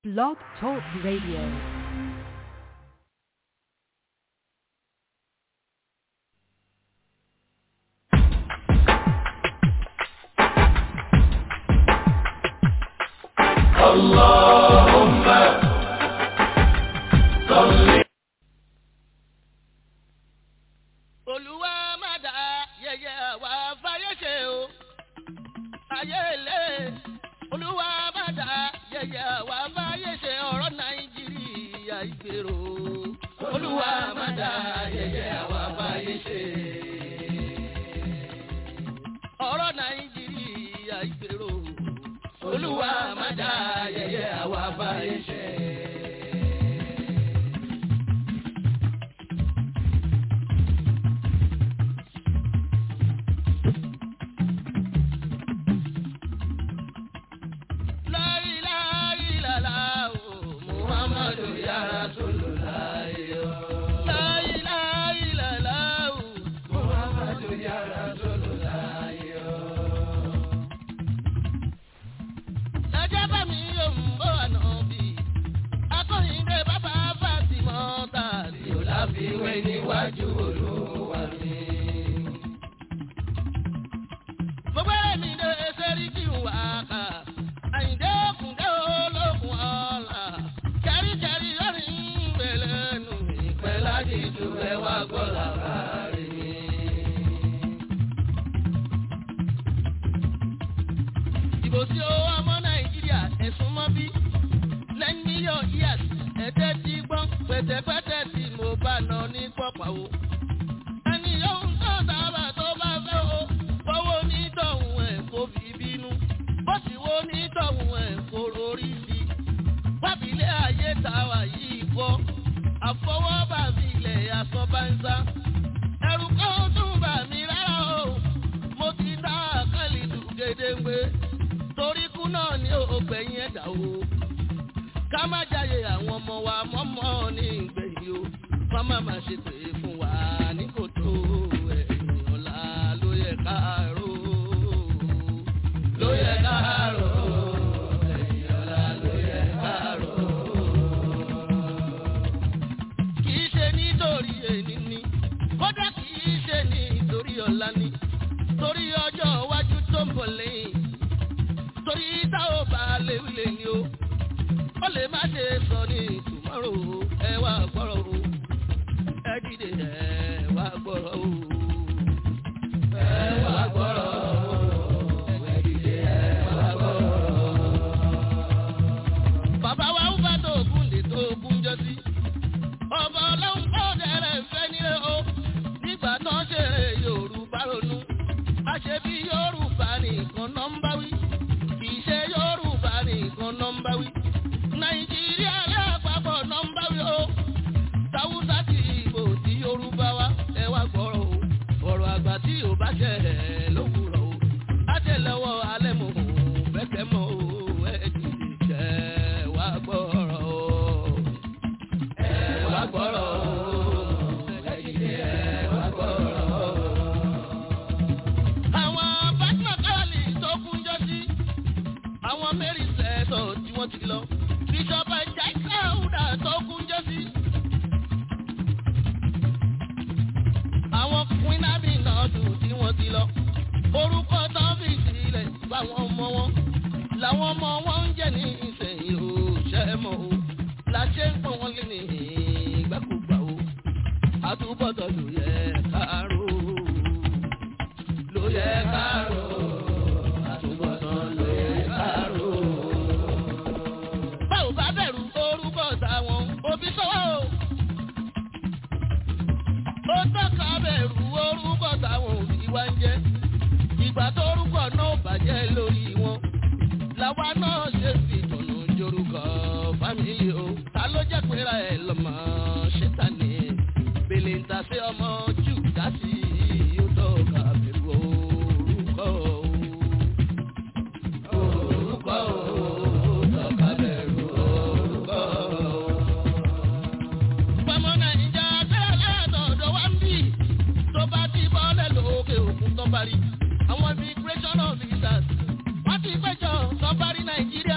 Blog Talk Radio. اللهم صل olúwa má dá yẹyẹ wá fáyé ṣe o ayé lé olúwa má dá yẹyẹ wá fáyé ṣe ọ̀rọ̀ nàìjíríà ìgbèrò olúwa má dá yẹyẹ wá fáyé ṣe ọ̀rọ̀ nàìjíríà ìgbèrò olúwa má dá yẹyẹ wá fáyé ṣe. La ilaha illallah, Muhammadu ya Rasulullah. La ilaha illallah, Muhammadu ya Rasulullah. Ẹjẹ́ bá mi yóò ń bọ̀ ànábì. Akọ́yìndé bàbá Fátímọ̀ tà tí ó láfiwé níwájú olúwa mi. Gbogbo ẹ̀mí lè ṣerí kí n wà ká. Àyìndé òkùndé olókun ọ̀la. Kẹ́ríkẹ́rí lórí ìgbẹ́lẹ́ nù. Ìpẹ́ láti ju ẹwà gbọ́dọ̀ kárí mi. Ìbò tí ó ọmọ Nàìjíríà ẹ̀sùn mọ́ bí. Lẹ́yìn mílíọ̀n years ẹ̀jẹ̀ ti gbọ́n pẹ̀tẹ̀pẹ̀tẹ̀ tí mo bá nà ní pọ̀pọ̀ o. Ẹni yóò ń tọ́ sábà tó bá fẹ́ o. Fọwọ́ onítọ̀hún ẹ̀ kó fi bínú. Bó sì wo onítọ̀hún ẹ̀ kó rorí sí. Wábìlẹ̀ ayé tàwa yìí kọ́. Àfọwọ́bà mi ilẹ̀ asọ́ bá ń sá. Ẹ̀rù kan tún bà mí rárá o. Mo ti dá àkàlì dùn gédéǹgbé. Torí kú náà ni ògbẹ̀yìn ẹ̀dá o. Ká má jáyé àwọn ọmọ wa mọ́mọ́ ní ìgbẹ̀yìn o. Wọ́n má má ṣe pé fún wa ní kòtò ẹ̀yìn ọ̀la ló yẹ ká rò. Ló yẹ ká rò. Ẹ̀yìn ọ̀la ló yẹ ká rò. Kì í ṣe nítorí èní ni. Kódà kì í ṣe nítorí ọ̀la ni. Torí ọjọ́ iwájú tó ń bọ̀ lẹ́yìn. Torí tá ò bá léwu lè ní o. Ó lè má ṣe sọ ní tòmọ́rò ẹ wá gbọ́rọ̀ o. Ẹ dìde ẹ wá gbọ́rọ̀ o. Ẹ wá gbọ́rọ̀ o. Ẹ dìde ẹ wá gbọ́rọ̀ o. Bàbá wa ń bá tó ògùn lè tó ògùn jọ sí. Ọba ọlọ́run kọ́ dẹ̀rẹ̀ fẹ́ nílé o. Nígbà náà ṣe Yorùbá ronú. A ṣe bí Yorùbá nìkan náà ń bá wí. Kì í ṣe Yorùbá nìkan náà ń bá wí. Nàìjíríà lápapọ̀ náà ń bá wí o. Tàwùsá ti ìbò tí Yorùbá wa ẹ wá gbọ́rọ̀ o. Ọ̀rọ̀ àgbà tí ò bá ṣẹ ẹ̀ lówùrọ̀ o. Á jẹ́ lọ́wọ́ alẹ́ mọ̀ o. Bẹ́kẹ̀ mọ́ o. Ẹ dìde jẹ́ wá gbọ́rọ̀ o. Ẹ wá gbọ́rọ̀ o. Ẹ dìde ẹ wá gbọ́rọ̀ o. Àwọn Bátìmọ̀ Káwálì tó kún jọ sí. Àwọn Mary Sẹ́tọ̀ tí wọ́n ti lọ. Bíṣọ̀bù Ẹ̀jẹ̀ Káwùdà tó kún jọ sí. Àwọn Queen Abby náà dùn tí wọ́n ti lọ. Orúkọ tán fi sílẹ̀ fáwọn ọmọ wọn. Làwọn ọmọ wọn ń jẹ́ ní ìsẹ̀yìn o, ṣẹ́ mọ́ o. Làṣẹ ń pọ́n wọn lé ní ìgbàkúgbà o. Àtúbọ̀tọ̀ ló yẹ káàró. Ló yẹ káàró. Àtúbọ̀tọ̀ ló yẹ káàró. Báwo bá bẹ̀rù orúkọ táwọn òbí sọ́wọ́ o? Ó tọ́ka bẹ̀rù orúkọ táwọn òbí wá ń jẹ́. Ìgbà tó orúkọ náà bàjẹ́ lórí wọn. Làwa náà ṣe fi tọ̀nà jorúkọ fámìlì o. Ta ló jẹ́ pera ẹ̀ lọ́mọ ṣẹ́tàní? Bèlè ń ta sí ọmọ jù dásì ó tọ́ka bẹ̀rù orúkọ o. Orúkọ o, tọ́ka bẹ̀rù orúkọ o. Pọ̀mọ́ Nàìjíríà bẹ́ẹ̀ látọ̀dọ̀ wá ń bì. Tó bá ti bọ́lẹ̀ lókè òkun tó bá rí. Àwọn immigration officers wọ́n ti péjọ sọ́bárí Nàìjíríà.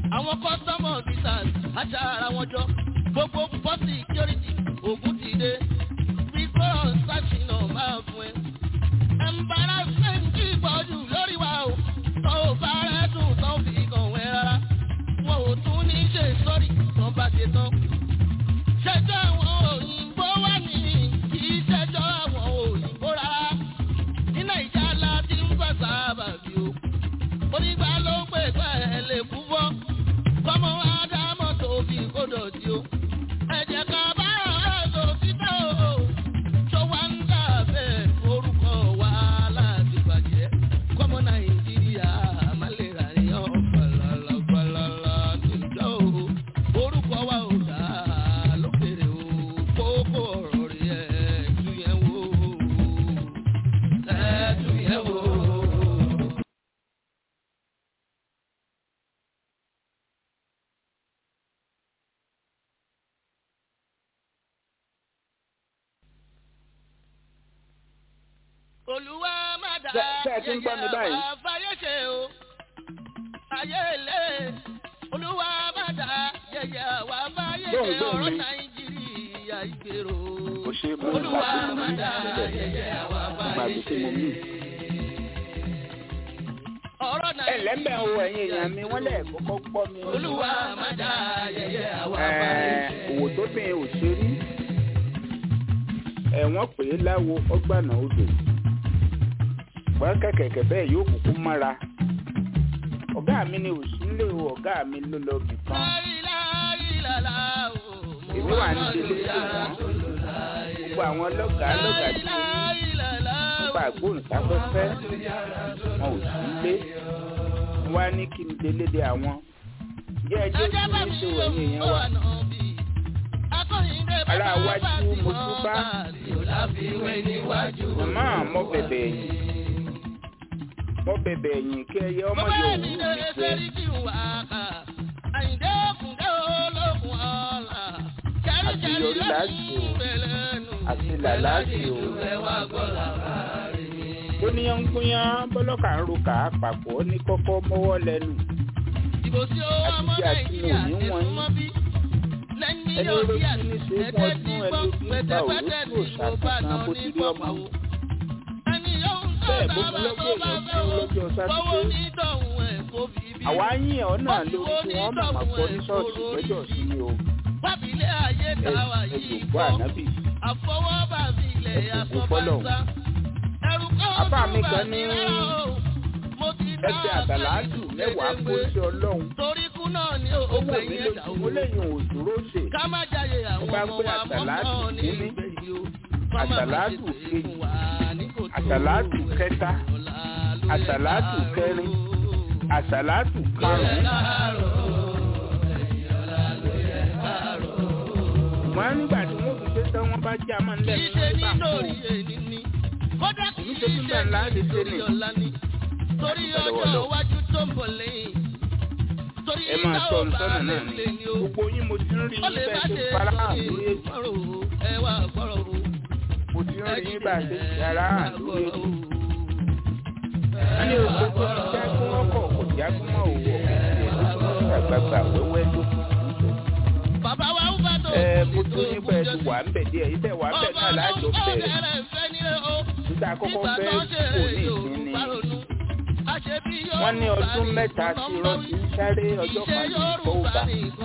àwọn kọ́sọ́mọ̀ visas aṣa ara wọn jọ gbogbo pọ́sì security ògùn ti dé bíkọ́ ṣàṣìnà máa fún ẹ. embarrassment kì í pọ̀jù lórí wa o tó o bá rẹ̀ dùn tó fi kàn wẹ́ rárá wọn ò tún ní ṣe sọ́rí tó bá ṣe tán. ṣẹjọ́ àwọn òyìnbó wà ní kì í ṣẹjọ́ àwọn òyìnbó rárá ní nàìjíríà láti ń gbà sábà bí o onígbà ló ń pè pẹ́ ẹ lè kú bọ́ kọ́mọ ádámọ̀ tó fi kó dọ̀tí o ẹ̀jẹ̀ ká bá ọ̀rọ̀ títà o tó wá ń dà bẹ́ẹ̀ orúkọ wa láti bàjẹ́ kọ́mọ nàìjíríà má lè rà yàn falala falala níjọ́ o orúkọ wa ò dá lókèrè o kókó ọ̀rọ̀ rí ẹ̀ tún yẹn wò ẹ̀ tún yẹn wò. olúwa má dá Ṣé- ṣé ẹ ti ń gbọ́ mi báyìí? yẹyẹ àwa fáyé ṣe o ayé ilé olúwa má dá yẹyẹ àwa fáyé ṣe Gbóhùn, gbóhùn ọ̀rọ̀ mi. nàìjíríà ìgbèrò Kò ṣe é mú olúwa ìgbà má tí mo dá ní sílẹ̀. yẹyẹ àwa Ìgbà fáyé tí ṣe mo mú. ọ̀rọ̀ ẹ lẹ́mbẹ̀ o ẹ̀yin èèyàn mi wọ́n lẹ̀ kọ́kọ́ gbọ́ mi. olúwa má dá yẹyẹ àwa fáyé Ẹ̀ẹ́, ṣe. òwò tó bìn ò ṣe rí ẹ̀wọ̀n pè é láwo ọgbàna odò wọ́n kẹ̀kẹ̀kẹ̀ bẹ́ẹ̀ yóò kúkú mọ́ra ọ̀gá mi ni òsínlé o ọ̀gá mi ló lọ bì kan láìláìlàlá o èmi wà ní délé tó wọ́n gbogbo àwọn lọ́gàá lọ́gàá tí mo ní láìláìlàlá nípa àgbóhùnsáfẹ́fẹ́ wọn ò sí lé wọ́n á ní kí n délé de àwọn jẹ́ ẹjọ́ tí mo ń ṣe wọ̀nyí èèyàn wa Ará iwájú mo tún bá. màmá mo bẹ̀bẹ̀ ẹ̀yìn mo bẹ̀bẹ̀ ẹ̀yìn kí ẹyẹ ọmọ yóò wú mi jẹ Àṣeyọrí láti o, àti làlásì o. bóníyàngúnyán bọ́lọ́kà ń ro kà á papọ̀ ní kọ́kọ́ mọ́wọ́ lẹ́nu Ìbò tí ó wá mọ́ Àti tí Nàìjíríà àti ẹ̀sùn wọ̀nyí. mọ́ bí. Lẹ́yìn ẹni yóò bí olójú ní ṣe fún ẹ̀ẹ́dẹ́ ọdún tí ẹni gbọ́ ojú ń bá pẹ̀tẹ́pẹ́tẹ́ òrókù tí mo bá òṣàkóso nà bó ní ti rí ọmọ pọ̀pọ̀. Ẹni yóò ń Bẹ́ẹ̀ tọ́ bó sábà lọ́gbọ̀n tó bá èèyàn fẹ́ kú wò. lọ́jọ́ Fọwọ́ sátidé ní tọ̀hún ẹ̀ kó fi bí. àwa yín ọ̀ náà lórí tí wọ́n màmá gbọ́ ní ṣọ́ọ̀ṣì lọ́jọ́ sí ni o Bábílẹ̀ ayé tàwa yìí ẹ̀dùnkú kọ́. ànábì Àfọwọ́bà mi ilẹ̀ Ẹ̀kùnkùn fọ́lọ́hun. àsọ̀bàṣà. Ẹ̀rù kan Apá mi tún bà kan mí ní rárá o. Mo ti dá ẹgbẹ́ àtàládù mẹ́wàá kó sí ọlọ́run Torí kú náà ni ó wù ògbẹ́ mí yẹn dà lójú o. mo lẹ́yìn òdúró ṣe ká má jáde àwọn bá ọmọ gbé wa àsàlátù mọ́mọ́ ní kínní, ìgbèyí o. Kọ́ má má àsàlátù ṣe pé kejì, fún wa ní kò tó àsàlátù ẹ̀ kẹta, ọ̀la ló yẹ àsàlátù ká rò. kẹrin, àsàlátù Ló yẹ karùn-ún ká rò. Ẹ̀yìn ọ̀la ló yẹ ká rò. wọ́n nígbà tí wọ́n fi ṣe tán wọ́n bá já mọ́ Kì nílẹ̀ í ṣe nígbà kó nítorí èyí ni. Kódà kì í Èmi ṣe ṣe tún bẹ́ẹ̀ ńlá lè ṣe nítorí nì. ọ̀la ni. Torí Àdúpẹ́ lọ́wọ́ ọjọ́ Ọlọ́run. iwájú tó ń bọ̀ lẹ́yìn. Torí ẹ máa tá sọ ò bá sọ́nà lè náà ni lè ní o. gbogbo yín mo ti ń rí ó yín lè má bẹ́ẹ̀ ṣe tó fara hàn lórí lórí ètò ìgbọ́rò o ẹ wá gbọ́rọ̀ o. mo ti ń rí yín bá a ṣe ṣe ara hàn lórí ètò o. wọ́n ní oṣù tó ti jágún ọkọ̀ kò jágún mọ́ òwò ọ̀kẹ́ àgbààgbà wẹ́wẹ́ ló kù bàbá wa ń bá tó. ẹ mo tún yín pẹ́ ti wà ń bẹ̀ díẹ̀ ibẹ̀ wà ń bẹ̀ náà láàjọ bẹ̀rẹ̀ nígbà àkọ́kọ́ fẹ́ kò ní ìsinmi wọ́n ní ọdún mẹ́ta tí irọ́ ti ń sáré ọjọ́ kan ní ìfowópamọ́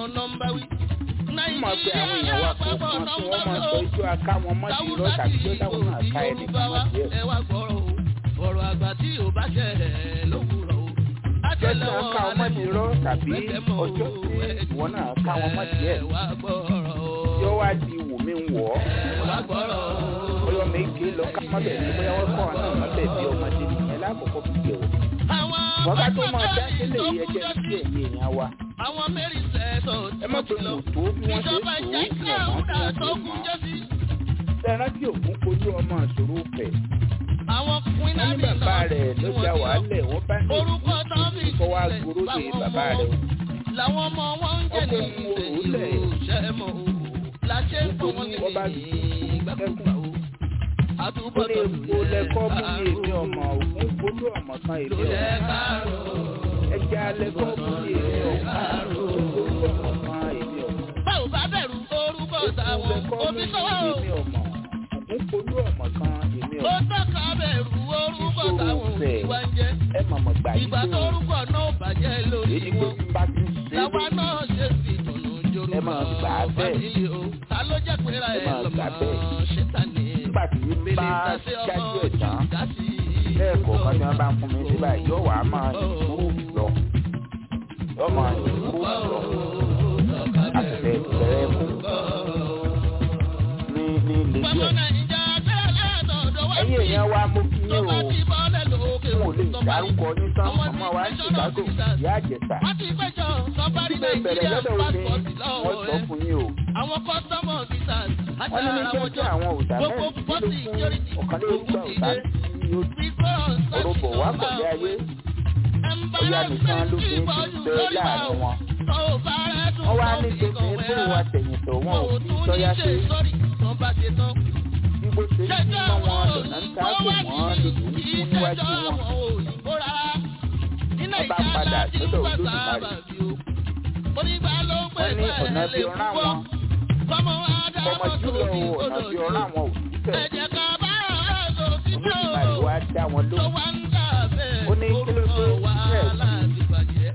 mọ̀ pé àwọn èèyàn wa kò kan tí wọ́n máa sọ ijó aká wọn mọ́ sí irọ́ tàbí tó táwọn náà ká ẹnì kan mọ́ sí ẹ̀. ẹ wá gbọ́rọ̀ o ọ̀rọ̀ àgbà tí ò bá ṣẹ ẹ̀ lówùrọ̀ o. ọjọ́ tí wọ́n ká wọn mọ́ sí irọ́ tàbí ọjọ́ tí ìwọ náà ká wọn mọ́ sí ẹ̀. ẹ wá gbọ́rọ̀ o. yọ wá di wù mí wọ̀ ọ́ ẹ wá gbọ́rọ̀ o. bóyá méje lọ ká mọ́ bẹ̀ ní bóyá wọ́n kọ́ ọ̀nà mọ́ bẹ̀ bí ọmọdé nìyẹn lákòókò bí jẹ́ o. àwọn wọ́n ká tó máa dá pápákọ̀ sílẹ̀ yìí ìjọkújọ́ ẹjẹ́ sí ẹ̀yìn èèyàn wa. àwọn mẹ́rin sẹ́ẹ̀tọ̀ ẹ má pe mò tó bí wọ́n ṣe ìjọba tó jẹ́ ní kí ọ̀mọ́ àwọn tó dà ń tó tó kú mọ́. jẹ́ sí. sẹ́ran tí òkun kojú ọmọ ìṣòro fẹ̀. àwọn wọ́n ní kúínàbì bàbá náà rẹ̀ tí ló wọ́n já ti lọ. wàhálẹ̀ wọ́n bá ní orúkọ tán fi kọ́ wá sílẹ̀ gbòòrò de fáwọn bàbá ọmọ rẹ̀ o. làwọn ọmọ wọn ń jẹ́ ní Ọkọ̀ ń wo ìṣe òrùlẹ̀. ìṣẹ́ mọ́ o láṣẹ ń pọ̀ wọ́n Níbo ni wọ́n bá ní ti kú ìgbàkúgbà o. ó ní àtúbọ̀tọ̀ epo lẹ́kọ́ mú ní èmi ọmọ ògún polú ọmọ kan èmi ló yẹ ọmọ ká rò ó. ẹja lẹ́kọ́ mú ní èmi ọmọ gbogbo tí bá ti ń ṣe làwa é náà ṣe fi ìtùnú jòrò Ẹ máa gbà á bẹ́ẹ̀. nílé o ta ló jẹ́ pé ra Ẹ ẹ máa lọ́mọ gbà bẹ́ẹ̀. ṣẹ́ta ni nígbà tí bèlè bá ìtàsé ọmọ jájú ẹ̀ tán dásì lẹ́ẹ̀kọ̀ọ̀kan tí wọ́n bá ń fún mi síbà yóò wá máa improve lọ yóò máa improve lọ àtẹ̀tẹ̀ bẹ̀rẹ̀ fún ní ní ilé Ọmọ díẹ̀. Nàìjíríà bẹ́ẹ̀ látọ̀dọ̀ wá ẹ̀yin sí. èèyàn wa mo kí tó yín o bá ti bọ́lẹ̀ lókè n ò lè tó bá rí. dárúkọ ní tán Àwọn ọmọ wa ní tí Chicago National ìyá àjẹsà wọ́n ti péjọ sọ́bárí síbẹ̀ bẹ̀rẹ̀ Nàìjíríà lọ́dọ̀ omi passport wọ́n lọ́wọ́ sọ rẹ̀. fún yín o Àwọn custom officers wọ́n ní ní àtàrà kí àwọn ọjọ́ jọ àwọn òòtà gbogbo mẹ́rin pọ́sì nílò fún security ọ̀kanlélógún òkú ti òòtà dé. tí ó Because orúbọ̀ wá pọ̀ ní ayé bóyá nìkan ló fi ń bẹ láàrin wọn. wọ́n wá ní gbèsè pé wà tẹ̀yìntọ̀ wọn ò fi sọ́yá sí bí bó ṣe ń bí mọ́ wọn lọ́nà ń ká pè wọ́n lòdù ń fún níwájú wọn. Wọ́n bá padà sọ́dọ̀ Olódùmarè. wọ́n ní ọ̀nà bí ọ̀rá wọn ọmọ jùlọ ọ̀nà bí ọ̀rá wọn ò sí tẹ̀. Olódùmarè wá dá wọn lóhùn. Ó ní kí ló dé bẹ́ẹ̀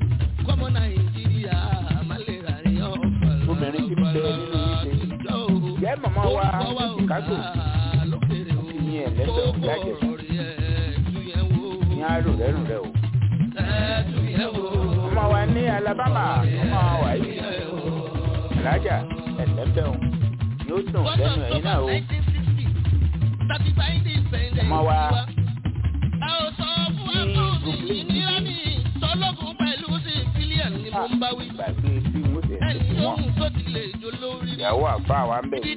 Obìnrin ti bẹ nínú ìṣe. Ìyá màmá wa ní Chicago ní ẹ̀lẹ́sẹ̀ ìyá àjẹsà ní àrò rẹ́rù rẹ̀ o. Ọmọ wa ní Alabama ọmọ wa yìí. Alájà ẹ̀lẹ́bẹ̀ o. Yóò dùn lẹ́nu ẹ̀yin náà o. Ọmọ wa gbàgbé bí mo ṣe ń ṣe wọn. Ìyàwó àbá wa ń bẹ̀ ní.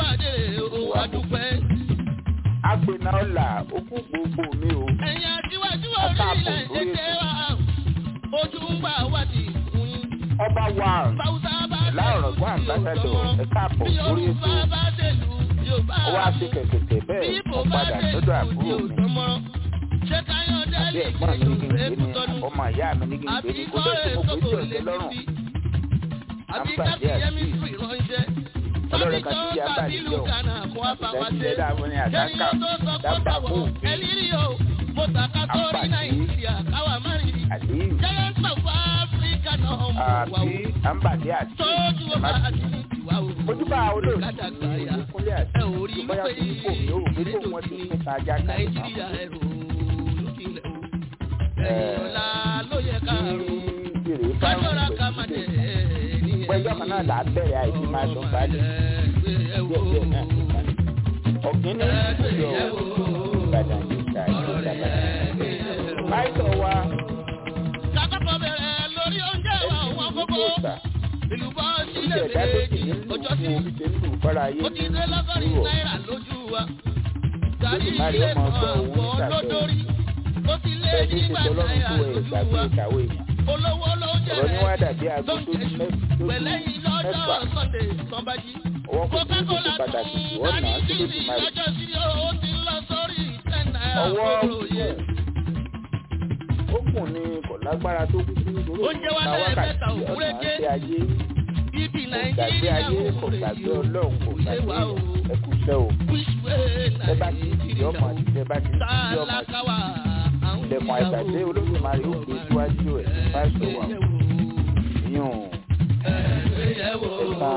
Agbena ọ̀la okú gbogbo mi o. Ẹ̀yin àtiwájú orílẹ̀-èdè wa, ojú ń gbà wá ti kún yín. Ọba wa Báwùsá bá láàrọ̀ gbọ́ àmbásádọ̀ ẹ̀ka àpò bí lórí ètò. Yorùbá bá dèlú, Yorùbá Ó wá sí kẹ̀kẹ́ bẹ́ẹ̀ mo padà sọ́dọ̀ àbúrò mi. Ṣé Káyọ̀dé Àbí lè ẹ̀gbọ́n mi ní kí gbèǹgbè èkú ni tọ́nu? ọmọ ìyá mi ní gbèǹgbè Àbí ni kó kọ́ tó tí mo èso kò kò tí lè ọ̀sẹ̀ lọ́rùn. níbi? Àbí Àǹbàdí káfí yẹmí àti fún ìránṣẹ́. ọlọ́rẹ̀ kan Tàbí tí yá tó bá tàbí nílò. ìlú Ghana kó wá bá wa ṣe. Ìdájílẹ̀ dáàbò ní àdáká Kẹ́niyàn tó sọ pé dábàá báwo kó ẹlírí o, mo tàka sórí Àǹbàdí. Nàìjíríà káwa má rí. àlíyù Giants of Africa náà mọ̀ wá àbí o. àǹbàdí àti Tójú ẹ̀ má ọba bì àti í. ìwà o. Ojúbà olóòtú Kádàgbà yá. ìkúnlẹ̀ àti Ẹ ò rí bóyá wípé kò ní kò ní òun pé kó wọ́n ti ní ta ajá kan Nàìjíríà ẹ̀rọ lókìlẹ̀ o. Ẹ̀yìn ọ̀la ló yẹ ká ní rò. ìrè bá ń Kájọ́ra ká má pè dẹ̀ ní pẹ́jọ́ kan náà là á bẹ̀rẹ̀ àìsí máa dùn balẹ̀ díẹ̀ díẹ̀ náà ti balẹ̀. ọ̀gbìn ní ìjọ Ìbàdàn ní ìta ìjọba. Báyọ̀ wa Kákọ́kọ́ bẹ̀rẹ̀ lórí oúnjẹ wa àwọn ní kókó. ìgbà Ìlú bọ́ ilé sílẹ̀ ẹ̀dá tó sì méjì ní lù ọjọ́ sí. fún omi ṣe ń lù fọ́ra ayé Ó ti dé lọ́gọ́rin kúrò. náírà lójú wa. Gàrí Olódùmarè ilé ọmọ kan ọgbọ́n òun àwọ̀ nígbàgbọ́. lódórí. Ó ti lé Bẹ́ẹ̀ ní nígbà ìṣèjọ́ lọ́rùn náírà tó ẹ̀ lójú gbàgbé wa. ìkàwé yẹn. Olówó ló jẹ́ Ọ̀rọ̀ ní wá rẹ̀ dàbí aago tó lóúnjẹ mẹ́- ṣù. tó Pẹ̀lẹ́yìn lọ́jọ́ mẹ́fà. Sunday sanbaji. Ọwọ́ kò ní ìdíje Coca-Cola pàtàkì tún jù ọ̀nà dání tí sí Olódùmarè. lọ́jọ́ sí ó ti lọ sórí ten naira Ọwọ́ kúrò yẹ. kù. Ó kùn ní kò lágbára tó kú sí nítorí Oúnjẹ wa òun ta lẹ́yìn wákàtí mẹ́ta ọ̀nà òkúrẹ́jẹ́. àti ayé. Bíbí Kò gbàgbé Nàìjíríà ayé wò kò rè gbàgbé yìí o. Ọlọ́run kò Ṣé gbàgbé wà o? ẹ kú iṣẹ́ o. Which way Ẹ bá ti di ọmọ Nàìjíríà o? àti ẹ bá ti di ọmọ àti Tálákàwá àwọn ilẹ̀kùn àìsàdé Olódùmarè ó gbé síwájú ẹ̀ fáṣọ wà yún Ẹ̀gbéyẹ̀wò ẹ̀ka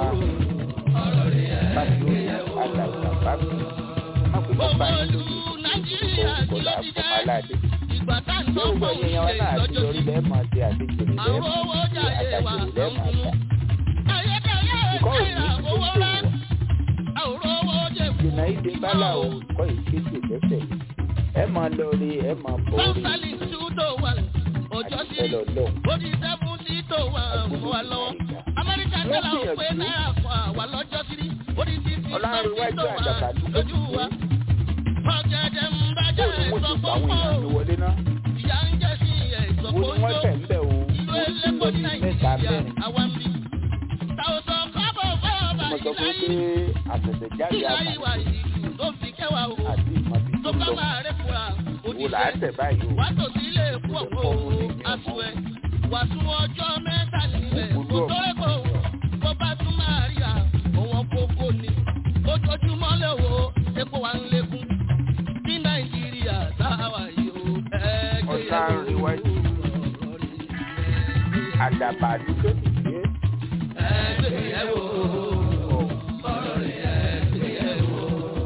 bájú alàgbà bábí. Má pè bọ́ Gbogbo báyìí ìlú lórí Nàìjíríà ìkó kí ló kọ̀lá ti fún jẹ́? aládé. Ìgbà tá à ń Yóò gbọ́ gbọ́ pọ̀ ẹ̀yẹ wa náà àti lọ́jọ́ lórí sí. lẹ́ẹ̀mọ̀ àti àdéjèrè Àwọn lẹ́ẹ̀mọ̀ owó àti jáde wa àdàjèrè ń lẹ́ẹ̀mọ̀ kunu. àti Ayédáyé ìkọ́ náírà òní owó tó rẹ̀. Àwòrán owó jẹ̀ fún ìdènà ìdè bálà ò kọ́ ìkéde lẹ́sẹ̀. Ẹ máa lọ rí ẹ máa bọ̀ rí Sọ́nsálì two to one. Ọjọ́ àti sí. ẹ lọ lọ. Ó di seventy to one mọ́ wa lọ́wọ́. Amẹ́ríkà dọ́là ò pé náírà kan àwa lọ́jọ́ sí. Ó di fifty Ọlárẹ̀wájú to one àjàkadì lójú wa. Ọ̀gẹ̀dẹ̀ ń Bó bàjẹ́ ni wọ́n ti pa àwọn ìsọ̀kọ́kọ́. èèyàn mi wọlé náà? Ìyá ń jẹ́ sí ẹ̀ Wo ni wọ́n tẹ̀ ìsọ̀kọ́jọ́. ń bẹ̀ o? Ìlú Mo ti elépo lọ ní bí mẹ́ta Nàìjíríà mẹ́rin. àwa ń bí. Tàwùsàn kábọ̀ fẹ́ ọba Mo sọ fún ìlàyé. pé àtẹ̀tẹ̀jáde Ìlàyé àmà wa ìlú tó fi kẹwàá o. àti ìmọ̀bí Tó tó bá lọ. máa rẹ̀ fura Wo là á òdìṣẹ́. tẹ̀ báyìí o? Wá tò sí ilé epo ọ̀pọ̀ aṣọ ẹ̀. Wà sún ọjọ́ mẹ́ta nílẹ̀. Kò tó rẹ̀kọ̀ bó bá tún máa rí à. Òwọ̀n kókó ni. Ojoojúmọ́ lè wo epo wa ń lékún. Ní Nàìjíríà táwa yìí o. Ẹgbẹ́ Ọ̀sán ríwájú. àdàbà ní kékeré. ẹgbẹ̀yẹ̀wò ọ̀rọ̀ rẹ̀ ẹgbẹ̀yẹ̀wò.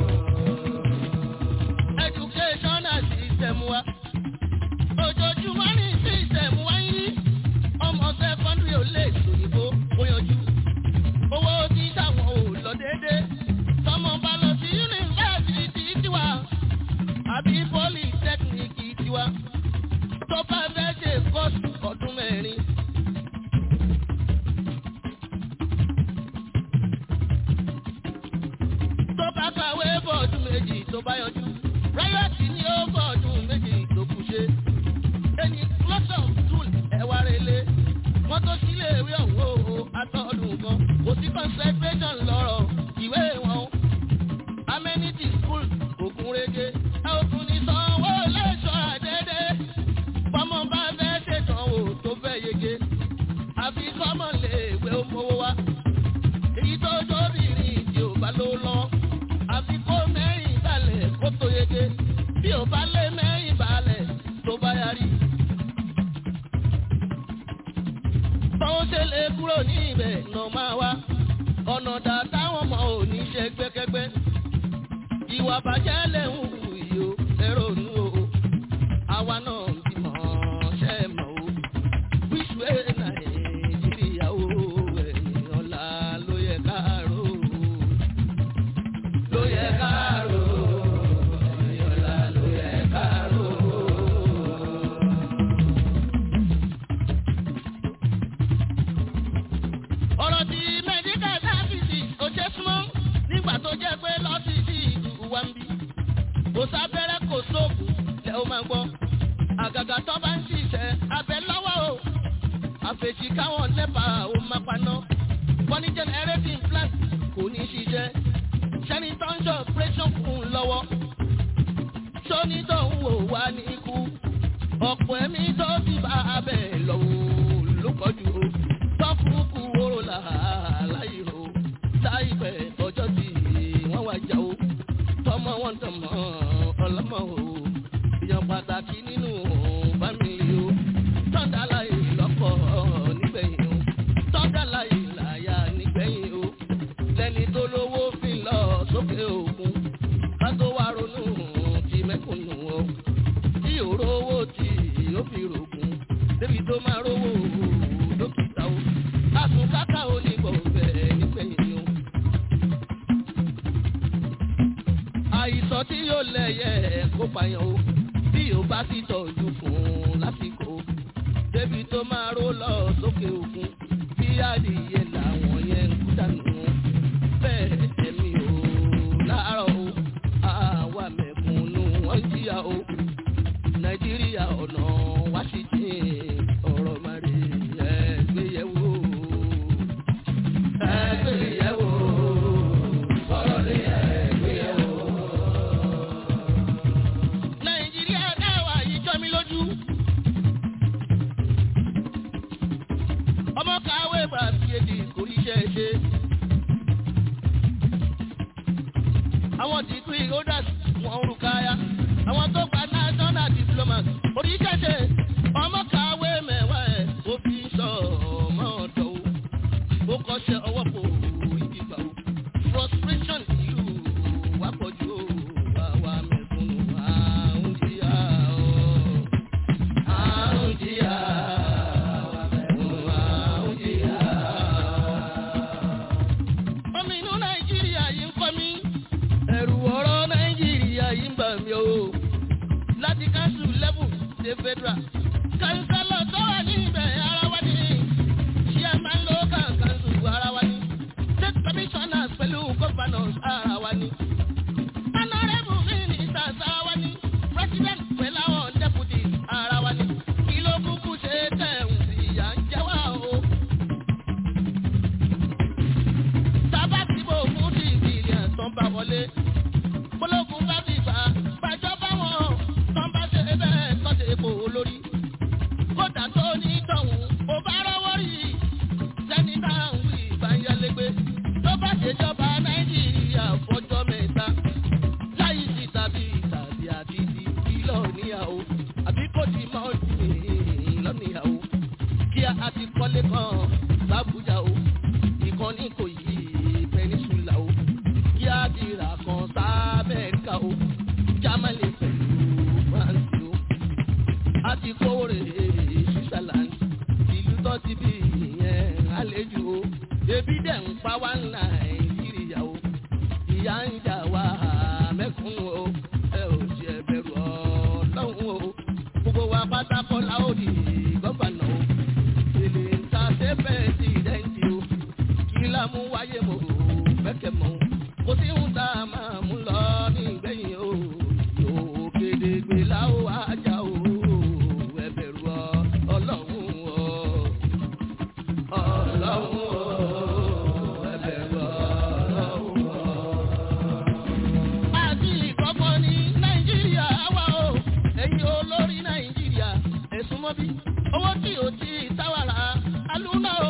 educational system wa ojoojúmọ́ ní system wa ń yí ọmọ secondary ò lè sòyìnbó ó yanjú owó tí táwọn ò lọ déédé tọmọ bá lọ sí yunifásitì tiwa àbí polytechnic tiwa tó bá fẹ́ ṣe kọ́ọ̀sì ọdún mẹ́rin. tó bá kàwé bọ́ọ̀dún méjì tó bá yọjú ráyọ̀tì ni ó bọ́ọ̀dún méjì tó kù ṣe. ẹni lọ́sọ̀ tún ẹ̀wà relé wọ́n tó sílé ìwé ọ̀hún o atọ́dún kan kò sí concentration lọ́rọ̀ ìwé wọn. amenity school ògùn rege ẹ ò tún ní sanwó lẹ́sọ̀ àdédé bọ́mọ bá fẹ́ ṣètọ́wò tó fẹ́ yege àfi kọ́mọ lè wé owó wa èyí tó tóbìnrin tí ò bá ló lọ àfi kó mẹ́rin balẹ̀ kó tó yege bí ò bá lé mẹ́rin balẹ̀ tó bá yarí. báwo ṣe lè kúrò ní ibẹ̀ nà máa wá ọ̀nà dà táwọn ọmọ ò ní ṣe gbẹ́kẹ́gbẹ́ ìwà bàjẹ́ lè ń hù yìí o ẹ̀rọ ònú o àwa náà ń bímọ ṣe é mọ̀ o wíṣù ẹ̀ nàìjíríà o ẹ̀yìn ọ̀la ló yẹ káàró ló yẹ káàró ẹ̀yìn ọ̀la ló yẹ káàró. ọ̀rọ̀ tí medical services ò ṣe súnmọ́ nígbà tó jẹ́ pé lọ́sídìí ìlú wa ń bí kò sábẹ́rẹ́ kò sóògùn lẹ́ o máa gbọ́ àgàgà tó bá ń ṣiṣẹ́ abẹ lọ́wọ́ o àfẹ̀sí káwọn nẹ́pà ó máa paná wọ́n ní generating plant kò ní ṣiṣẹ́ sẹ́ni tó ń ṣe operation fún un lọ́wọ́ sóní tó ń wò wá ní ikú ọ̀pọ̀ ẹ̀mí tó ti bá abẹ lọ́wọ́ ló kọjú o tó fún kú oró làálàyé o láìpẹ́ tọjọ́ tí wọ́n wá jà o tọmọ wọn tọmọ ọlọ́mọ o èèyàn pàtàkì nínú fámìlì o tọ́ndà láyé lọ́kọ̀ nígbẹ̀yìn o tọ́ndà láyé láyà nígbẹ̀yìn o lẹ́ni tó lówó fi lọ sókè òkun ká tó wá ronú ti mẹ́kùnù o tí òró owó tí ó fi rògùn débi tó máa rówó dókítà o àtúnkáká ò ní gbọ̀ngbẹ̀ nígbẹ̀yìn o. àìsàn tí yóò lẹ̀yẹ kó pààyàn o bí o bá ti tọ́jú fún un lásìkò débi tó máa ró lọ sókè òkun bí adìyẹ làwọn yẹn ń kú dànù bẹ́ẹ̀ ẹ̀mí o láàárọ̀ o àwa mẹ̀kúnnù wọ́n jìyà o nàìjíríà ọ̀nà washington ọ̀rọ̀ mari ẹgbẹ́yẹ̀wò ẹgbẹ́yẹ̀wò ọ̀rọ̀ rẹ̀ ẹgbẹ́yẹ̀wò. nàìjíríà dáwà yìí jọ mí lójú. ọmọ kàwé bá fìyèdè kò ríṣẹ́ ṣe. àwọn dìgírì holders wọn ń rúkàyà àwọn tó gba national diplomat oríṣiríṣi ọmọ kàwé mẹ́wàá ẹ̀ ó fi ń sọ ọmọ ọ̀dọ́ o ó kọ́ṣẹ́ ọwọ́ kò ìdìgbà o frustration ìlú wa pọ̀jù o àwa mẹ̀kúnnù àrùn jìyà o àrùn jìyà àwa mẹ̀kúnnù àrùn jìyà. ọmọ inú nàìjíríà yìí ń kọ́ mi ẹ̀rù ọ̀rọ̀ nàìjíríà yìí ń bà mí o láti council level dé federal. kánsálọ̀ tó wà ní ibẹ̀ ara wa ni chairman local council ara wa ni. l'Abuja o ìkànnì kò yí peninsula o kí á dira kan sábẹ́ẹ̀ká o Germany pẹ̀lú France o a ti kówó rè Switzerland ìlú tó ti bí ìyẹn àlejò o ebi dẹ̀ ń pa wá Nàìjíríà o ìyá ń jà wá mẹ́kúnnù o ẹ ò ṣe bẹ̀rù Ọlọ́run o gbogbo wa pátákó la ó di gọ́fànà o èlé ń ta ṣe pẹ́sidẹ́ǹtì o kí la mú wáyé mo bẹ́kẹ̀ mọ́ o kò sí ń ta máa mú lọ ní ìgbẹ̀yìn o yóò kéde gbé láwọ ajá o ẹ bẹ̀rù Ọlọ́run o Ọlọ́run o ẹ bẹ̀rù Ọlọ́run o àti ìkọ́kọ́ ní nàìjíríà wà o ẹ̀yin olórí nàìjíríà ẹ̀sùn mọ́bí owó tí o ti táwàrà alúná o.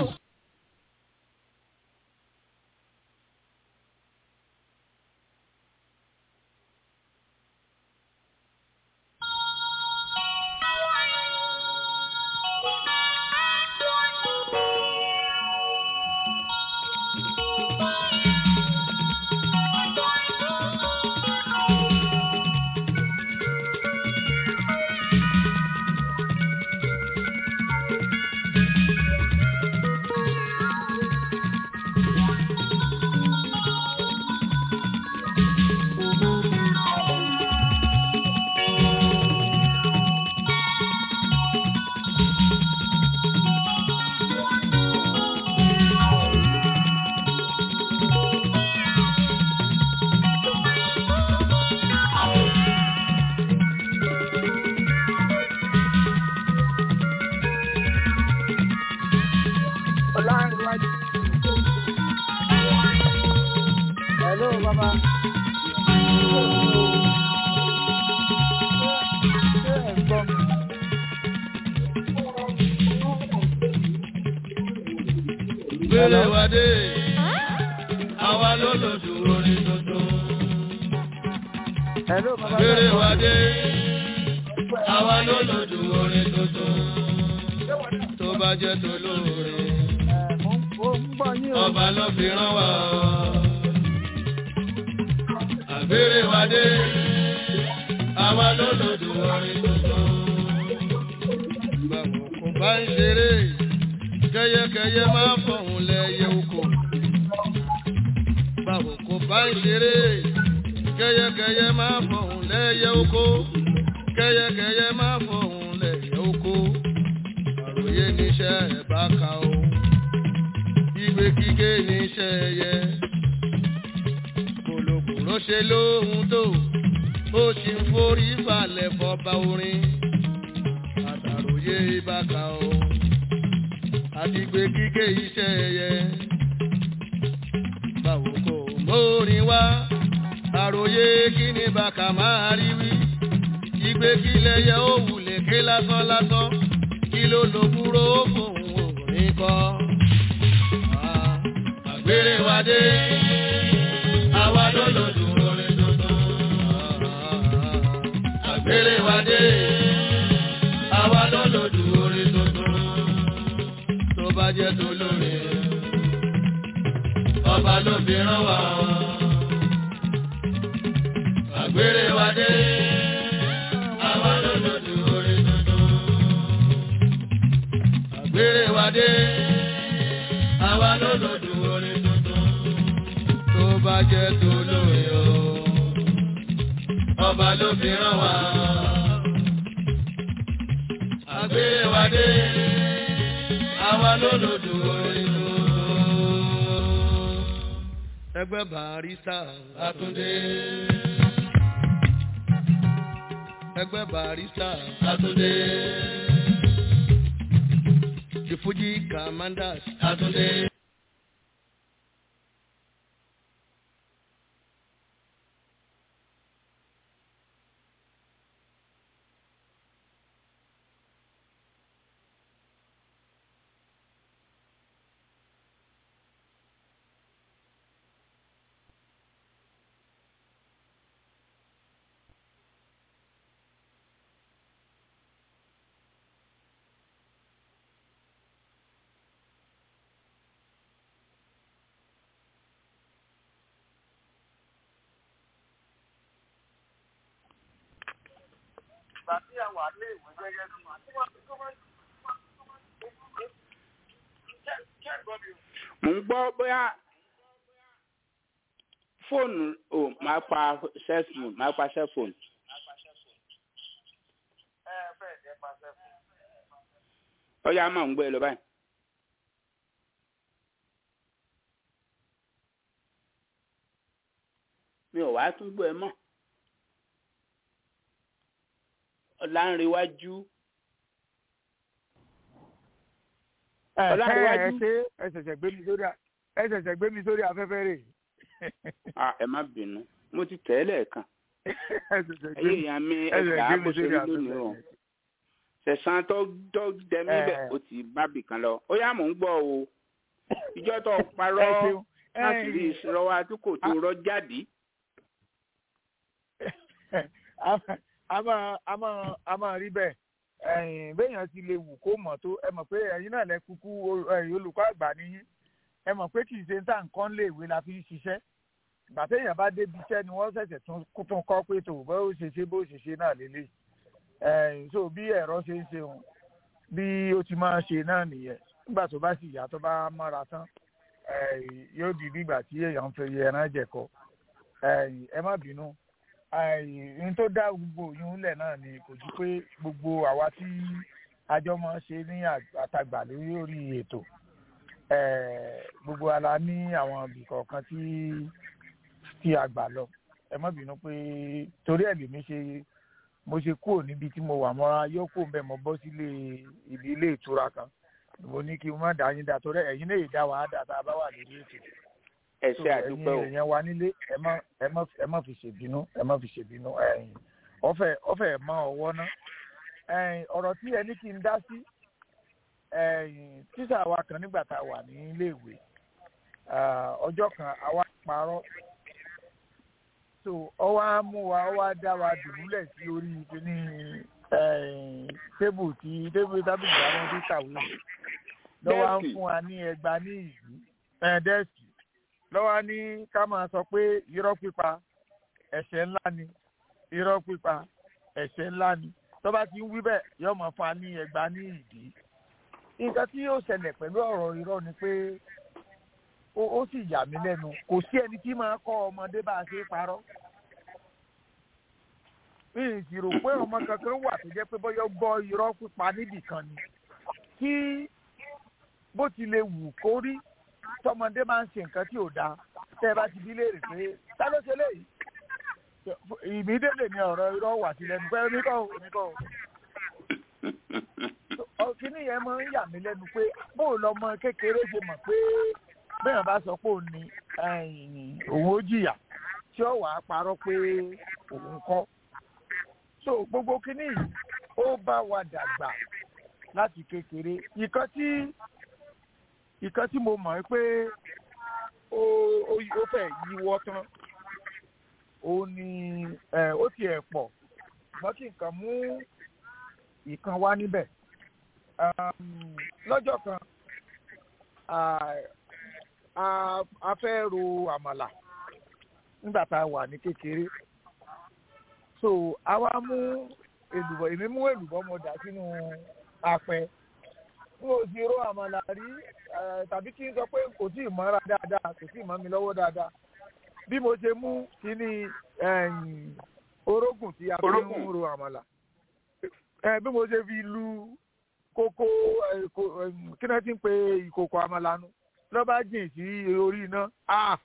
Ọlárìnwájú. Hello, bàbá. Ṣé ẹ̀ ń gbọ́ mi? gbélé wa dé àwa ló lòdù orin tuntun. Hello, bàbá. gbélé wa dé àwa ló lòdù orin tuntun. tó bá jẹ́ tó lóore Ẹ̀, mo ń mo ń gbọ́ yín o. ọba ló fi rán wa. àgbèrè wa dé àwa ló lòdù orin tuntun. báwo kò bá ń ṣeré kẹyẹkẹyẹ máa fọ̀hún lẹ́yẹ oko. báwo kò bá ń ṣeré kẹyẹkẹyẹ máa fọ̀hún lẹ́yẹ oko. kẹyẹkẹyẹ máa fọ̀hún lẹ́yẹ oko. àròyé níṣẹ́ ẹ̀ bá ka o ìgbé kíké níṣẹ́ ẹyẹ. kòlòkòlò ṣe lóhun tó ó sì ń forí balẹ̀ fọba orin. àtàròyé ìbáka o àti ìgbé kíké iṣẹ́ ẹyẹ. báwo kò mórin wá àròyé kí ni bàkà máa rí wí. ìgbé kílẹ̀ yẹ ó wulẹ̀ ké lásán lásán kí ló lo búrò fóun òrin kọ́ àgbèrè wa dé àwa ló lòdù orin tuntun. àgbèrè wa dé àwa ló lòdù orin tuntun. tó bá jẹ́ tó lóore ọba ló fi rán wa. àgbèrè wa dé àwa ló lòdù orin tuntun. àgbèrè wa dé àwa ló lòdù orin tuntun tó bá jẹ́ tó lóore o ọba ló fi rán wa àgbèrè wa dé àwa ló lòdù orin tuntun. ẹgbẹ́ barista Àtúndé ẹgbẹ́ barista Àtúndé. The Fuji Commanders Àtúndé. ìgbà tí a wà ní ìwé gẹ́gẹ́ bí tí wọ́n ti tó wọ́n ṣe gbọ́ mi o. mò ń gbọ́ bóyá fóònù ò máa pa cellphone máa pa cellphone ẹ bẹ́ẹ̀ jẹ́ pàṣẹ fún ó yá máa ń gbọ́ ẹ lọ báyìí. mi ò wá tún gbọ́ ẹ mọ́ ọ̀làǹrẹ̀wájú ẹ ẹ Ọlárẹ̀wájú. ṣe ẹ ṣẹ̀ṣẹ̀ gbé mi sórí a- ẹ ṣẹ̀ṣẹ̀ gbé mi sórí afẹ́fẹ́ rè Ah, ẹ má bínú mo ti tẹ̀ ẹ́ lẹ́ẹ̀kan ẹ ṣẹ̀ṣẹ̀ gbé ẹyẹ mi èèyàn mi ẹ ṣẹ̀ṣẹ̀ ẹgbàá gbé bó mi ṣe sórí rí lónìí afẹ́fẹ́ o rè. sẹ̀sán tó tó dẹ mí bẹ̀ Ẹ. ó ti bá bì kan lọ ó yá mò ń gbọ́ o ìjọ tó ẹ parọ́ ṣeun láti rí Ẹ̀yin, ìṣòro àdúgbò tó rọ́ jáde a máa- a máa a máa a máa rí bẹ́ẹ̀ ẹ̀yin béèyàn ti lè wù kó mọ̀ tó ẹ mọ̀ pé ẹ̀yin náà lẹ kúkú o- ẹ̀yin olùkọ́ àgbà nìyí ẹ mọ̀ pé kì í ṣe ń tà nǹkan lé ìwé la fi ń ṣiṣẹ́ ìgbà téèyàn bá débi iṣẹ́ ni wọ́n ṣẹ̀ṣẹ̀ tún kó tún kọ́ pé tó bó ṣe ṣe bó ṣe ṣe náà lélẹ̀ ẹ̀yin so bí ẹ̀rọ ṣe ń ṣe òun bí ó ti máa ṣe náà nìyẹn nígbà tó bá sì yá tó bá mọ́ra tán ẹ̀yin yóò di bí ìgbà tí èèyàn ń fi ẹran jẹ̀kọ ẹ̀yin ẹ má bínú ohun tó dá gbogbo òyìn ńlẹ̀ náà ni kò ju pé gbogbo àwa tí àjọ máa ń ṣe ní àtàgbà lórí orí ètò eh, gbogbo ala ní àwọn ibì kọ̀ọ̀kan tí tí a gbà lọ ẹ má bínú pé torí ẹ̀ lèmi ṣe mo ṣe kúrò níbi tí mo wà mọ́ra yóò kó mbẹ́ mo bọ́ sílé ibi ilé ìtura kan mo ní kí n má dá yín dá torí ẹ̀yin lè dá wàá dá tá a bá wà lórí ètò ẹ so ṣe àdúpẹ́ o ẹ̀yin èèyàn wa nílé ẹ má ẹ má ẹ má fi ṣèbínú ẹ má fi ṣèbínú ẹ̀yin ọ̀fẹ́ ọ̀fẹ́ mọ ọwọ́ ná ẹ̀yin ọ̀rọ̀ tí ẹni kí n dá sí ẹ̀yin tíṣà wa kan nígbà tá a wà ní iléèwé ah, ọjọ́ kan àwa parọ́ so ọwọ́ á mú wa ọwọ́ á dá wa dùbúlẹ̀ sí orí kíní ẹ̀yin tébù tí tébù tábìlì àwọn tó kàwé lọ́wọ́ á ń Dẹ́ẹ̀kì. fún wa ní ẹgbàá ní ìlú ẹ̀ẹ́dẹ́sì lọ́wọ́ ní ká máa sọ pé irọ́ pípa ẹ̀ṣẹ̀ ńlá ni irọ́ pípa ẹ̀ṣẹ̀ ńlá ni tó bá ti ń wí bẹ́ẹ̀ yóò máa fún wa ní ẹgbàá ní ìdí. nǹkan tí yóò ṣẹlẹ̀ pẹ̀lú ọ̀rọ̀ irọ́ ni pé ó ó sì yà mí lẹ́nu kò sí ẹni tí máa kọ́ ọmọdé bá a ṣe é parọ́. mi ì sì rò pé ọmọ kankan wà tó jẹ́ pé bọ́yọ́ gbọ́ irọ́ pípa níbì kan ni kí bó ti lè wù kó rí tọmọdé máa ń ṣe nǹkan tí ò dáa tẹ́ ẹ bá ti bí léèrè pé ta ló ṣe léyìí ìmídélé ni ọ̀rọ̀ irọ́ wà sí lẹ́nu pé oníkọ́ ò oníkọ́ ò kíní yẹn máa ń yà mí lẹ́nu pé bóò lọmọ kékeré ṣe mọ̀ pé bẹ́ẹ̀ bá sọ pé òun ni òun ó jìyà tí ó wàá parọ́ pé òun kọ́ so gbogbo kíní yìí ó bá wa dàgbà láti kékeré ìkan tí ìkan tí mo mọ̀ ẹ́ pé ó ó ó fẹ́ yíwọ́ tán òun ni ẹ̀ ó tiẹ̀ pọ̀ ṣùgbọ́n kí nǹkan mú ìkan wá níbẹ̀ Um, lọ́jọ́ kan a- a- a fẹ́ ro àmàlà nígbà tá a wà ní kékeré so a wá mú èlùbọ́ èmi mú èlùbọ́ mo dà sínú apẹ n ò sì ro àmàlà rí eh, tàbí kí n sọ pé kò tí ì mọ́ra dáadáa kò tí ì mọ́ mi lọ́wọ́ dáadáa bí mo ṣe mú kíní ẹ̀yìn orógùn tí a fi ń Orógùn. ro àmàlà Eh, bí mo ṣe fi lu kókó eh, ko- eh, kí náà ti ń pe ìkòkò àmàlà nu lọ́ bá jìn sí orí iná Ah!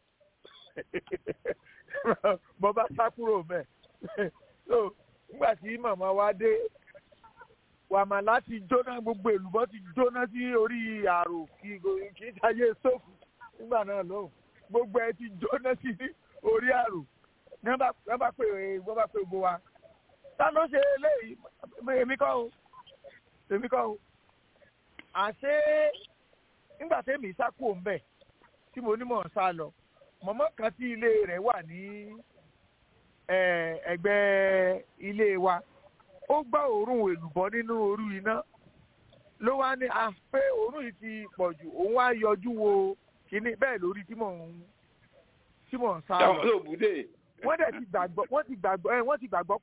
mo bá sá kúrò bẹ́ẹ̀ so nígbà tí màmá wa dé wàmàlà ti jóná gbogbo èlùbọ́ ti jóná sí orí àrò kì í kì í ṣayé sófù nígbà náà lóhùn gbogbo ẹ ti jóná sí orí àrò ní wọ́n bá wọ́n bá pè wọ́n bá pè gbogbo wa ta ló ṣe eléyìí èmi kọ́ o èmi kọ́ o àṣé nígbà tẹ́mi sá kúrò ńbẹ̀ tí mo ní mọ̀ ń sá lọ mọ̀mọ́ kan tí ilé rẹ̀ wà ní eh, ẹ̀gbẹ́ ilé wa ó gbọ́ òórùn èlùbọ́ nínú orú iná ló wá ní à pé òórùn yìí ti pọ̀ jù òun wá yọjú wo kíní bẹ́ẹ̀ lórí tí mò ń tí mò ń sá lọ táwọn olóòbúdé wọ́n dẹ̀ ti gbàgbọ́ wọ́n ti gbàgbọ́ ẹ wọ́n ti gbàgbọ́ pé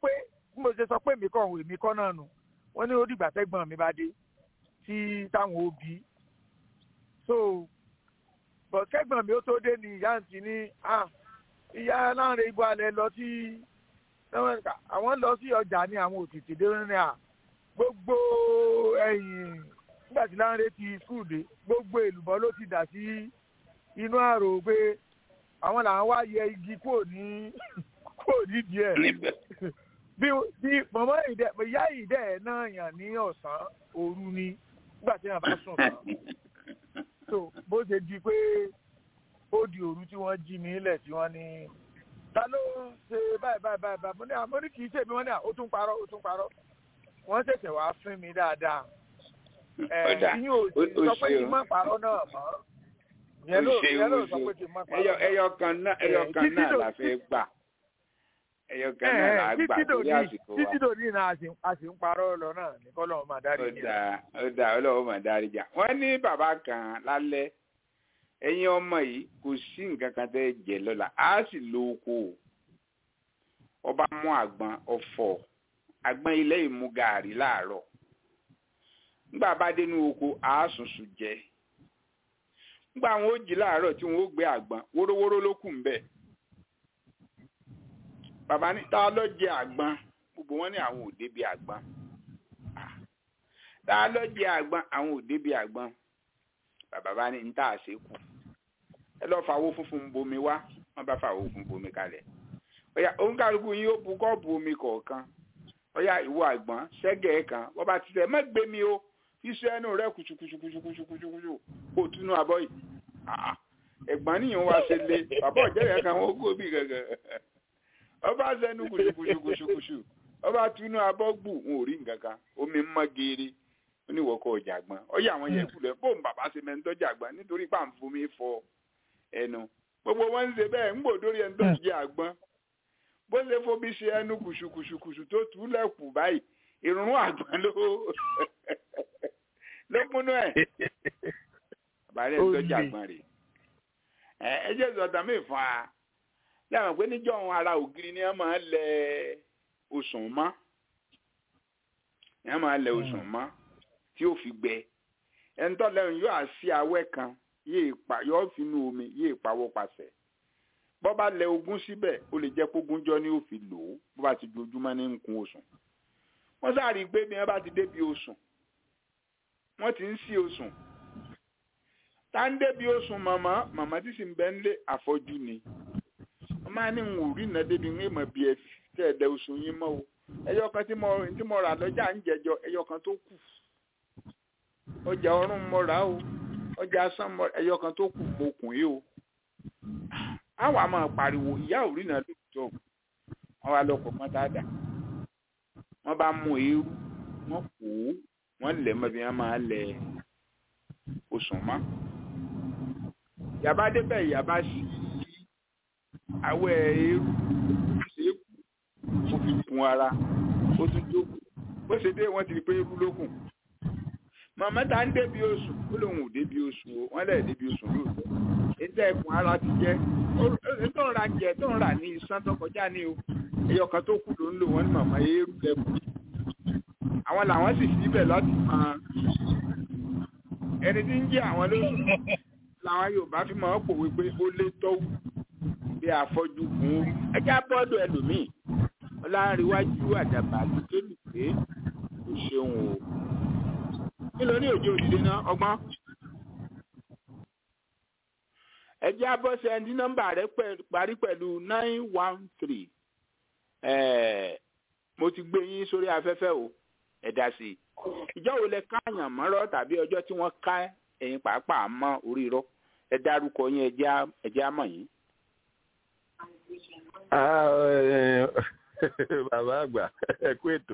bí mo ṣe sọ pé èmi kọ́ òun èmi kọ́ náà nù wọ́n ní ó dìgbà tẹ́gbọ́n mi bá dé tí táwọn òbí so bọ̀ kẹ́gbọ́n mi ó tó dé ní ìyá àǹtí ní ah ìyá láǹrẹ̀ ibo alẹ́ lọ sí àwọn lọ sí ọjà ní àwọn òtítì dé ní à gbogbo ẹ̀yìn nígbà tí láǹrẹ̀ ti skul dé gbogbo èlùbọ́ ló ti dà sí inú àrò pé àwọn làwọn wá yẹ igi kúrò ní kúrò nídìí ẹ̀ bí bí mọ̀mọ́ ìdẹ ìyá ìdẹ náà yàn ní ọ̀sán òru ni nígbà tí wọn bá sùn tán so bó ṣe di pé ó di òru tí wọ́n jí mi lẹ̀ tí wọ́n ní ta ló ṣe báyìí báyìí báyìí báyìí mo ní àmọ́ ní kì í ṣèmi wọ́n ní ó tún parọ́ ó tún parọ́ wọ́n ṣẹ̀ṣẹ̀ wá fún mi dáadáa ẹ̀ ìyín ò sì sọ pé kí n má parọ́ náà mọ́ ìyẹn ló ìyẹn ló sọ pé kí n má parọ́ náà ẹyọ kan náà ẹyọ kan náà la fẹ́ gbà ẹyọ kan náà la gbà torí àsìkò wa títí dòní náà a sì ń parọ́ lọ náà ní kọ́ lọ́wọ́ máa dárí ó dáa ó dáa ọlọ́wọ́ máa dárí jà wọ́n ní bàbá kan lálẹ́ ẹ̀yin ọmọ yìí kò sí nǹkan kan tẹ́ jẹ lọ́la á sì lo oko ọba mú àgbọn ọ̀fọ̀ àgbọn ilé ìmú gàárì láàárọ̀ nígbà bá dénú oko á sùnsùn jẹ nígbà wọn ó jí láàárọ̀ tí wọn ó gbé àgbọn wórówóró ló kù ń bẹ̀ bàbá ní ta ló jẹ àgbọn gbogbo wọn ní àwọn ò débi àgbọn ta ló jẹ àgbọn àwọn ò débi àgbọn bàbá bá ní níta àṣekù ẹ lọ fàwọ funfun bomi wá wọn bá fàwọ funfun bomi kalẹ̀ ọyà òǹkàlùkù yín ó bu kọ́ọ̀bù omi kọ̀ọ̀kan ọyà ìwọ àgbọn ṣẹ́gẹ̀ẹ́ kan wọ́n bá ti tẹ̀ má gbé mi o iṣẹ́ ẹnu rẹ kùtùkùtùkùtùkùtùkùtù kò túnú abọ́ yìí ẹ̀gbọ́n níyàn wá ṣe lé bàbá ọ̀jẹ̀rẹ̀ kan wọ́n kó bí gàngàn ọba sẹ́nu kùtùkùtùkùtù ọba túnú abọ́ gbù ń ò rí nǹkan kan omi mọ́ geere ó ní ìwọ́kọ̀ ọjà gbọ́n ọyà àwọn yẹn kulẹ̀ bóun bàbá ṣe mẹ́ńtọ́ jà gbọ́n nítorí pàǹfomi fọ ẹnu gbogbo wọn ń ṣe bẹ́ẹ̀ ń gbòdórí ẹni tó ti jẹ àgbọn bó ṣe fomi ṣe ẹnu kùṣùkùṣùkùṣù tó tú lẹ́kù báyìí ìrùn àgbọn ló ló kúnú ẹ̀ àbálẹ̀ ń tọ́jú àgbọn rẹ̀ ẹ ẹ jẹ́ sọ̀tàn mí fún wa lẹ́wọ̀n pé níjọ́ ohun ara ògiri ni wọ́n máa ń lẹ osùn mọ́ wọ́n máa ń lẹ osùn mọ́ tí ó fi gbẹ ẹni tó lẹ́yìn yóò àṣì awẹ́ kan yóò fi inú omi yóò pawọ́ pasẹ̀ bọ́ bá lẹ ogún síbẹ̀ ó lè jẹ́ kógúnjọ́ ni ó fi lò ó bó bá ti dojúmọ́ ní nkun osùn wọ́n sáré gbé bí wọ́n bá ti débi osùn wọ́n ti ń sí osùn tá ń débi osùn màmá màmá tí sì ń bẹ́ ń lé àfọ́jú ni wọ́n máa ní ń rí iná débi ń mọ̀ bí ẹ tẹ́ ẹ̀ dẹ osùn yín mọ́ o ẹyọ kan tí mo tí mo rà lọ́jà ń jẹjọ ẹyọ kan tó kù ọjà ọrùn mo rà o ọjà asán mo ẹyọ kan tó kù mo kùn yìí o àwọn àmọ́ pariwo ìyá ò rí iná lóòótọ́ wọ́n wá lọ́kọ̀ mọ́ dáadáa wọ́n bá mú eérú wọ́n kó wọ́n lẹ̀ mọ́ bí wọ́n máa lẹ̀ osùn mọ́ yàbá débẹ̀ yàbá sí awẹ́ eérú ṣe é kù ó fi kun ara ó tún jókòó bó ṣe dé wọ́n ti rí pé eérú ló kù màmá ta ń débi oṣù ó lóun ò débi oṣù o wọ́n lẹ̀ débi oṣù lóòótọ́ ètò ẹ̀kún ara ti jẹ́ tó ń ra jẹ tó ń rà ní iṣan tó kọjá ní o ẹyọ kan tó kù ló ń lò wọ́n ní màmá eérú lẹ́kùn àwọn làwọn sì síbẹ̀ láti máa ẹni tí ń jẹ́ àwọn lóṣù làwọn Yorùbá fi máa ń pòwe pé ó lé tọ́wù bí àfọ́jú kùn ún ẹjá bọ́ọ̀dù ẹlòmíì ọlárìnwájú àdàbà lùkélù pé kò ṣeun o kí ló ní òjò òdìdé náà ọgbọ́n ẹjẹ́ abọ́sẹ̀ ẹni nọ́mbà rẹ̀ parí pẹ̀lú nine one three mo ti gbé yín sórí afẹ́fẹ́ o ẹ̀dá sí i ìjọ wo lẹ káàyàn mọ́rọ́ tàbí ọjọ́ tí wọ́n ká ẹ̀yin pàápàá mọ́ orí irọ́ ẹ dárúkọ yín ẹjẹ́ àmọ̀ yín. bàbá àgbà ẹ kú ètò.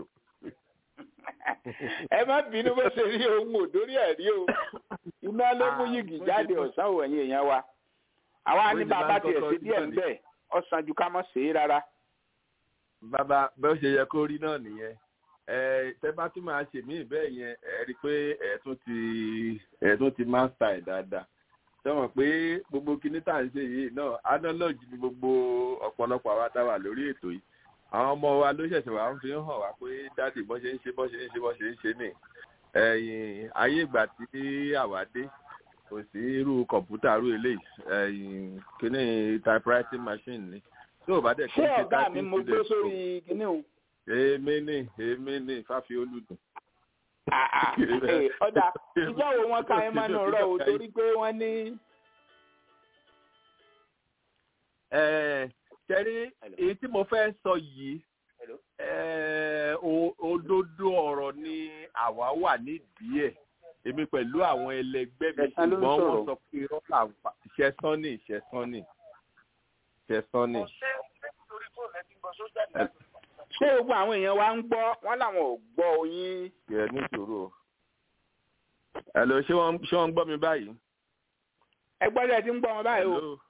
ẹ má bínú bó ṣe rí ohun òdórí ẹ̀ rí o iná ló mú yìgì jáde ọ̀sán òwẹ̀yìn èèyàn wa àwa ní bàbá tiẹ̀ sí díẹ̀ ń bẹ̀ ọ̀sán ju ká mọ̀ sí rárá. bàbá bó ṣe yẹ kó rí náà nìyẹn ẹ tẹ bá tún máa ṣe mí bẹ́ẹ̀ yẹn ẹ rí i pé ẹ tún ti ẹ tún ti mástà ẹ̀ dáadáa sọ̀rọ̀ pé gbogbo kinní tá à ń ṣe yìí náà analogy ni gbogbo ọ̀pọ̀lọpọ̀ àwa tá a wà lórí ètò yìí àwọn ọmọ wa ló ṣẹ̀ṣẹ̀ wá ń fi hàn wá pé dáàdì bọ́ ṣe ń ṣe bọ́ ṣe ń ṣe bọ́ ṣe ń ṣe nì ẹ̀yìn ayé ìgbà tí àwa dé kò sí irú kọ̀ǹpútà irú eléyìí ẹ̀yìn kíní typewriting machine ni tí ò bá dẹ̀ kí ṣé n ṣe ọ̀gá mi typing mo gbé student tó- sórí kinní o. èmi ní èmi ní fáfi olùdùn. Ah, ah, eh, ọ̀dà ìjọ wo wọn ka ẹ máa nù rọ o torí pé wọ́n ní. Ẹ, ṣẹ́rí èyí tí mo fẹ́ sọ yìí ẹ, o- òdodo ọ̀rọ̀ ni àwa wà nídìí ẹ̀ èmi pẹ̀lú àwọn ẹlẹgbẹ́ mi Ẹ̀san ló ń ṣùgbọ́n wọ́n sọ̀rọ̀. sọ pé irọ́ là ń pa ìṣẹ́sán ní ìṣẹ́sán ní ìṣẹ́sán ní. torí fóònù ẹ ti gbọ́ sójà ní Ẹ- ṣé gbogbo àwọn èèyàn wa ń gbọ́ wọ́n làwọn ò gbọ́ oyin. kẹ níṣòro o. Hello, ṣé wọ́n ṣé wọ́n ń gbọ́ mi báyìí? ẹ gbọ́dọ̀ ti ń gbọ́ wọn báyìí o Hello?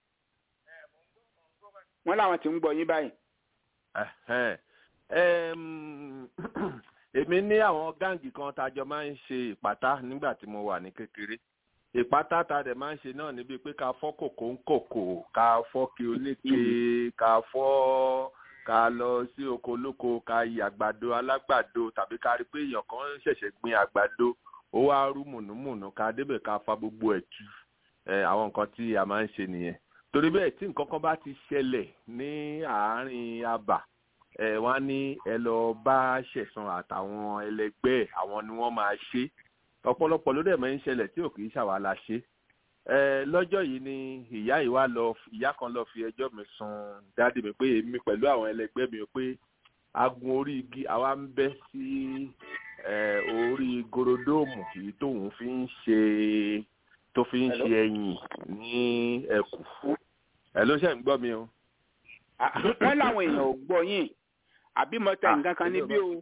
wọ́n làwọn ti ń gbọ́ yín báyìí. Ẹ̀hẹ́n. Ẹm, èmi ní àwọn gáǹgì kan tá a jọ máa ń ṣe ìpátá nígbà tí mo wà ní kékeré ìpátá tá a dẹ̀ máa ń ṣe náà níbi pé ká fọ́ kòkó ń kòkó ká fọ́ kí oníke ká fọ́ ká lọ sí oko olóko ká yí àgbàdo alágbàdo tàbí ká rí pé èèyàn kan ṣẹ̀ṣẹ̀ gbin àgbàdo ó wá rú mùnúmùnú ká débẹ̀ ká fa gbogbo ẹ̀ tú ẹ̀ àwọn nǹkan tí a máa ń ṣe nìyẹn torí bẹ́ẹ̀ tí nǹkan kan bá ti ṣẹlẹ̀ ní àárín abà ẹ wọ́n á ní ẹ lọ bá ṣẹ̀san àtàwọn ẹlẹgbẹ́ ẹ̀, àwọn ni wọ́n máa ṣe ọ̀pọ̀lọpọ̀ ló dẹ̀ máa ń ṣẹlẹ̀ tí ò kì í ṣàwa la ṣe ẹ lọ́jọ́ yìí ni ìyá yìí wá lọ ìyá kan lọ fi ẹjọ́ mi sùn dáàdì mi pé èmi pẹ̀lú àwọn ẹlẹgbẹ́ mi pé agun orí igi àwa ń bẹ́ sí ẹ orí gorodóòmù èyí tóun fi ń ṣe tó fi ń ṣe ẹyìn ní ẹkù ẹ ló ṣe ń gbọ́ mi o. Ah, wọ́n làwọn èèyàn ò gbọ́ yín àbí mo tẹ nǹkan kan níbí o.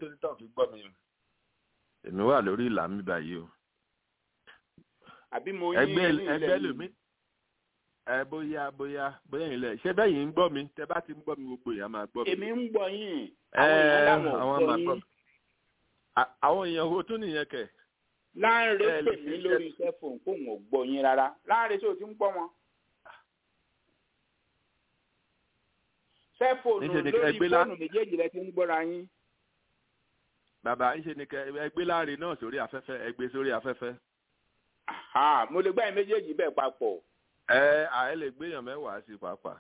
èmi wà lórí ìlà mi báyìí o. àbí mo yín ẹgbẹ́ ní ilẹ̀ ẹgbẹ́ yìí. lómi ẹ bóyá bóyá bóyá ilẹ̀ ṣé bẹ́ẹ̀ yìí ń gbọ́ mi tẹ́ bá ti ń gbọ́ mi gbogbo èèyàn máa gbọ́ mi. èmi ń gbọ́ yín Ẹ, àwọn èèyàn làwọn ò àwọn gbọ́ máa gbọ́ yín. mi. À- àwọn èèyàn wo tún nìyẹn kẹ̀. láńre ẹ lè pè fi mí iṣẹ́- lórí sẹ́fọ̀n kóun ò gbọ́ yín rárá láńre tó ti ń gbọ́ wọn. sẹ́fọ̀nù Níṣẹ́ ni lórí ẹgbẹ́ lá- fóònù méjèèjì lẹ ti ń gbọ́ra yín. bàbá ń ṣe ni kẹ ẹgbẹ́ láre náà sórí afẹ́fẹ́ ẹgbẹ́ sórí afẹ́fẹ́. Àhà, mo lè gbá yín méjèèjì bẹ́ẹ̀ papọ̀. ẹ àẹ lè gbéyàn mẹ́wàá sí pàápàá.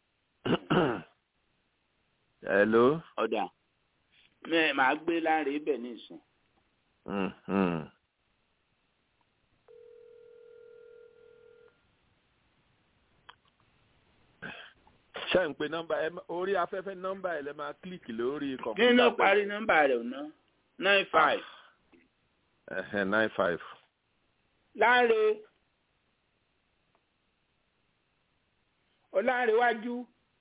hello. ọ̀dà mẹ́ màá gbé láńre bẹ̀ ní ìsìn. Mm, mm. ṣé ń pe nọ́mbà ẹ má- orí afẹ́fẹ́ nọ́mbà ẹ lẹ máa kílìkì lórí kí kọ̀m̀pútà. ló parí nọ́mbà rẹ̀ ná nine five. ẹ̀hẹ̀ nine five. láńre ọlárẹ̀wájú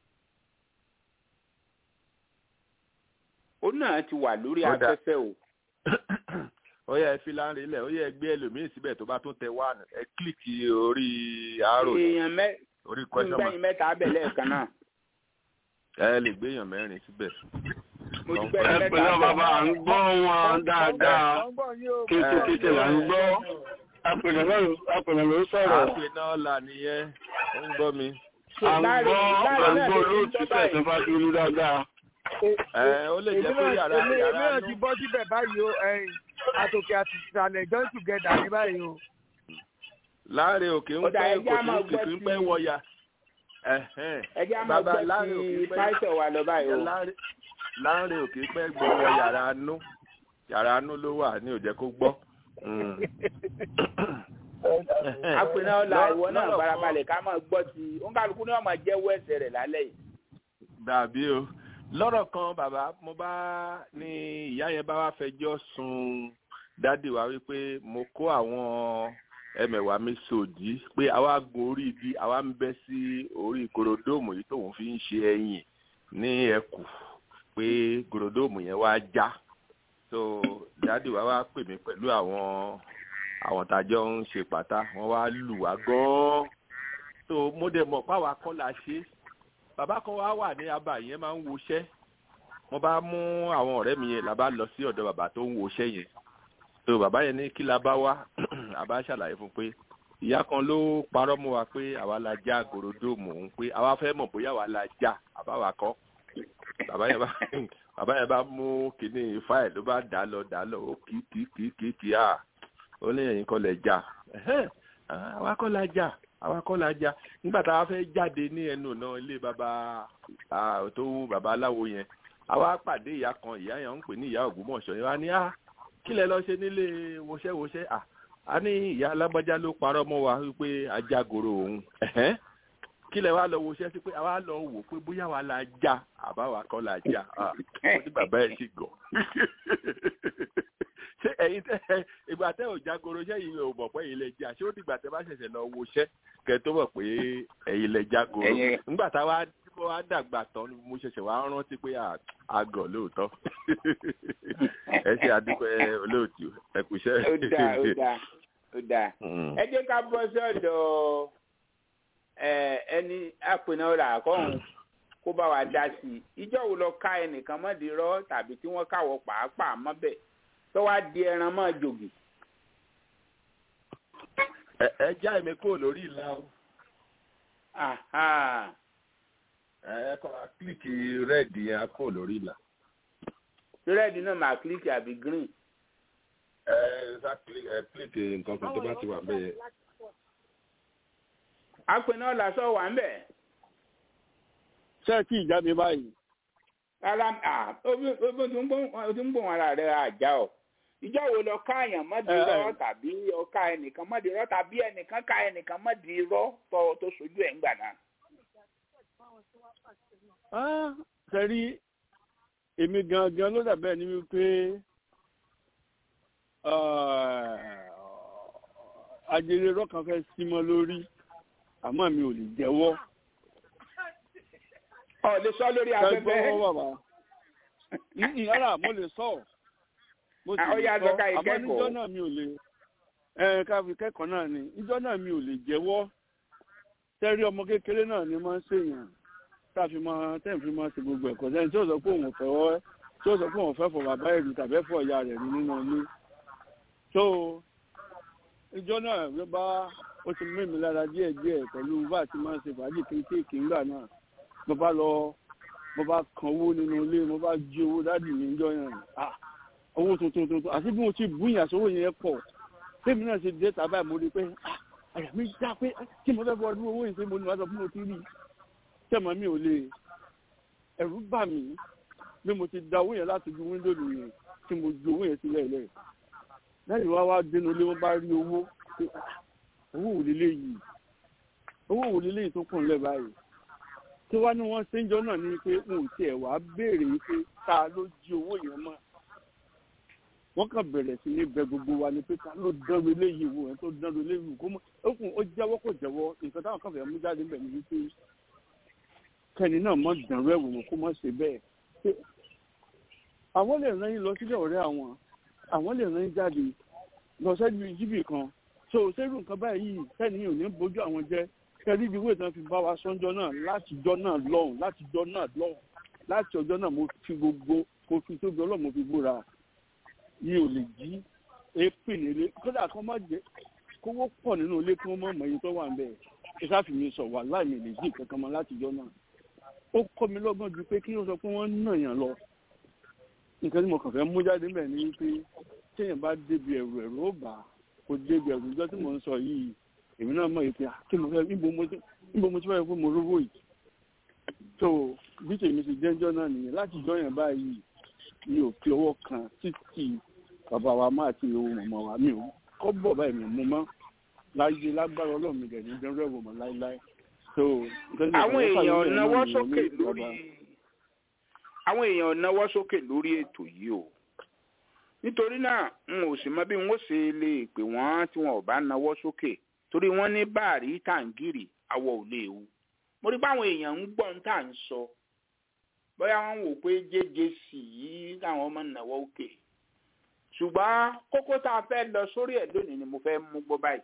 ó náà ti wà lórí Ó dà. afẹ́fẹ́ o. ó yẹ ẹ fi láńre ilẹ̀ ó yẹ ẹ gbé ẹlòmíì síbẹ̀ tó bá tún tẹ one ẹ kílìkì orí àárò èèyàn mẹ́ orí ń question mark gbẹ̀yìn mẹ́ta abẹ́ lẹ́ẹ̀kan náà. ẹ lè gbéyàn mẹ́rin síbẹ̀. mo ti Ẹ gbẹ̀yìn ẹ mẹ́ta pẹ̀lú abẹ́. bàbá à ń gbọ́ wọn dáadáa Wọ́n gbọ́ yín o. kété kété là ń gbọ́ apẹ̀lẹ̀ náà apẹ̀lẹ̀ ló sọ̀rọ̀ àpè náà là nìyẹn ó ń gbọ́ mi. à ń Láre- gbọ́ Láre à ń náà gbọ́ ló ti ń lóòtú gbọ́ báyìí. tẹ̀sán bá ti rí dáadáa. ẹ ó lè jẹ́ pé Èmi náà- yàrá èmi- yàrá èmi náà nú ti bọ́ síbẹ̀ báyìí o ẹ̀yìn àtòkè àti ìsàlẹ̀ join together ní báyìí o. láàrin òkè ń Ọ̀dà pẹ́ ẹja kò máa sí gbọ́ kìkì ń ti- pẹ́ wọ̀yà. Ẹ̀hẹ́n. ẹ jẹ́ á máa Bàbá gbọ́ Láre ti òkè pẹ́- pásítọ̀ wa lọ báyìí o. Láàrin- láàrin òkè pẹ́ gbọ́ wọ yàrá nú yàrá nú ló wà ní òjẹ́ kó gbọ́. Mm. apẹ̀nà ọ̀la Lọ́- ìwọ náà lọ́rọ̀ kan- farabalẹ̀ ká máa gbọ́ ti òǹkàlùkù náà máa jẹ́wọ́ ẹ̀ṣẹ̀ rẹ̀ lálẹ́ yìí. dàbí o lọ́rọ̀ kan bàbá mo bá ní ìyá yẹn bá wá fẹjọ́ sun dádì wa wípé mo kó àwọn ẹmẹ̀wà mi sòdí pé àwa gun orí igi àwa ń bẹ́ sí orí korodóòmù yìí tóun fi ń ṣe ẹyìn ní ẹkù pé korodóòmù yẹn wá já so dádì wa wá pè mí pẹ̀lú àwọn àwọn tàjọ ń ṣe pàtà wọ́n wá lù wá gan-an so mo dẹ̀ mọ̀ páwa kọ́ la ṣe é bàbá kan wá wà ní abà yẹn máa ń woṣẹ́ mo bá mú àwọn ọ̀rẹ́ mi yẹn la bá lọ sí ọ̀dọ̀ bàbá tó ń woṣẹ́ yẹn so bàbá yẹn ní kí la bá wá àbá ṣàlàyé fún pé ìyá kan ló parọ́ mọ́ wa pé àwa la já gòròdóòmù òun pé àwa fẹ́ mọ̀ bóyá àwa la já àbáwa kọ́ bàbá yẹn bá bàbá yẹn bá mú kinní fáìlì ló bá dà lọ dà lọ ó kì í kì í kì í kì í kì í à ó ní ẹ̀yin kọ́ lẹ̀ jà ẹ̀hẹ́n, àwa kọ́ la jà àwa kọ́ la jà nígbà tá a fẹ́ jáde ní ẹnu ọ̀nà ilé bàbá ah, tó wú bàbá aláwo yẹn àwa pàdé ìyá kan ìyá yẹn ń pè ní ìyá ògbómọ̀ṣọ́ yẹn wá ní à kí lẹ lọ ṣe nílé wọṣẹ́wọṣẹ́ à a ní ìyá alágbájá ló parọ́ mọ́ wa wípé ajágoro òun ẹ̀hẹ́n kí lẹ wá lọ wọṣẹ́ sí pé àwa lọ wò pé bóyá wa la já àbáwa kọ́ la já ah, ó ní bàbá ẹ̀ sì gọ̀ ṣé ẹ̀yin tẹ́ ìgbà tẹ́ ò jágoro ṣé ẹ̀yin ò mọ̀ pé ẹ̀yin lẹ já ṣé ó dìgbà tẹ́ bá ṣẹ̀ṣẹ̀ lọ wọṣẹ́ kẹ́ tó mọ̀ pé ẹ̀yin lẹ jágoro Ẹ̀yin- nígbà tá a wá tí mo wá dàgbà tán ni mo ṣẹ̀ṣẹ̀ wá rántí pé à- àgọ̀ lóòótọ́ ẹ ṣe àdúpẹ́ olóòtú ẹ kú iṣẹ́. ó dáa ó dáa ó dáa Mm. ẹ jẹ́ ká bọ́ sọ́dọ̀ ẹ, ẹni àpènà rà kọ́hún kó bá wa dá sí i ìjọ wo lọ ká ẹnìkan mọ́dì rọ́ tàbí tí wọ́n káwọ́ pàápàá mọ́bẹ̀ tó wá di ẹran mọ́ jògì. ẹ ẹ já èmi kúrò lórí ìlà o Aha. ẹ kọ́ wa kílìkì rẹ́ẹ̀dì yẹn á kúrò lórí ìlà. rẹ́ẹ̀dì náà máa kílíkì àbí green. ẹ sá kílì- ẹ kílìkì nǹkan kan tó bá ti wà bẹ́ẹ̀. àpènà làṣọ wà ń bẹ̀. ṣé ẹ tí ì jáde báyìí rárá à obi obi tó ń gbóhùn o ti ń gbóhùn ara rẹ̀ àjà ọ̀ ìjọ wo lọ ká èèyàn mọ́dì Ẹ, ẹ. rọ́ tàbí ọ̀ka ẹnìkan mọ́dì rọ́ tàbí ẹnìkan ká ẹnìkan mọ́dì rọ́ tó tó sojú ẹ̀ ń gbà náà. Ah, ṣe rí èmi gangan ló dàbẹ́ ni wípé ajere rọ́kàn fẹ́ símọ́ lórí àmọ́ mi ò lè jẹ́wọ́. ọ̀ lè sọ lórí afẹ́fẹ́. Ṣẹ́gbọ́n bàbá. Ní yàrá mo lè sọ. Mo sì Ah, ó lè yá, sọ. sọ ká Àmọ́ ìkẹ́kọ̀ọ́. níjọ́ náà mi ò lè. Ẹ ká fi kẹ́kọ̀ọ́ náà ni. Níjọ́ náà mi ò lè jẹ́wọ́. Tẹ́rí ọmọ kékeré náà ni máa ń ṣèyàn. Tá a fi máa tẹ́ẹ̀ fi máa ṣe gbogbo ẹ̀kọ́ sẹ́yìn tí ó sọ pé òun fẹ́ wọ́ tí ó sọ pé òun fẹ́ fọ bàbá ẹ̀rù tàbí ẹ̀fọ́ ìyá rẹ̀ ní nínú ilé. So ìjọ náà ló bá ó ti mú mi lára díẹ̀ díẹ̀ pẹ̀lú bá a ti máa ń ṣe fàájì kéékèèké ńgbà náà. Mo bá lọ mo bá kan owó nínú ilé mo bá jí owó dádì mi níjọ́ yẹn ah owó tuntun tuntun àti bí mo ti búyàn sówó yẹn pọ̀ tèmi náà ṣe dé tàbá mo rí pé ah àyà mi já pé ah, kí mo fẹ́ fọ ọdún owó yìí ṣe mo ní wàá sọ fún mo ti rí tẹ̀mọ́ mi ò lè ẹ̀rù bà mí bí mo ti da owó yẹn láti ju wíńdò nìyẹn tí mo ju owó yẹn sílẹ̀ lẹ̀ lẹ́yìn wá wá dénú ilé wọn bá rí owó pé ah owó wò lélẹ̀ yìí owó wò lélẹ̀ yìí tó kàn lẹ̀ báyìí tí wá ní wọ́n ṣe ń jọ náà ni pé n ò tiẹ̀ wá béèrè pé ta ló jí owó yẹn mọ́ wọ́n kàn bẹ̀rẹ̀ sí ní bẹ gbogbo wa ni pé ta ló dánwó eléyìí wò ẹ̀ tó dánwó eléyìí wò kó mọ́ ó kùn ó jẹ́wọ́ kò jẹ́wọ́ nǹkan táwọn kan fẹ́ mú jáde ń bẹ̀ ní wípé kẹ́ni náà mọ̀ dánwó ẹ̀wò wò kó mọ̀ ṣe bẹ́ẹ̀ pé àwọn lè rán yín lọ sílẹ̀ ọ̀rẹ́ àwọn àwọn lè rán yín jáde lọ sẹ́ni jíbì kan so sẹ́rù nǹkan báyìí sẹ́ni yìí ò ní bójú àwọn jẹ́ kẹ́rí ibi ìwé ìtàn fi bá wa sọ́njọ́ náà láti jọ́ náà lọ́hùn láti jọ́ náà lọ́hùn láti ọjọ́ náà mo fi gbogbo mo fi tóbi ọlọ́run mo fi búra yìí ò lè jí èépè nílé kódà kó má jẹ kówó pọ̀ nínú ilé kí wọ́n mọ̀ mọ̀ iye tó wà ń bẹ̀ ìsáfì mi sọ wà láì mi lè jí kankan mọ́ láti jọ́ náà ó kọ́ mi lọ́gbọ́n ju pé kí wọ́n sọ pé wọ́n ń nà yàn lọ nǹkan tí mo kàn fẹ́ mú jáde mbẹ̀ ni pé téèyàn bá débi ẹ̀rù ẹ̀rù ó bà á kò débi ẹ̀rù ìjọ tí mò ń sọ yìí èmi náà mọ̀ ìpè kí mo fẹ́ níbo mo ti níbo mo ti fẹ́ pé mo rówó yìí tó bí tèmi ti jẹ́jọ́ náà nìyẹn láti jọ yẹn báyìí mi ò fi ọwọ́ kan títí bàbá wa máa ti owó mọ̀mọ́ wa mi ò kọ́ bọ̀ báyìí mi ò mú mọ́ láyé lágbára ọlọ́run mi dẹ̀ ní dẹ́rẹ́ ẹ̀wọ̀ mọ́ láéláé tó àwọn èèyàn náwó sókè lórí àwọn èèyàn náwó sókè lórí ètò yìí o nítorí náà n ò sì mọ bí n ó ṣe lè pè wọ́n tí wọn ò bá náwó sókè torí wọ́n ní báàrí tàǹgìrì àwọ̀ ò lè wu mo rí báwọn èèyàn ń gbọ́ ń tà ń sọ bóyá wọ́n wò pé jẹ́jẹ́ sì yí káwọn ọmọ náwó òkè ṣùgbọ́n kókó tá a fẹ́ lọ sórí ẹ̀ lónìí ni mo fẹ́ mú gbọ́ báyìí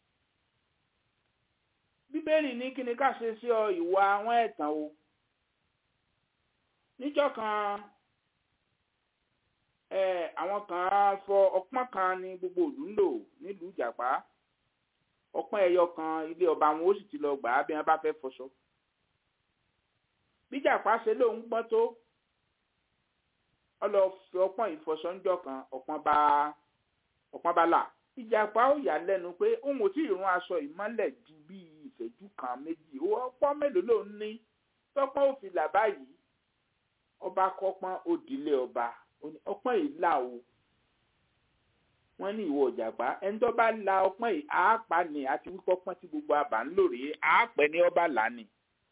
bíbélì ní kí ni ká ṣe sí ọ ìwà àwọn ẹ̀tàn o níjọ́ kan ẹ àwọn kan fọ ọpọ́n kan ní gbogbo ìlú ń lò nílùú ìjàpá ọpọ́n ẹyọ kan ilé ọba wọn ó sì ti lọ gbà á bí wọ́n bá fẹ́ fọṣọ bíjàpá ṣe lóun gbọ́n tó ọlọ fi ọpọ́n ìfọsọ́njọ́ kan ọpọ́n bá ọpọ́n bá là ìjàpá ó yà lẹ́nu pé òun ò tí ì rún aṣọ ìmọ́lẹ̀ ju bí ìṣẹ́jú kan méjì ó ọpọ́n mélòó ló ń ní tọ́pọ́n ò fi là báyìí ọba kọ́pọ́n ó dilé ọba ọpọ́n yìí là o wọ́n ní ìwọ ìjàpá ẹni tó bá la ọpọ́n yìí àápa ni àti wípé ọpọ́n tí gbogbo àbá ń lò rèé àápẹ́ ní ọba là ni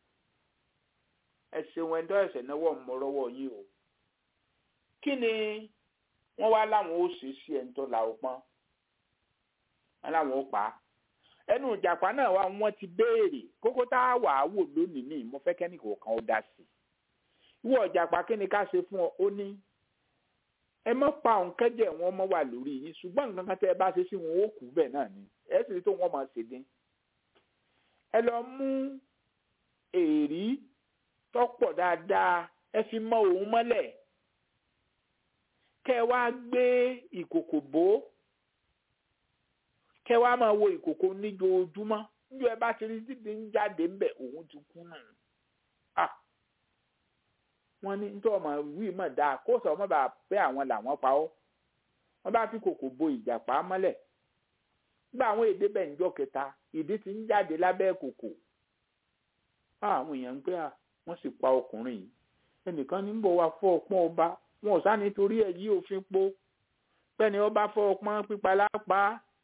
ẹ ṣeun ẹni tó ẹsẹ̀ náwó mọ́rọ́wọ́ yín o kí ni wọ́n wá láwọn ó ṣe sí ẹni tó la ọpọ́n wọ́n láwọn ó pa á ẹnu ìjàpá náà wá wọ́n ti béèrè kókó tá a wà á wò lónìí ní mo fẹ́ kẹ́ni kọ̀ọ̀kan ó dá sí i ìwọ ìjàpá kí ni ká ṣe fún ọ ó ní ẹ mọ́ pa òun kẹ́jẹ́ wọn mọ́ wà lórí yín ṣùgbọ́n nǹkan kan tẹ́ ẹ bá ṣe sí wọn ó kú bẹ́ẹ̀ náà ni ẹ sì rí tó wọ́n máa ṣe dín ẹ lọ mú èrí tọ́pọ̀ dáadáa ẹ fi mọ òun mọ́lẹ̀ kẹ́ ẹ wá gbé ìkòkò bò ó kẹ́ ẹ wá máa wo ìkòkò níjoojúmọ́ níjọ́ ẹ bá ti rí dídì ń jáde ńbẹ̀ òun ti kú nù wọ́n ní nítorí ọmọ wíì mọ̀ dáa kó sọ ọmọ bá pé àwọn làwọn pa ọ́ wọ́n bá fi kòkò bo ìjàpá mọ́lẹ̀ nígbà àwọn èdè bẹ̀ níjọ́ kẹta ìdí ti ń jáde lábẹ́ kòkò àwọn èèyàn ń pé à wọ́n sì pa ọkùnrin yìí ẹnìkan ní bọ̀ wá fọ́ ọpọ́n ọba wọn ò sáà nítorí ẹ̀ yí òfin po pẹ́ni ọba fọ́ ọpọ́n pípa lápá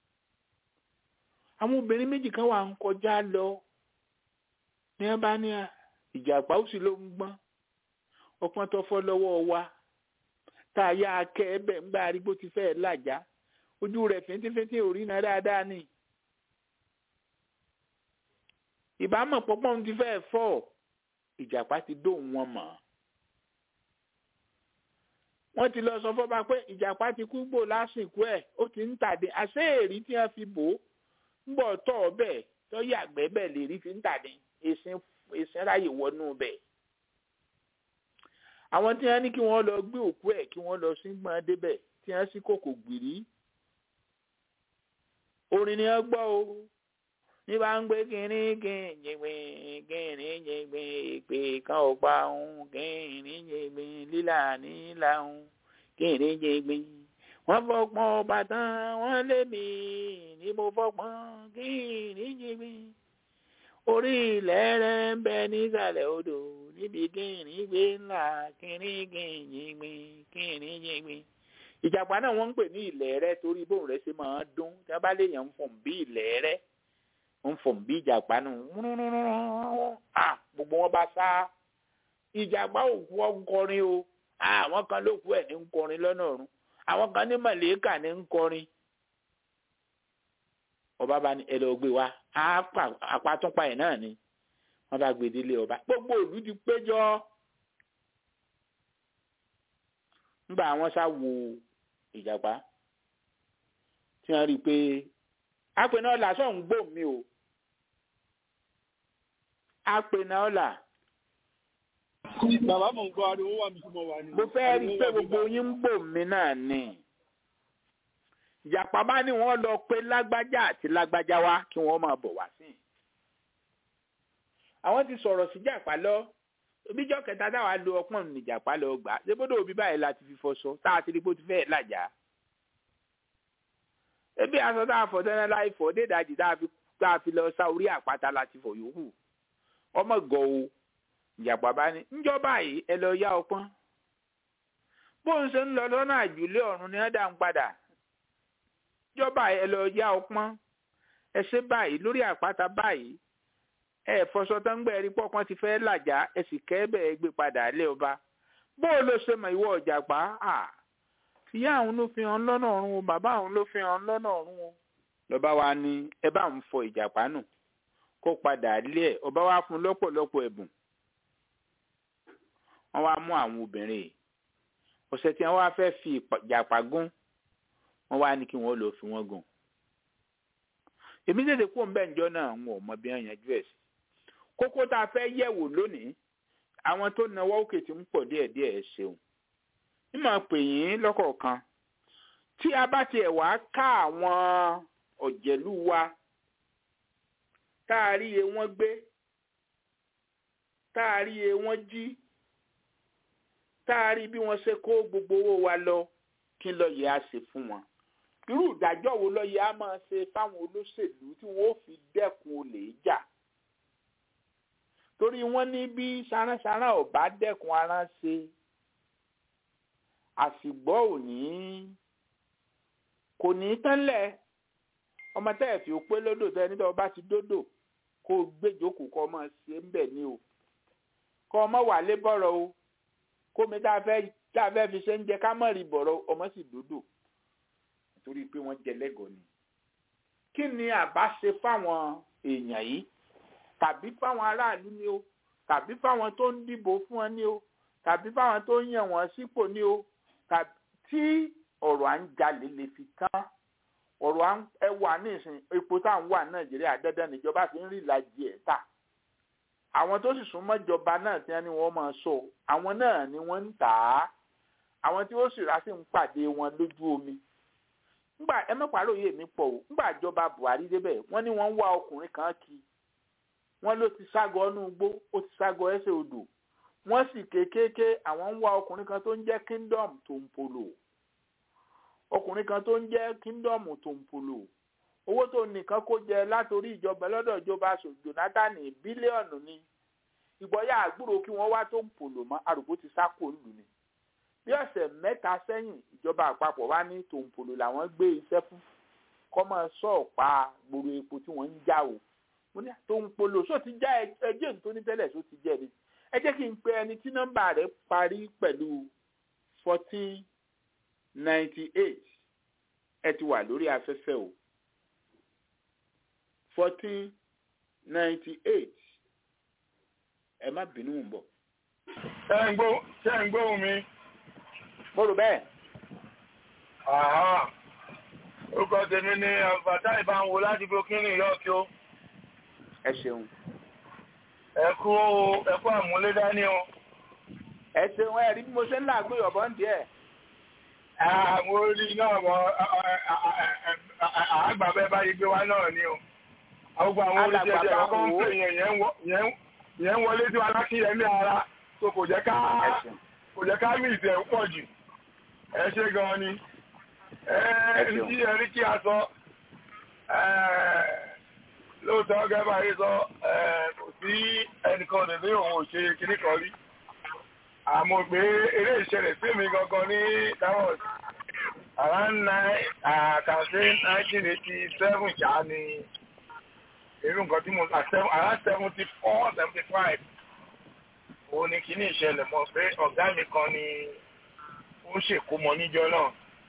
àwọn obìnrin méjì kan wà ń kọjá lọ ní ẹ bá ní ìjàpá ó sì ló ń gbọ́n ọpọ́n tó fọ́ lọ́wọ́ wa tá a yá akẹ́ ẹbẹ̀ ń gbá arígbó ti fẹ́ làjá ojú rẹ̀ fíntífíntí ò rí náà dáadáa ni ìbámọ̀ pọ́pọ́n ti fẹ́ fọ́ ìjàpá ti dóhùn wọn mọ̀ wọ́n ti lọ sọ fọ́ba pé ìjàpá ti kú gbò lásìkò ẹ̀ ó ti ń tàdé àṣé èrí tí wọ́n fi bò ó ń bọ̀ tọ̀ ọ́ bẹ́ẹ̀ tó yàgbẹ́ bẹ́ẹ̀ lè rí fi ń tàdé èsìn ráyè wọnú bẹ́ẹ̀ àwọn tí wọ́n ní kí wọ́n lọ gbé òkú ẹ̀ kí wọ́n lọ sí gbọ́n débẹ̀ tí wọ́n sì kòkò gbìrí orin ni wọ́n gbọ́ o ní bá ń gbé kínní kìnyìngbìn kìnní yìngbìn ìpè kan ò pa òun kìnní yìngbìn lílà nílà òun kìnní yìngbìn wọ́n fọpọ́n ọba tán wọ́n lé mi ní mo fọpọ́n kìnní yìngbìn orí ilẹ̀ rẹ̀ ń bẹ nísàlẹ̀ odò níbi kìnní gbé ńlá kìnní yìngbìn kìnní yìngbìn ìjàpá náà wọ́n ń pè ní ilẹ̀ rẹ̀ torí bóun rẹ̀ ṣe máa dún tí wọ́n bá lè yàn ń fọ̀n bí ilẹ̀ rẹ̀ ń fọ̀n bí ìjàpá nù gbogbo wọn bá sá ìjàpá òkú ọkọrin o àwọn kan ló kú ẹ̀ ní ń kọrin lọ́nà ọ̀run àwọn kan ní mọ̀lẹ́kà ní ń kọrin ọba bá ní ẹlẹ́ ọgbẹ́ wa apátúnpa ẹ̀ náà ni wọ́n bá gbé délé ọba gbogbo ìlú ti péjọ nígbà àwọn sá wo ìjàpá tí wọ́n rí i pé apẹ̀nà ọ̀là sọ̀ ń gbò mí o apẹ̀nà ọ̀là. bàbá mò ń gbọ́ ariwo wà mí tí mo wà ní. mo fẹ́ rí i pé gbogbo yín ń gbò mí náà ni ìjàpá bá ní wọ́n lọ pé lágbájá àti lágbájá wá kí wọ́n máa bọ̀ wá sí i. àwọn ti sọ̀rọ̀ sí ìjàpá lọ bíjọ́ kẹta táwa lo ọpọ́n níjàpá lọ gbà ṣébódò òbí báyìí láti fi fọṣọ tá a ti rí bó ti fẹ́ẹ̀ làjà ebi aṣọ tá a fọ tẹ́lẹ̀ láì fọ dédàjì tá a fi tá a fi lọ sa orí àpáta láti fọ yòókù ọmọ gọ o ìjàpá bá ní ńjọba yìí ẹ lọ yá ọpọ́n bó ń ṣe ń lọ lọ́nà àjùlé ọ̀run ni wọ́n dá ń padà ńjọba yìí ẹ lọ yá ọpọ́n ẹ ṣe báyìí lórí àpáta báyìí ẹ fọṣọ tó ń gbẹ ẹrí pọpọn ti fẹ́ làjà ẹ sì kẹ́ bẹ́ẹ̀ gbé padà lé ọba bó o lọ ṣe mọ̀ ìwọ ìjàpá ìyá àwọn ló fi hàn lọ́nà ọ̀run o bàbá àwọn ló fi hàn lọ́nà ọ̀run o. lọ́ba wa ní ẹ bá ń fọ ìjàpá nù kó padà lé ẹ̀ ọba wa fún lọ́pọ̀lọpọ̀ ẹ̀bùn. wọ́n wá mú àwọn obìnrin yìí ọ̀sẹ̀ tí wọ́n wá fẹ́ fi ìjàpá gún wọ́n wá ní kí wọ́n lọ fi wọ́n gùn. èmi tètè kó ń bẹ́ẹ̀ njọ́ náà wọn ò mọ bí wọ́n yanjú ẹ̀ sí. kókó tá a fẹ́ yẹ̀wò lónìí àwọn tó nawọ́ òkè tí ń pọ̀ díẹ̀díẹ̀ ẹ̀ ṣeun mímọ̀ pè yín lọ́kọ̀ọ̀kan tí a bá tiẹ̀ wá ká àwọn ọ̀jẹ̀lú wa tá a rí iye wọ́n gbé tá a rí e wọ́n jí tá a rí bí wọ́n ṣe kó gbogbo owó wa lọ kí ló yẹ á ṣe fún wọn irú ìdájọ́ wo ló yẹ á máa ṣe fáwọn olóṣèlú tí wọ́n ó fi dẹ́kun olè jà torí wọ́n ní bí sáránsárá ò bá dẹ́kun ara ṣe àsìgbọ́ òní kò ní tẹ́lẹ̀ ọmọ tẹ́ ẹ̀ fi pé lódò tẹ́ nítorí ọba ti dódò kó o gbéjókòó kọ́ ọmọ ṣe ń bẹ̀ ní o kọ́ ọmọ wà lé bọ̀rọ̀ o kómi tá a fẹ́ tá a fẹ́ fi ṣe ń jẹ ká mọ̀ rí bọ̀rọ̀ ọmọ sì dódò torí pé wọ́n jẹ lẹ́gọ̀ọ́ ni kí ni àbá ṣe fáwọn èèyàn yìí tàbí fáwọn aráàlú ni o tàbí fáwọn tó ń dìbò fún wọn ni o tàbí fáwọn tó ń yàn wọ́n sípò ni o tàbí tí ọ̀rọ̀ à ń jalè lè fi tán ọ̀rọ̀ à ń ẹwà nísìn epo tá à ń wà nàìjíríà dandan níjọba fi ń rí ìlàjì ẹ̀ tà àwọn tó sì súnmọ́ ìjọba náà tí wọ́n ní wọ́n máa sọ àwọn náà ni wọ́n ń tà á àwọn tí ó sì rà sí ń pàdé wọn lójú omi ngbà ẹ mẹ́pàá yé mi pọ̀ o ngbà ìjọba buhari débẹ̀ wọ́n ní wọ́n ń wá ọkùnrin kan kí wọ́n ló ti ságọ́ ọ́nú igbó ó ti ságọ́ ẹsẹ̀ odò wọ́n sì kéékèèké àwọn ń wá ọkùnrin kan tó ń jẹ́ kingdom tompolo ọkùnrin kan tó ń jẹ́ kingdom tompolo owó tó nìkan kó jẹ látòrí ìjọba lọ́dọ̀ ìjọba jonathan bílíọ̀nù ni ìgbọ́yà àgbúrò kí wọ́n wá tompolo mọ́ àrùkò ti sáko lù ni bí ọ̀sẹ̀ mẹ́ta sẹ́yìn ìjọba àpapọ̀ wá ní tompolo làwọn gbé iṣẹ́ fún kọ́mọ sọ̀ọ̀pá gbòòrò epo tí wọ́n ń já o mo ní tompolo só ti já ẹjẹ́ tó ní tẹ́lẹ̀ só ti jẹ́ ni ẹ jẹ́ kí n pe ẹni tí nọ́mbà rẹ̀ parí pẹ̀lú fourteen ninety eight ẹ ti wà lórí afẹ́fẹ́ o fourteen ninety eight ẹ má bínú ń bọ̀. ṣé ń gbó ṣé ń gbóhùn mi. mo rò bẹ́ẹ̀. orúkọ tèmi ni bàtà ìbáwò láti burkina yọ̀ọ́kì o. ẹ ṣeun. ẹ kú ẹ kú àmúlédání o. ẹ ṣeun ẹ rí bí mo ṣe ń làágbé ọ̀bọ̀ ń díẹ̀. àwọn orí náà wọ àgbàbẹ́ báyìí gbé wá náà ni o. àwọn àwọn oríṣi ẹ̀jẹ̀ kọ́kọ́ ń pè yẹn yẹn ń wọlé tí wọn alákìyẹmí ara tó kò jẹ́ ká kò jẹ́ ká mí ìtẹ̀ pọ̀ jù ẹ ṣe gan ni ẹ tí ẹ rí kí a sọ lóòótọ́ gẹ́gbà yìí sọ kò sí ẹnìkan lè ní òun ò ṣe kíní kan rí àmọ́ pé eré ìṣẹ̀lẹ̀ sí mi gangan ní towers around nine àkànṣe nineteen eighty seven ṣáá ni irú nǹkan tí mo ta around seventy four seventy five òun ni kíní ìṣẹ̀lẹ̀ mọ̀ pé ọ̀gá mi kan ni ó ń ṣèkómọ níjọ́ náà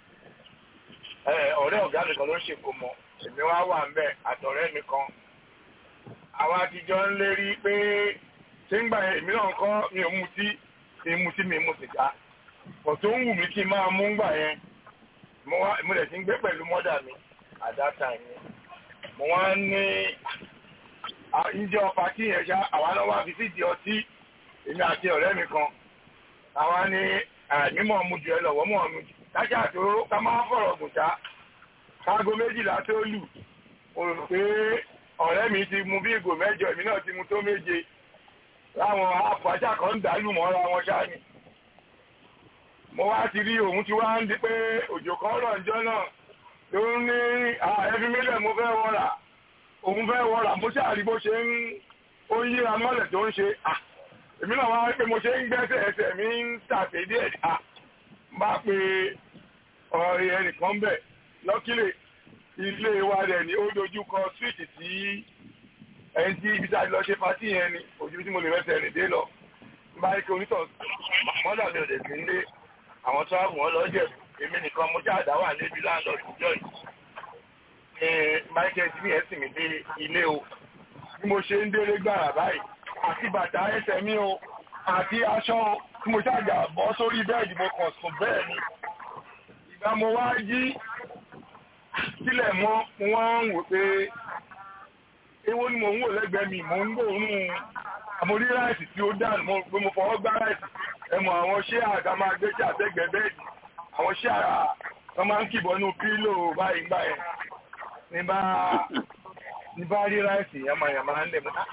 ọ̀rẹ́ ọ̀gá mi kan ló ń ṣèkómọ èmi wá wà ńbẹ̀ àtọ̀rẹ́ mi kan àwọn àtijọ́ ń lérí pé ṣé ń gbà yẹn èmi náà kọ́ mi ò mutí mi mutí mi mu sìgá kò tó ń wù mí kí n máa mú gbà yẹn mo wá mo lè ti ń gbé pẹ̀lú mọ́dà mi at that time yẹn mo wá ní ìjọ pàtí yẹn ṣá àwa náà wá fi sídìí ọtí èmi àti ọ̀rẹ́ mi kan àwa ní mímọ̀ mu jù ẹ lọ́wọ́ mọ̀ mu jù kájà tó ká máa fọ̀rọ̀ gùn ṣá káago méjìlá tó lù mo rò pé ọ̀rẹ́ mi ti mu bí ìgò mẹ́jọ èmi náà ti mu tó méje láwọn àpàṣà kan ń dàlù mọ́ra wọn ṣá ni mo wá ti rí òun ti wá ń di pé òjò kan rọ̀ ǹjọ́ náà ló ń ní ẹbí mílẹ̀ mo fẹ́ wọ́ra òun fẹ́ wọ́ra mo ṣàrí bó ṣe ń ó ń yíra mọ́lẹ̀ tó ń ṣe à èmi náà wá pé mo ṣe ń gbẹ́sẹ̀ ẹsẹ̀ mi ń tàṣe díẹ̀ à bá pe ọ̀rẹ́ ẹnìkan bẹ̀ lọ́kílẹ̀ ilé wa rẹ̀ ní ó dojú kọ síìtì tí ẹni tí ibi tá a lọ ṣe pátì yẹn ni ojú tí mo lè rẹ́sẹ̀ rìn dé lọ bá rí kí onítọ̀ mọ́dà mi ò dẹ̀ sí nílé àwọn tó àwọn ọlọ́jẹ̀ èmi nìkan mo jáàdá wà níbi láńlọ́ọ̀dù ìjọ yìí ní michael tí yẹn sì mí dé ilé o bí mo ṣe ń délé gbàrà báyìí àti bàtà ẹsẹ̀ mi o àti aṣọ tí mo ṣàjà bọ́ sórí bẹ́ẹ̀dì mo kàn sùn bẹ́ẹ̀ ni ìgbà mo wá jí sílẹ̀ mọ́ mo wá ń wò pé èwo ni mò ń wò lẹ́gbẹ̀ẹ́ mi mò ń gbóòórùn àmórí ráìsì tí ó dànù mo pé mo fọwọ́ gbá ráìsì ẹmọ àwọn ṣé àga máa gbé sí àtẹ́gbẹ́ bẹ́ẹ̀dì àwọn ṣé àrà wọn máa ń kìbọ̀ nínú pílò báyìí gbà yẹn ní bá ní bá rí ráìsì yamayama ń lẹ̀ mọ́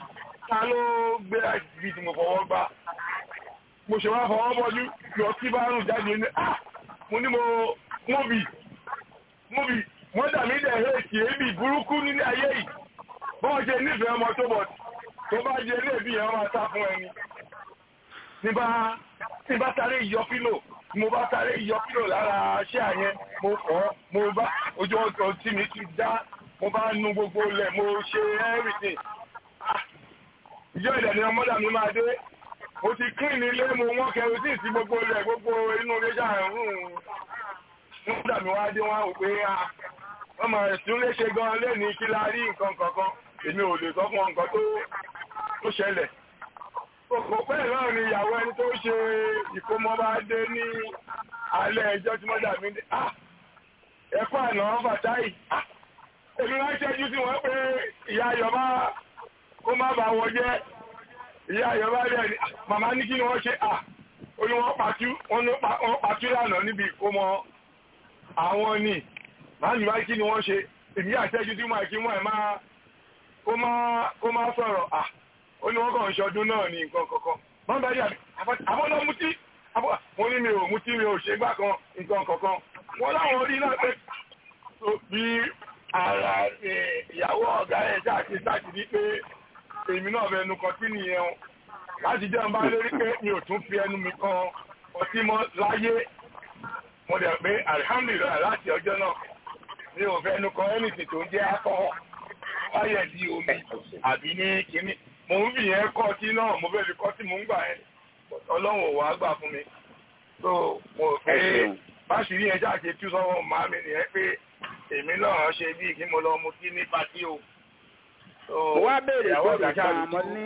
ta ló gbé ibi tí mo fọwọ́ gbá mo ṣe wá fọwọ́ bọ́jú lọ sí bárùn jáde ní ah mo ní mo múbi múbi wọ́n dà mí dẹ̀ hẹ́ẹ̀kì èébì burúkú nílé ayé yìí bọ́ọ̀ ṣe nífẹ̀ẹ́ ọmọ tó bọ̀ tó bá jẹ ilé ìbí yẹn máa sá fún ẹni ní bá ní bá sáré yọ pílò mo bá sáré yọ pílò lára ṣé àyẹn mo fọ́ mo bá ojú ọjọ́ tí mi ti dá mo bá nu gbogbo ilẹ̀ mo ṣe everything ìjọ ìdẹ̀ ni ọmọdà mi máa dé mo ti clean ilé mo wọ́n kẹrìsì sí gbogbo ilẹ̀ gbogbo inú ilé ṣàrùn ọmọdà mi wá dé wọn ò pé ọmọ ẹ̀sùn lè ṣe gan lẹ́ni kí la rí nǹkan kankan èmi ò lè sọ fún nǹkan tó tó ṣẹlẹ̀ kò pẹ́ náà ni ìyàwó ẹni tó ṣe ìkómọ bá dé ní alẹ́ ẹjọ́ tí mọ́dà mi dé ẹ̀kọ́ àná fàtáì èmi wá ṣẹ́jú sí wọn pé ìyá ayọ̀bá kó má bàa wọ jẹ́ ìyá ayọ̀bá rẹ̀ ni màmá ní kí ni wọ́n ṣe à ó ní wọ́n pàtú wọ́n pàtú lánàá níbi ìkómọ àwọn ni màá ní báyìí kí ni wọ́n ṣe èmi àṣẹ́jú sí wọn kí wọ́n ẹ̀ máa kó má kó má sọ̀rọ̀ à ó ní wọ́n kàn ń ṣọdún náà ní nǹkan kankan wọ́n bá rí àbọ̀nà mutí mo ní mi ò mutí mi ò ṣe gbá kan nǹkan kankan wọ́n láwọn orí náà pé bí ara ìyàwó ọ̀gá ẹ̀ ṣáàtì ṣáàtì ní pé èmi náà fẹnu kan tí nìyẹn o láti jẹ́ ń bá lórí pé mi ò tún fi ẹnu mi kan ọtí mọ́ láyé mo dẹ̀ pé alihamdulilayi láti ọjọ́ náà mi ò fẹnu kan ẹnìtì tó ń jẹ́ akọ́ wáyẹ̀ di omi àbí ní kínní mo ń fi yẹn kọ́ tí náà mo fẹ́ fi kọ́ tí mo ń gbà yẹn ọlọ́run ò wá gbà fún mi so mo pé báṣìírí yẹn ṣáàṣe tú sọ́wọ́ màmí nìyẹn pé èmi náà ṣe bí kí mo lọ mu kí ní pàtí o. mo wá béèrè béèrè kan àmọ́ ní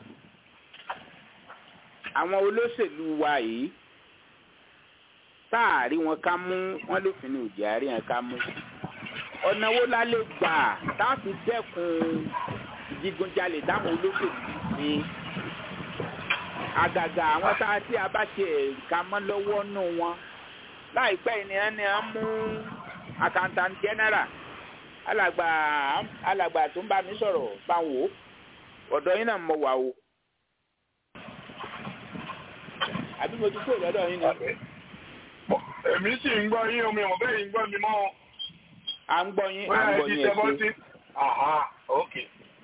àwọn olóṣèlú wa yìí táàrí wọn ká mú wọn lófin ní òjì àárín wọn ká mú ọ̀nà wo la lè gbà táàfì dẹ́kun ìdigunjalè táwọn olóṣèlú ní àgàgà àwọn tá a tí a bá ṣe ẹ̀ka mọ́ lọ́wọ́ nù wọn láìpẹ́ ènìyàn ni a mú accountant general alàgbà alàgbà tó ń bá mi sọ̀rọ̀ bá wò ó ọ̀dọ̀ yín náà mọ̀ wá o àbí mo ti kúrò lọ́dọ̀ yín ni. èmi sì ń gbọ́ yín omi ọ̀bẹ yìí ń gbọ́ mi mọ́. à ń gbọ́ yín à ń gbọ́ yín ẹ̀ ṣe. aha ok.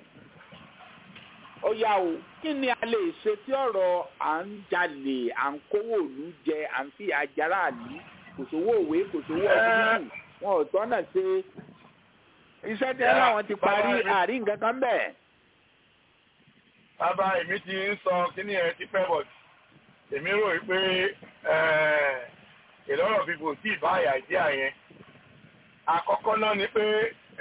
ó yá o kí ni a lè ṣe tí ọ̀rọ̀ à ń jalè à ń kówó òlu jẹ à ń fi àjàrà àlú kò sówó òwe kò sówó ọdún wọn ò tọ́nà ṣe iṣẹ́ tí ẹ láwọn ti parí àárín nǹkan kan bẹ́ẹ̀. bàbá èmi ti ń sọ kíní ẹ ti pẹ́ bọ̀ èmi rò pé ìlọ́rọ̀ bíbò tí ìbá àyà ìdí àyẹn àkọ́kọ́ náà ni pé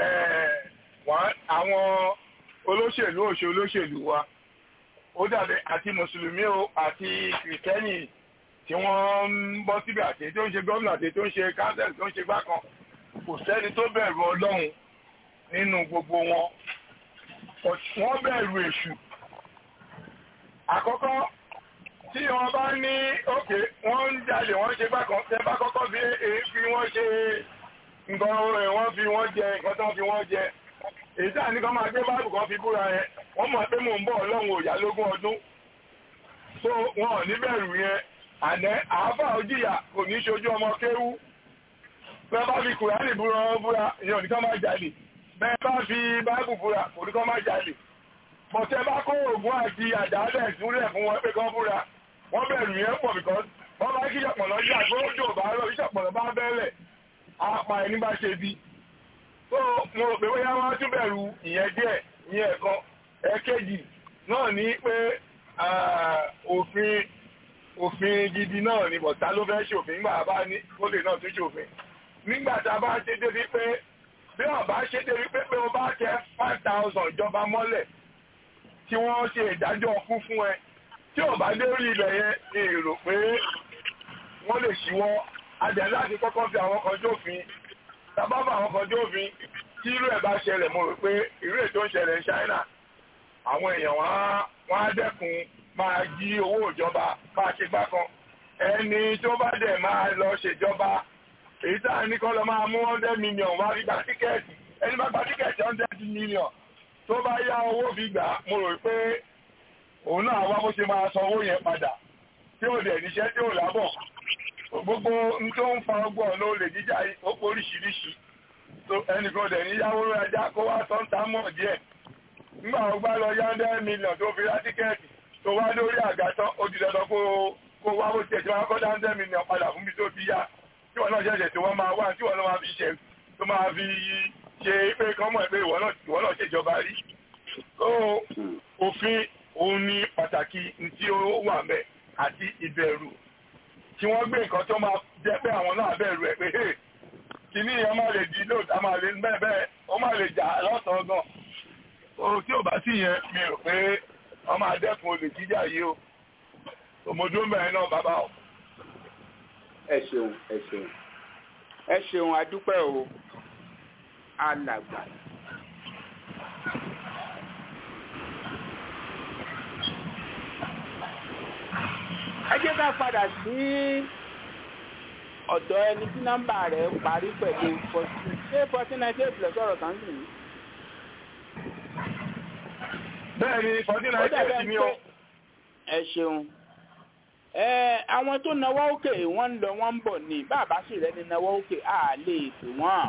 àwọn olóṣèlú òṣè olóṣèlú wa ó dàbí àti mùsùlùmí o àti kìrìtẹ́nì tí wọ́n ń bọ́ síbẹ̀ àti tó ń ṣe gómìnà àti tó ń ṣe kánsẹ́lì tó ń ṣe gbákan kò sẹ́ni tó bẹ̀rù ọlọ́run nínú gbogbo wọn wọ́n bẹ̀rù èṣù àkọ́kọ́ tí wọ́n bá ní òkè wọ́n ń jalè wọ́n ṣe gbákan tẹ́ bá kọ́kọ́ fi èéfín wọ́n ṣe nǹkan wọ́n fi wọ́n jẹ nǹkan tó ń fi wọ́n jẹ èyí tí àníkan máa gbé báàbù kan fi búra yẹn wọ́n mọ̀ pé mò ń bọ̀ ọlọ́run òyà lógún ọdún so wọn ò ní bẹ̀rù yẹn àná àáfà òjìyà kò ní ṣojú ọmọ kéwú bẹ́ẹ̀ bá fi kùránì búra búra ìyẹn ò ní kán máa jalè bẹ́ẹ̀ bá fi báàbù búra kò ní kán máa jalè bọ̀tẹ́ bá kó oògùn àti àdáálẹ̀ ìsúnlẹ̀ fún wọn pé kán búra wọ́n bẹ̀rù yẹn pọ̀ because wọ́n bá kí ṣọ̀pọ̀lọ́ jà tó jò bá rọ̀ ìṣọ̀pọ̀lọ́ bá bẹ́ẹ̀lẹ̀ apá ẹni bá ṣe bí so mo rò pé bóyá wọ́n á tún bẹ̀rù ìyẹn díẹ̀ ìyẹn ẹ̀kan ẹ̀kejì náà ní pé òfin òfin gidi náà ni bọ̀tá ló fẹ́ ṣòfin nígbà bá ní ó lè náà tún ṣòfin nígbà tá a bá ṣe débi pé bí wọ́n bá ṣe débi pé pé wọ́n bá tẹ five thousand ìjọba mọ́lẹ̀ tí wọ́n ṣe ìdájọ́ fún fún ẹ tí ò bá dé orí ilẹ̀ yẹn ní èrò pé wọ́n lè ṣíwọ́ adẹ̀ láti kọ́kọ́ fi àwọn kan jófin tàbábà àwọn kan jófin tí irú ẹ̀ bá ṣẹlẹ̀ mo rò pé irú ẹ̀ tó ń ṣẹlẹ̀ ní China àwọn èèyàn wọn á dẹ́kun máa jí owó ìjọba máa ṣe gbá kan ẹni tó bá dẹ̀ máa lọ ṣèjọba èyí tá a ní kọ́ lọ máa mú hundred million wá fi gba tíkẹ́ẹ̀tì ẹni bá gba tíkẹ́ẹ̀tì hundred million tó bá yá owó fi gbà mo rò pé òun náà wá bó ṣe máa san owó yẹn padà tí ò dẹ̀ níṣẹ́ tí ò lábọ̀ gbogbo n tó ń fa ọgbọ́n ló lè jíjà ó pọ̀ oríṣiríṣi ẹnìkan dẹ̀ níyàwó ajá kó wá tán tá mọ̀ díẹ̀ nígbà wọn gbá lọ yá hundred million tó fi ra tíkẹ́ẹ̀tì tó wá lórí àga tán ó di dandan kó kó wá bó tiẹ̀ tí wọ́n kọ́ dá hundred million padà fún mi tó ti yá tí wọ́n náà ṣẹ̀ṣẹ̀ tí wọ́n máa wá tí wọ́n náà máa fi ṣe tó máa fi ṣe pé kán mọ̀ pé ìwọ náà ṣèjọba rí. òfin òun ni pàtàkì tí ó wà mẹ́ àti ìbẹ̀rù tí wọ́n gbé nǹkan tó máa jẹ́ pé àwọn náà bẹ̀rù ẹ̀ pé kìíní yẹn máa lè di lóòótọ́ a máa lè bẹ́ẹ̀ bẹ́ẹ̀ ó máa lè jà lọ́sàn-án gan. o tí ò bá sí yẹn mi rò pé wọ́n máa dẹ́kun olè jíjà yìí o. òmòdó mẹ́rin náà bàbá o. ẹ ṣeun ẹ ṣeun ẹ ṣeun adúpẹ́ o alàgbà. ẹ jẹ́ ká padà sí ọ̀dọ̀ ẹni tí nọ́mbà rẹ̀ parí pẹ̀lú fourteen ṣé fourteen ninety eight plus ọ̀rọ̀ kan sì ní. bẹ́ẹ̀ni fourteen ninety eight ni o. ẹ ṣeun ẹ àwọn tó náwó òkè wọ́n ń lọ wọ́n ń bọ̀ ní bàbá sì rẹ ní náwó òkè á lè pè wọ́n.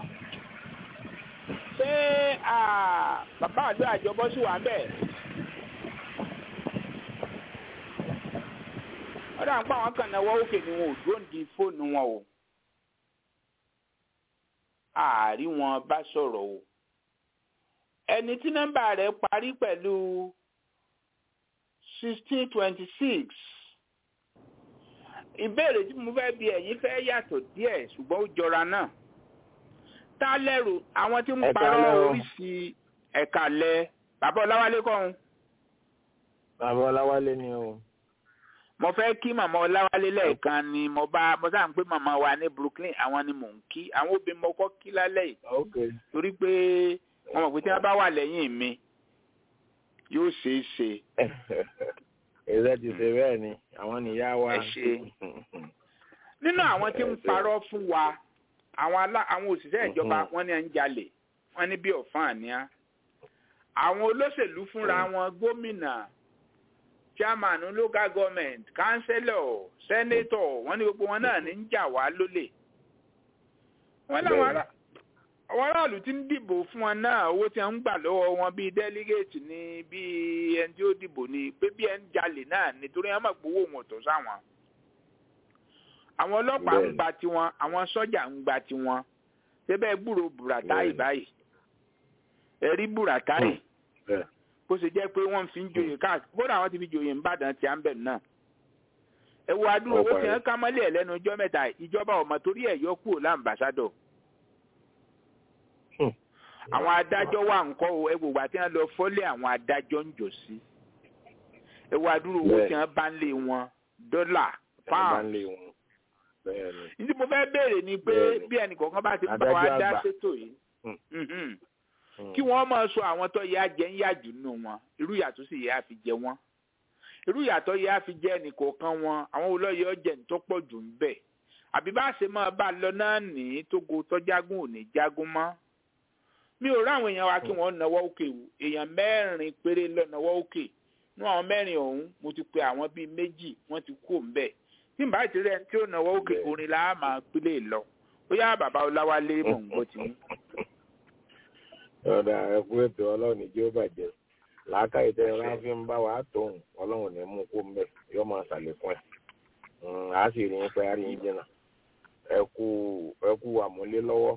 ṣé bàbá àdó àjọbọ sì wà ń bẹ̀. wọ́n dà ń pa àwọn kan náwó òkè ni wọn ò dúró di fóònù wọn o àárí wọn bá sọ̀rọ̀ o ẹni tí nọ́mbà rẹ̀ parí pẹ̀lú sixteen twenty six ìbéèrè tí mo fẹ́ bi ẹ̀yin fẹ́ yàtọ̀ díẹ̀ ṣùgbọ́n ó jọra náà tá lẹ́rù àwọn tí ń parọ́ oríṣi ẹ̀ka lẹ bàbá ọláwálé kọ́hún. bàbá ọláwálé ni o mo fẹ́ kí màmá ọláwálé lẹ́ẹ̀kan ni mo bá mo sáà ń pé màmá wa ní brooklyn àwọn ni mò ń kí àwọn obìnrin mo kọ́ kí lálẹ́ yìí torí pé wọ́n mọ̀ pé tí wọ́n bá wà lẹ́yìn mi yóò ṣeé ṣe. èzè ti ṣe bẹ́ẹ̀ ni àwọn nìyá wa. ẹ ṣe nínú àwọn tí ń parọ́ fún wa àwọn alá àwọn òṣìṣẹ́ ìjọba wọ́n ní à ń jalè wọ́n ní bí ọ̀fàn àníyá àwọn olóṣèlú fúnra wọn gómìnà chairman local government councillor senator wọ́n ní gbogbo wọn náà ní ń jà wá lólè wọ́n láwọn ará àwọn aráàlú tí ń dìbò fún wọn náà owó tí wọ́n ń gbà lọ́wọ́ wọn bíi delegate ní bíi ẹni tí ó dìbò ní pé bí ẹni jalè náà nítorí wọ́n mọ̀ pé owó wọn tó sáwọn àwọn ọlọ́pàá ń gba tiwọn àwọn sọ́jà ń gba tiwọn síbẹ̀ gbúrò buratai báyìí ẹ̀rí buratai bó ṣe jẹ́ pé wọ́n fi ń joyè káàkiri bóra àwọn ti fi joyè ńbàdàn tí a ń bẹ̀ náà. ẹ wo adúrò owó tí wọ́n ká mọ́lẹ̀ lẹ́nu ọjọ́ mẹ́ta ìjọba ọmọ torí ẹ̀ yọ kúrò láǹbàṣádọ̀. àwọn adájọ́ wà ńkọ́ o ẹ wògbà tí wọ́n lọ fọ́lé àwọn adájọ́ ń jò sí. ẹ wo adúrò owó tí wọ́n bá ń lé wọn dọ́là pound. ìdí mo fẹ́ béèrè ni pé bí ẹnì kọ̀ọ̀kan bá ti ń bá wa dá sétò yìí kí wọ́n máa sọ àwọn tó yẹ ajẹ́ ń yàjù nù wọn irú ìyàtọ̀ sì yẹ àfi jẹ wọn irú ìyàtọ̀ yẹ àfi jẹ ẹnìkọ̀ọ̀kan wọn àwọn olóyè ọjẹ́ ní tó pọ̀ jù ń bẹ̀ àbí bá ṣe máa bá a lọ náà ní tógo tọ́jágún ò ní jágún mọ́ mi ò ráwọn èèyàn wa kí wọ́n náwó òkè wò èèyàn mẹ́rin péré lọ náwó òkè nú àwọn mẹ́rin ọ̀hún mo ti pe àwọn bíi méjì wọ́n ti kú òǹbẹ̀ tí n bá ti rẹ̀ tí ó náwó òkè orin la máa pílé lọ ó yá bàbá ọláwálé mò ń gbọ́ ti mú ọ̀dà ẹ̀kú ètò ọlọ́run ní jí ó bàjẹ́ làákàyè tẹ́ ẹ bá fi ń bá wa tóun ọlọ́run ní mú kó mbẹ́ yóò máa ṣàlékún ẹ̀ á sì rí yín pé á rí yín jìnnà ẹ̀kú ẹ̀kú àmúlé lọ́wọ́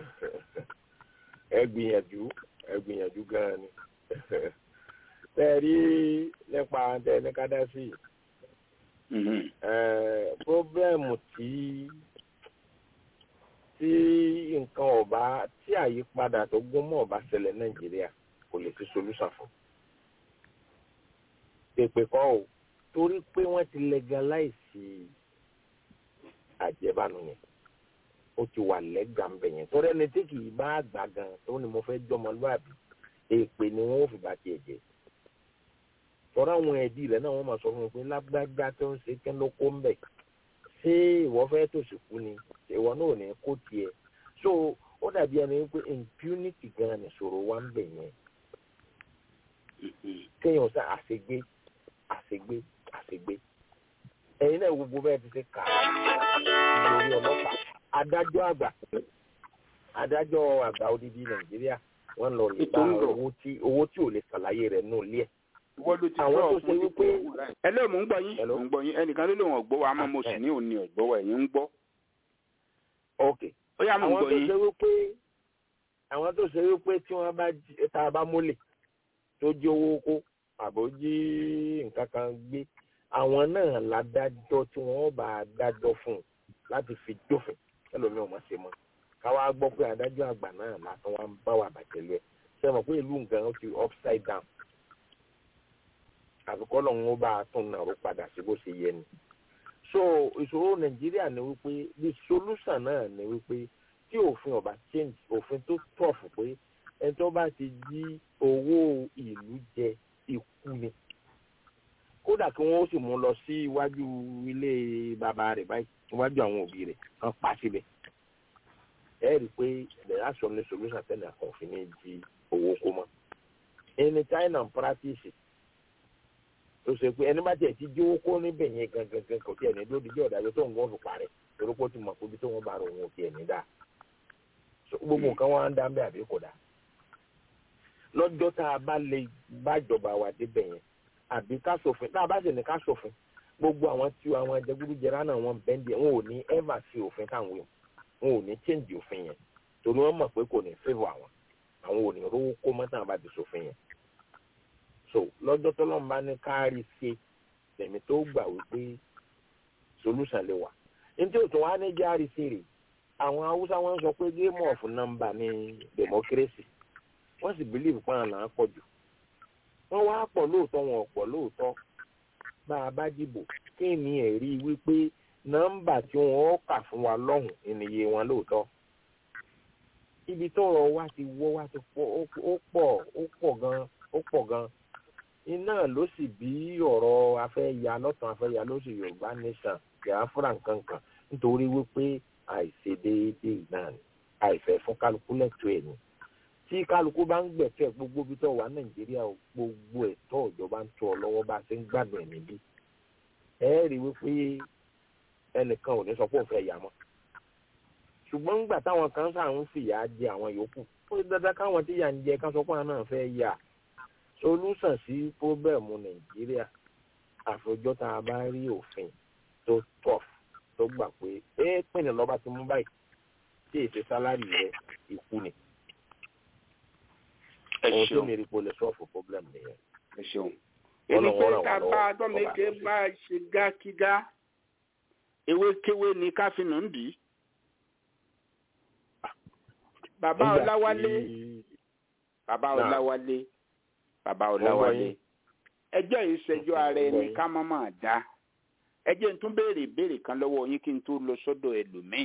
ẹ gbìyànjú ẹ gbìyànjú gan-an ni tẹ́ ẹ rí nípa tẹ́ ẹ ní ká dá sí pọ́blẹ́mù tí tí nǹkan ọba tí àyípadà tó gún mọ́ ọba ṣẹlẹ̀ nàìjíríà kò lè fi solúsà fún. pèpè kọ́ o torí pé wọ́n ti legalize àjẹbánu yẹn ó ti wà lẹ́gàmbẹ̀ yẹn torí ẹni tí kì í bá gbà gan tó ní mo fẹ́ jọmọlúwàbí èpè ni wọ́n ò fi bá tiẹ̀ jẹ tọ́ra àwọn ẹ̀dí rẹ̀ náà wọ́n máa sọ fún mi pé lágbájá tó ń ṣe kí ló kó ń bẹ̀ ṣé ìwọ fẹ́ tòṣì kú ni ìwọ náà ò ní kó tiẹ̀ so ó dàbí ẹni pé impunity gan ni ṣòro wa ń bẹ̀ yẹn kéèyàn sá àṣegbé àṣegbé àṣegbé ẹ̀yin náà gbogbo bẹ́ẹ̀ ti ṣe kà á lórí ọlọ́pàá adájọ́ àgbà adájọ́ àgbà odidi nàìjíríà wọ́n lọ lè bá owó tí owó tí ò lè ṣàlàyé rẹ̀ nù lé ẹ̀. wọ́n ló ti àwọn tó sọ ṣe wípé ẹ lóò mò ń gbọ́ yín mò ń gbọ́ yín ẹnìkan ló lóun ọ̀gbọ́ wa àmọ́ mo sì ní òní ọ̀gbọ́wọ́ ẹ̀yìn ń gbọ́. ok ó yá mò ń àwọn gbọ́ tó yín. ṣe wípé àwọn tó ṣe wípé tí wọ́n bá jí tá a bá mólè tó jí owó kó àbò jí nǹkan kan gbé àwọn náà ládájọ́ tí wọ́n bá dájọ́ fún un láti fi dófin ẹlòmíràn má ṣe mọ́ káwá gbọ́ pé adájọ́ àgbà náà látọ̀ wá ń bá wà bàjẹ́ lọ ẹ̀ ṣe mọ̀ pé ìlú nǹkan ó ti upside down àfikọ́ lọ́hún ó bá a tún náà ó padà sí bó ṣe yẹ ni so ìṣòro nàìjíríà ni wípé the solution náà ni wípé tí òfin ọba change òfin tó tọ̀fù pé ẹni tó bá ti jí owó ìlú jẹ ikú ni kódà kí wọ́n sì mú lọ sí iwájú ilé bàbá rẹ̀ báyìí iwájú àwọn òbí rẹ̀ kan pa síbẹ̀ ẹ rí i pé there are some solution tẹ́lẹ̀ àkànfin ní jí owó kó mọ́ ẹni china ń practice tó ṣe pé ẹni bá tiẹ̀ ti jí owó kó níbẹ̀ yẹn gangan kò tiẹ̀ ní lódì jẹ́ ọ̀dájọ́ tó ń gbọ́n fi parẹ́ torí pé ó ti mọ̀ pé ibi tó wọ́n bá rò wọn ò tiẹ̀ ní dáa So, gbogbo nǹkan wọn á ń dá ń bẹ́ àbí kò dáa lọ́jọ́ tá a bá lè bájọba wa débẹ̀ yẹn àbí ká ṣòfin tá a bá sì ní ká ṣòfin gbogbo àwọn tí àwọn ẹjẹgúdújẹrá náà wọn bẹ́ndì wọn ò ní ever sí òfin táwọn wí wọn ò ní change òfin yẹn torí wọn mọ̀ pé kò ní favour àwọn àwọn ò ní rówó kó mọ́ táwọn bá ti ṣòfin yẹn so lọ́jọ́ tọ́lọ́run bá ní kárí ṣe tẹ̀mí tó gbà wípé solution lè wà ní tí òtún wá ní járe sí rè àwọn haúsá wọn sọ pé game of number ní democracy wọ́n sì believe pé àwọn là ń pọ̀ jù wọ́n wá pọ̀ lóòótọ́ wọn ò pọ̀ lóòótọ́ bá a bá dìbò kí ni ẹ̀rí wípé nọ́mbà tí wọ́n kà fún wa lọ́hùn ìníye wọn lóòótọ́ ibi tọ́rọ̀ wa ti wọ́ wa ti pọ̀ ó pọ̀ ó pọ̀ gan ó pọ̀ gan iná ló sì bí ọ̀rọ̀ afẹ́ya lọ́tàn afẹ́ya ló sì yorùbá nation biafra nkankan nítorí wípé àìṣedéédéé náà ni àìfẹ́ fún kálukú lẹ́tọ̀ọ́ ẹ̀ ni tí kálukú bá ń gbẹ̀tẹ̀ gbogbo bí tó wà nàìjíríà o, gbogbo ẹ̀tọ́ ìjọba ń tó ọ lọ́wọ́ bá a ṣe ń gbàgbọ́ ẹ̀ níbí ẹ rí i wípé ẹnìkan ò ní sọ pé òun fẹ́ yà mọ́ ṣùgbọ́n ńgbà táwọn kan sáà ń fìyà jẹ àwọn yòókù ó ṣe dandan káwọn tí yà ń jẹ ká sọ pé àwọn náà fẹ́ yà solúsàn sí pọ́bẹ́ẹ̀mù nàìjíríà àfojọ́ tá a bá rí òfin tó tọ̀f tó gbà pé ẹ pìnì lọ́ba ti mú báyìí tí èsì sálárì rẹ ikú ni ẹ ohun tó ṣeun mi rí pé o lè sọ́ọ̀fù pọ́blẹ́mù nìyẹn. ẹ ṣeun. Wọ́n ẹni lọ pé wọ́n ràn ká wá bá lọ́wọ́, dọ́mẹ́kẹ́ ọba bá ṣe gákígá ewékewé ni káfíńnù ń dì í. bàbá Nígbà ọláwálé tí- bàbá Náà. ọláwálé bàbá Mo ń gbọ́ ọláwálé yín. ẹjọ́ ìṣẹ́jọ́ Mo ń ara gbọ́ ẹni yín. ká má máa dá ẹ jẹ́ n tún béèrè ìbéèrè kan lọ́wọ́ yín kí n tó lọ sọ́dọ̀ ẹlòmíì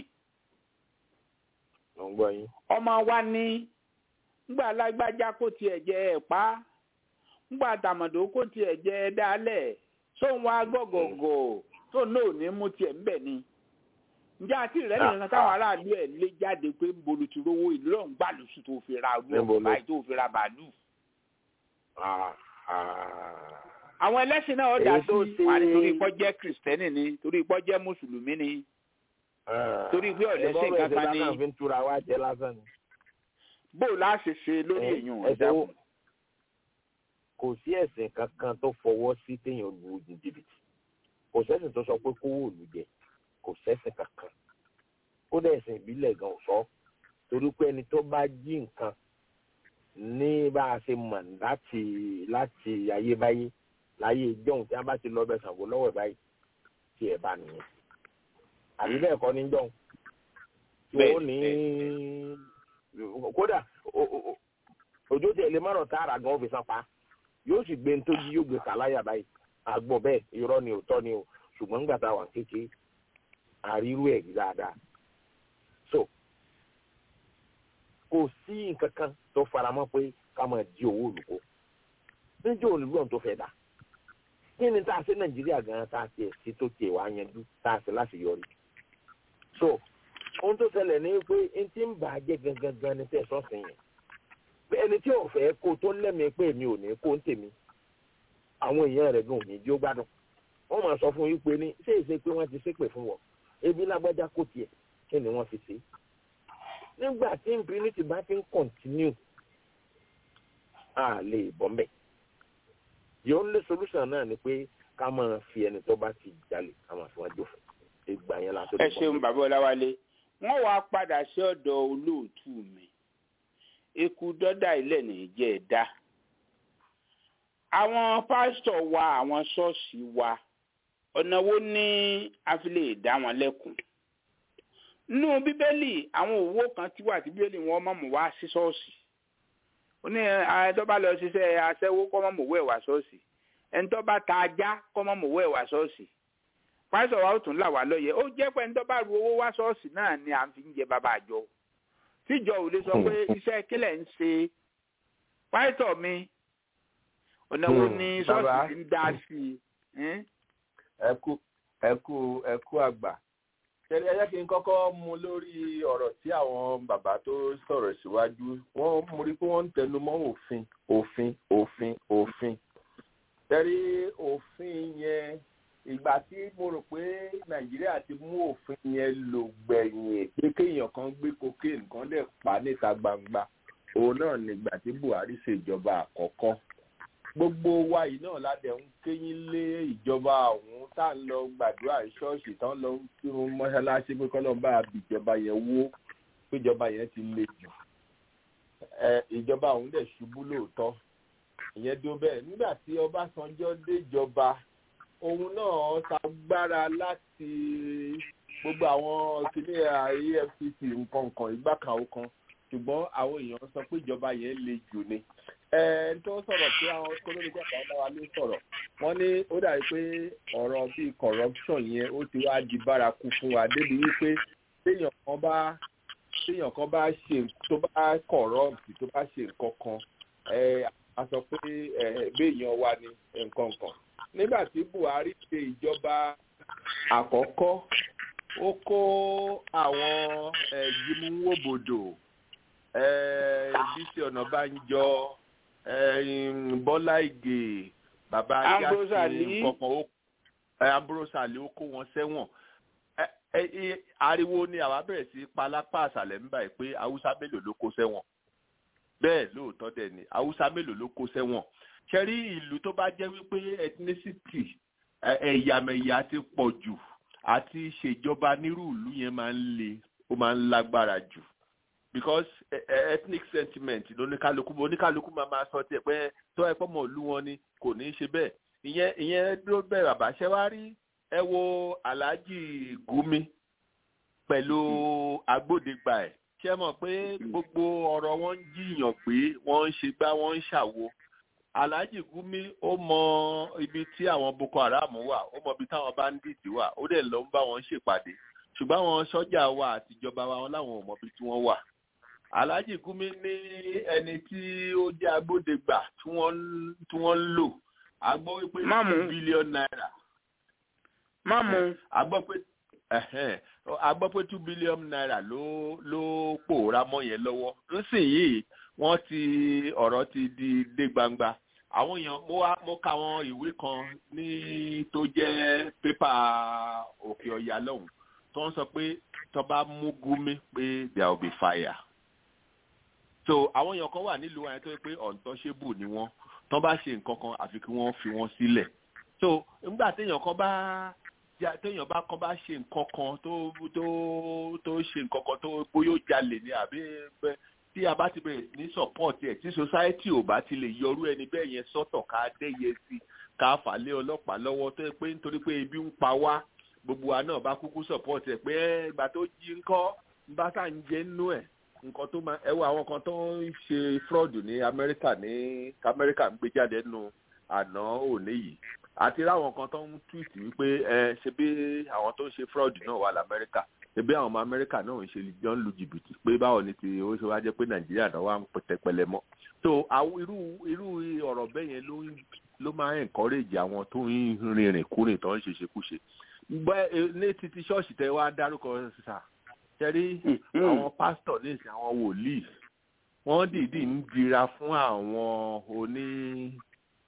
mo ń gbọ́ yín. ọmọ wa ní ngbà lágbájá kó tiẹ̀ jẹ ẹ̀ pa ngbà tàmọ̀dó kó tiẹ̀ jẹ ẹ̀ dálẹ̀ sóun wá gọ̀gọ̀gọ̀ tó náà ní mú tiẹ̀ ń bẹ̀ ni ǹjẹ́ àti rẹ̀ nìkan táwọn aráàlú ẹ̀ lé jáde pé ń bolo ti rówó ìlú ọ̀hún gbà lóṣù tó fi ra ọdún Níbo ọ̀hún ló- báyìí tó fi ra bàálù. Ah, ah. àwọn ẹlẹ́sìn náà dá Èyí sí tó ṣe- wọn ni torí ipọ́ jẹ́ kìrìsìtẹ́nì ni torí ipọ́ jẹ́ mùsùlùmí ni Ah. Torí pé ọ̀lẹ́sìn Ìbọn kankan bẹ̀rẹ̀ ni- sí fi ń túra wá jẹ lásán ni. bó o láṣẹ ṣe lórí Ẹ- èèyàn ẹ ẹ̀dá ṣe- kò sí ẹ̀sìn kankan tó fọwọ́ sí téèyàn lu ní jìbìtì kò sẹ́sìn tó sọ pé kówó òlu jẹ kò sẹ́sìn kankan kódà ẹ̀sìn ìbílẹ̀ gan ò sọ torí pé ẹni tó bá jí nǹkan ní bá a ṣe mọ̀ láti láti ayébáyé láyé ìjọ́hun tí wọ́n bá ti lọ bẹ Ṣàngó lọ́wọ́ ẹ̀ báyìí tí ẹ̀ bá nìyẹn àbí bẹ́ẹ̀ kọ́ ní jọ́hun tí wọ́n ní kódà o- o- o- òjò tẹ̀ lè má rọ̀ tààrà gan ó fi san pa yóò sì gbé ntójú yóò gbé kàláyà báyìí àgbọ̀ bẹ́ẹ̀ irọ́ ni òótọ́ ni o ṣùgbọ́n nígbà tá a wà kékeré àrírú ẹ̀ dáadáa so kò sí nǹkan kan tó faramọ́ pé ká máa di owó olùkó níjọ́ olùgbọ́n tó fẹ́ dà kí ni tá a ṣe nàìjíríà gan tá a tiẹ̀ sí tó tiẹ̀ wá yanjú tá a ṣe láti yọrí so ohun tó ṣẹlẹ̀ ní pé n ti ń bà á jẹ́ gangan gan ni tẹ̀ sọ́sìn yẹn pé ẹni tí ò fẹ́ kó tó lẹ́mìí pé èmi ò ní kó ń tèmi àwọn èèyàn rẹ̀ gan òní jí ó gbádùn wọ́n máa sọ fún yín pé ní ṣé èsè pé wọ́n ti ṣépè fún wọn ebi lágbájá kò tiẹ̀ kí ni wọ́n fi ṣe nígbà tí impunity bá ti ń continue a lè bọ́ mbẹ́ the only solution náà ni pé ká máa fi ẹni tó bá ti jalè ká máa fi wọn jófin ìgbà yẹn la tó ẹ ṣeun bàbá ọláwálé wọn wàá padà sí ọ̀dọ̀ olóòtú mi eku dọdà ilẹ̀ nìjẹ ẹ̀dá àwọn pásítọ̀ wa àwọn ṣọ́ọ̀ṣì wa ọ̀nà wo ni a fi lè dá wọn lẹ́kùn nínú bíbélì àwọn òwò kan tí wà tí bíbélì wọn mọ̀ mọ̀ wá sí ṣọ́ọ̀ṣì ó ní ẹni tó bá lọ ṣiṣẹ́ aṣẹ́wó kọ́ mọ̀ mọ̀ wẹ̀ wá ṣọ́ọ̀ṣì ẹni tó bá ta ajá kọ́ mọ̀ mọ̀ wẹ̀ wá ṣọ́ọ̀ṣì pásítọ̀ wa ó tún là wá lóye ó jẹ́ pé ẹni tó bá ru owó wá ṣọ́ọ̀ṣì náà ni à ń fi ń jẹ bàbá àjọ tíjọ ò lè sọ pé iṣẹ́ kílẹ̀ ń ṣe pásítọ̀ mi ọ̀nà wo ni ṣọ́ọ̀ṣì ti ń dá sí i. ẹ kú ẹ kú ẹ kú àgbà ṣẹlẹ ẹ jẹ́ kí n kọ́kọ́ mú lórí ọ̀rọ̀ tí àwọn bàbá tó sọ̀rọ̀ síwájú wọ́n mú rí pé wọ́n ń tẹnu mọ́ òfin òfin òfin òfin tẹ́rí òfin yẹn ìgbà tí mo rò pé nàìjíríà ti mú òfin yẹn lò gbẹ̀yìn pé kéèyàn kan gbé cocaine kan dẹ̀ pa níta gbangba òun náà nígbà tí buhari ṣèjọba àkọ́kọ́ gbogbo wa yìí náà ládẹ ń kéyìn lé ìjọba ọ̀hún tá à ń lọ gbàdúrà ṣọ́ọ̀ṣì tán lọ kírun mọ́ṣáláṣí pé kọ́lọ́n bá bìjọba yẹn wó péjọba yẹn ti le jù ìjọba ọ̀hún dẹ̀ ṣubú lóòótọ́ ìyẹn dó bẹ́ẹ̀ nígbà tí ọbásanjọ́ déjọba òun náà ṣàgbára láti gbogbo àwọn kìnìún efcc nǹkan nǹkan ìgbà kan ó kan ṣùgbọ́n àwọn èèyàn sọ pé ìjọba yẹn le jù ni ẹni tó sọ̀rọ̀ pé àwọn kólóníkà kan bá wa ló sọ̀rọ̀ wọ́n ní ó dàbí pé ọ̀rọ̀ bíi corruption yẹn ó ti wá di bárakú fún wa débi wípé téèyàn kan bá téèyàn kan bá ṣe tó bá corrupt tó bá ṣe nǹkan kan a sọ pé béèyàn wà ní nǹkan kan nígbà tí buhari ṣe ìjọba àkọ́kọ́ ó kó àwọn jimúwòbòdò bísí ọ̀nàbánjọ bọ́lá ìgè bàbá yásin kọ̀ọ̀kan ambrosali ó kó wọn sẹ́wọ̀n ariwo ni àwa bẹ̀rẹ̀ sí palápá àṣàlẹ̀ ń báyìí pé haúsá mélòó ló kó sẹ́wọ̀n bẹ́ẹ̀ lóòótọ́ dẹ̀ ni haúsá mélòó ló kó sẹ́wọ̀n ṣẹ́rí ìlú tó bá jẹ́ wípé ethnicity ẹ̀yàmẹ̀yà ti pọ̀ jù àti ṣèjọba nírú ìlú yẹn máa ń le ó máa ń lágbára jù because ethnic sentiment lóníkálukú oníkálukú máa máa sọ tiẹ̀ pé tó ẹ pọ́ mọ̀ ìlú wọn ni kò ní í ṣe bẹ́ẹ̀ ìyẹn ìyẹn ló bẹ̀rẹ̀ bàbá ṣẹ́ wá rí ẹ wo alhaji gumi pẹ̀lú agbódegbà ẹ̀ ṣe mọ̀ pé gbogbo ọ̀rọ̀ wọn ń jiyàn pé wọ́n ń ṣe gbá wọ́n ń ṣàwo alhaji gumi ó mọ ibi tí àwọn boko haram wà ó mọ ibi táwọn bandit wà ó dẹ̀ lọ ń bá wọn ṣèpàdé ṣùgbọ́n àwọn sọ́jà wa àtijọba wa wọn láwọn ò mọ ibi tí wọ́n wà alhaji gumi ní ẹni tí ó jẹ́ agbódegbà tí wọ́n tí wọ́n ń lò a gbọ́ wípé two billion naira. má mu. a gbọ́ pé a gbọ́ pé two billion naira ló ló pòórá mọ́ yẹn lọ́wọ́ nísìnyìí wọ́n ti ọ̀rọ̀ ti di dé gbangba àwọn èèyàn mo wá mo ka àwọn ìwé kan ní tó jẹ́ pépà òkè ọ̀yà lọ́hùn tó ń sọ pé tó bá mú gúmi pé there will be fire so àwọn èèyàn kan wà nílùú ayé tó yẹ pé untouchable ni wọ́n tó bá ṣe nǹkan kan àfi kí wọ́n fi wọ́n sílẹ̀ so nígbà téèyàn kan bá téèyàn bá kan bá ṣe nǹkan kan tó tó tó ṣe nǹkan kan tó bóyá ó jalè ni àbí tí a bá ti bẹ̀rẹ̀ ní support ẹ̀ tí society ò bá ti lè yọrú ẹni bẹ́ẹ̀ yẹn sọ́tọ̀ ká dẹ́yẹ sí ká fà lé ọlọ́pàá lọ́wọ́ tó yẹ pé nítorí pé ebi ń pa wá gbogbo wa náà bá kúkú support ẹ̀ pé ìgbà tó jí ńkọ́ ń bá sà ń jẹ́ nínú ẹ̀ nǹkan tó máa ẹ wo àwọn kan tó ń ṣe fraud ní amẹ́ríkà ní amẹ́ríkà ń gbé jáde nínú àná òní yìí àti ráwọn kan tó ń tweet wípé ẹ ṣe bí àwọn tó ń ṣe fraud náà wà lamẹ́ríkà ṣe bí àwọn ọmọ amẹ́ríkà náà ń ṣe jọ ń lu jìbìtì pé báwo ni ti ó ṣe wá jẹ́ pé nàìjíríà náà wà ń tẹpẹlẹ mọ́ so àwọn irú irú ọ̀rọ̀ bẹ́ẹ̀ yẹn ló ló máa ń encourage àwọn tó ń rìnrìn kúrìn tó ń ṣe ṣekúṣe ní títí ṣọ́ọ̀ṣì tẹ wá dárúkọ sísà ṣẹ́rí àwọn pásítọ̀ ní ìsìn àwọn wòlíì wọ́n dìídì ń dira fún àwọn oní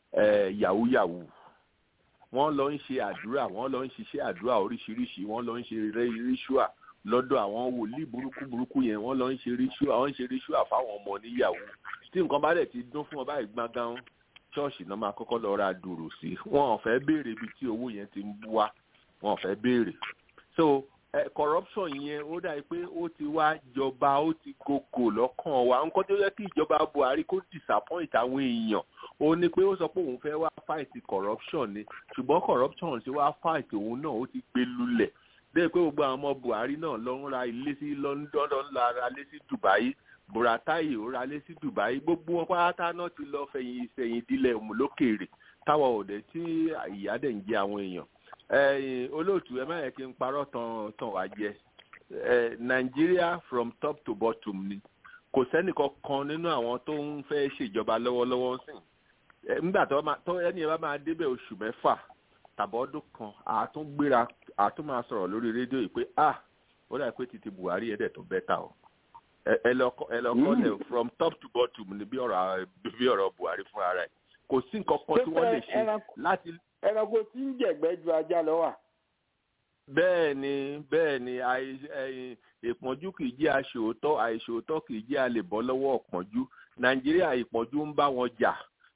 yahoo yahoo wọ́n lọ ń ṣe àdúrà wọ́n lọ ń ṣiṣẹ́ àdúrà oríṣiríṣi wọ́n lọ ń ṣe ríṣùà lọ́dọ̀ àwọn wòlíì burúkú burúkú yẹn wọ́n lọ ń ṣe ríṣùà wọ́n ń ṣe ríṣùà fáwọn ọmọ níyàwó tí nǹkan bá dẹ̀ ti dún fún ọ báyìí gbọ̀ngàn ṣọ́ọ̀ṣì náà máa kọ́kọ́ lọ ra dùrù sí wọn ò fẹ́ béèrè ibi tí owó yẹn ti ń wá wọn ò fẹ́ béèrè so eh, corruption yẹn ó dàbí pé ó ti wá jọba ó ti gògò lọ́kàn wa nǹkan tó yẹ kí ìjọba Buhari kó disappoint àwọn èèyàn ó ní pé ó sọ pé òun fẹ́ wá fight corruption ni ṣùgbọ́n corruption ti wá fight òun náà ó ti gbé lulẹ̀ bẹ́ẹ̀ pé gbogbo àwọn ọmọ Buhari náà lọ ń ra ilé sí London lọ ń la ra ilé sí Dubai Buratai ó ra ilé sí Dubai gbogbo wọn pátá náà ti lọ fẹ̀yìn sẹ́yìn dílẹ̀ òmùlókèrè táwọn òde tí ìyá dẹ̀ ń jẹ àwọn èèyàn ẹ̀yin olóòtú ẹ má yẹ kí n parọ́ tán tán wá jẹ ẹ nàìjíríà from top to bottom ni kò sẹ́nìkan kan nínú àwọn tó ń fẹ́ ṣèjọba lọ́wọ́lọ́wọ́ sìn ẹ nígbà tó máa tó ẹni yẹn bá máa débẹ̀ oṣù mẹ́fà tàbọ́dún kan àtún gbéra àtún máa sọ̀rọ̀ lórí rédíò yìí pé ah ó dà pé títí buhari ẹ̀dẹ̀ tó bẹ́tà o ẹ lọ ẹ lọ kọ́ lẹ̀ from top to bottom ni bí ọ̀rọ̀ bí ọ̀rọ̀ buhari fúnra rẹ̀ kò sí nǹkan kan tí wọ́n lè ṣe láti ẹranko tí ń jẹ̀gbẹ́ ju ajá lọ wà. bẹ́ẹ̀ ni bẹ́ẹ̀ ni ìpọ́njú kì í jẹ́ aṣòótọ́ àìṣòótọ́ kì í jẹ́ a lè bọ́ lọ́wọ́ ọ̀pọ̀njú nàìjíríà ìpọ́njú ń bá wọn jà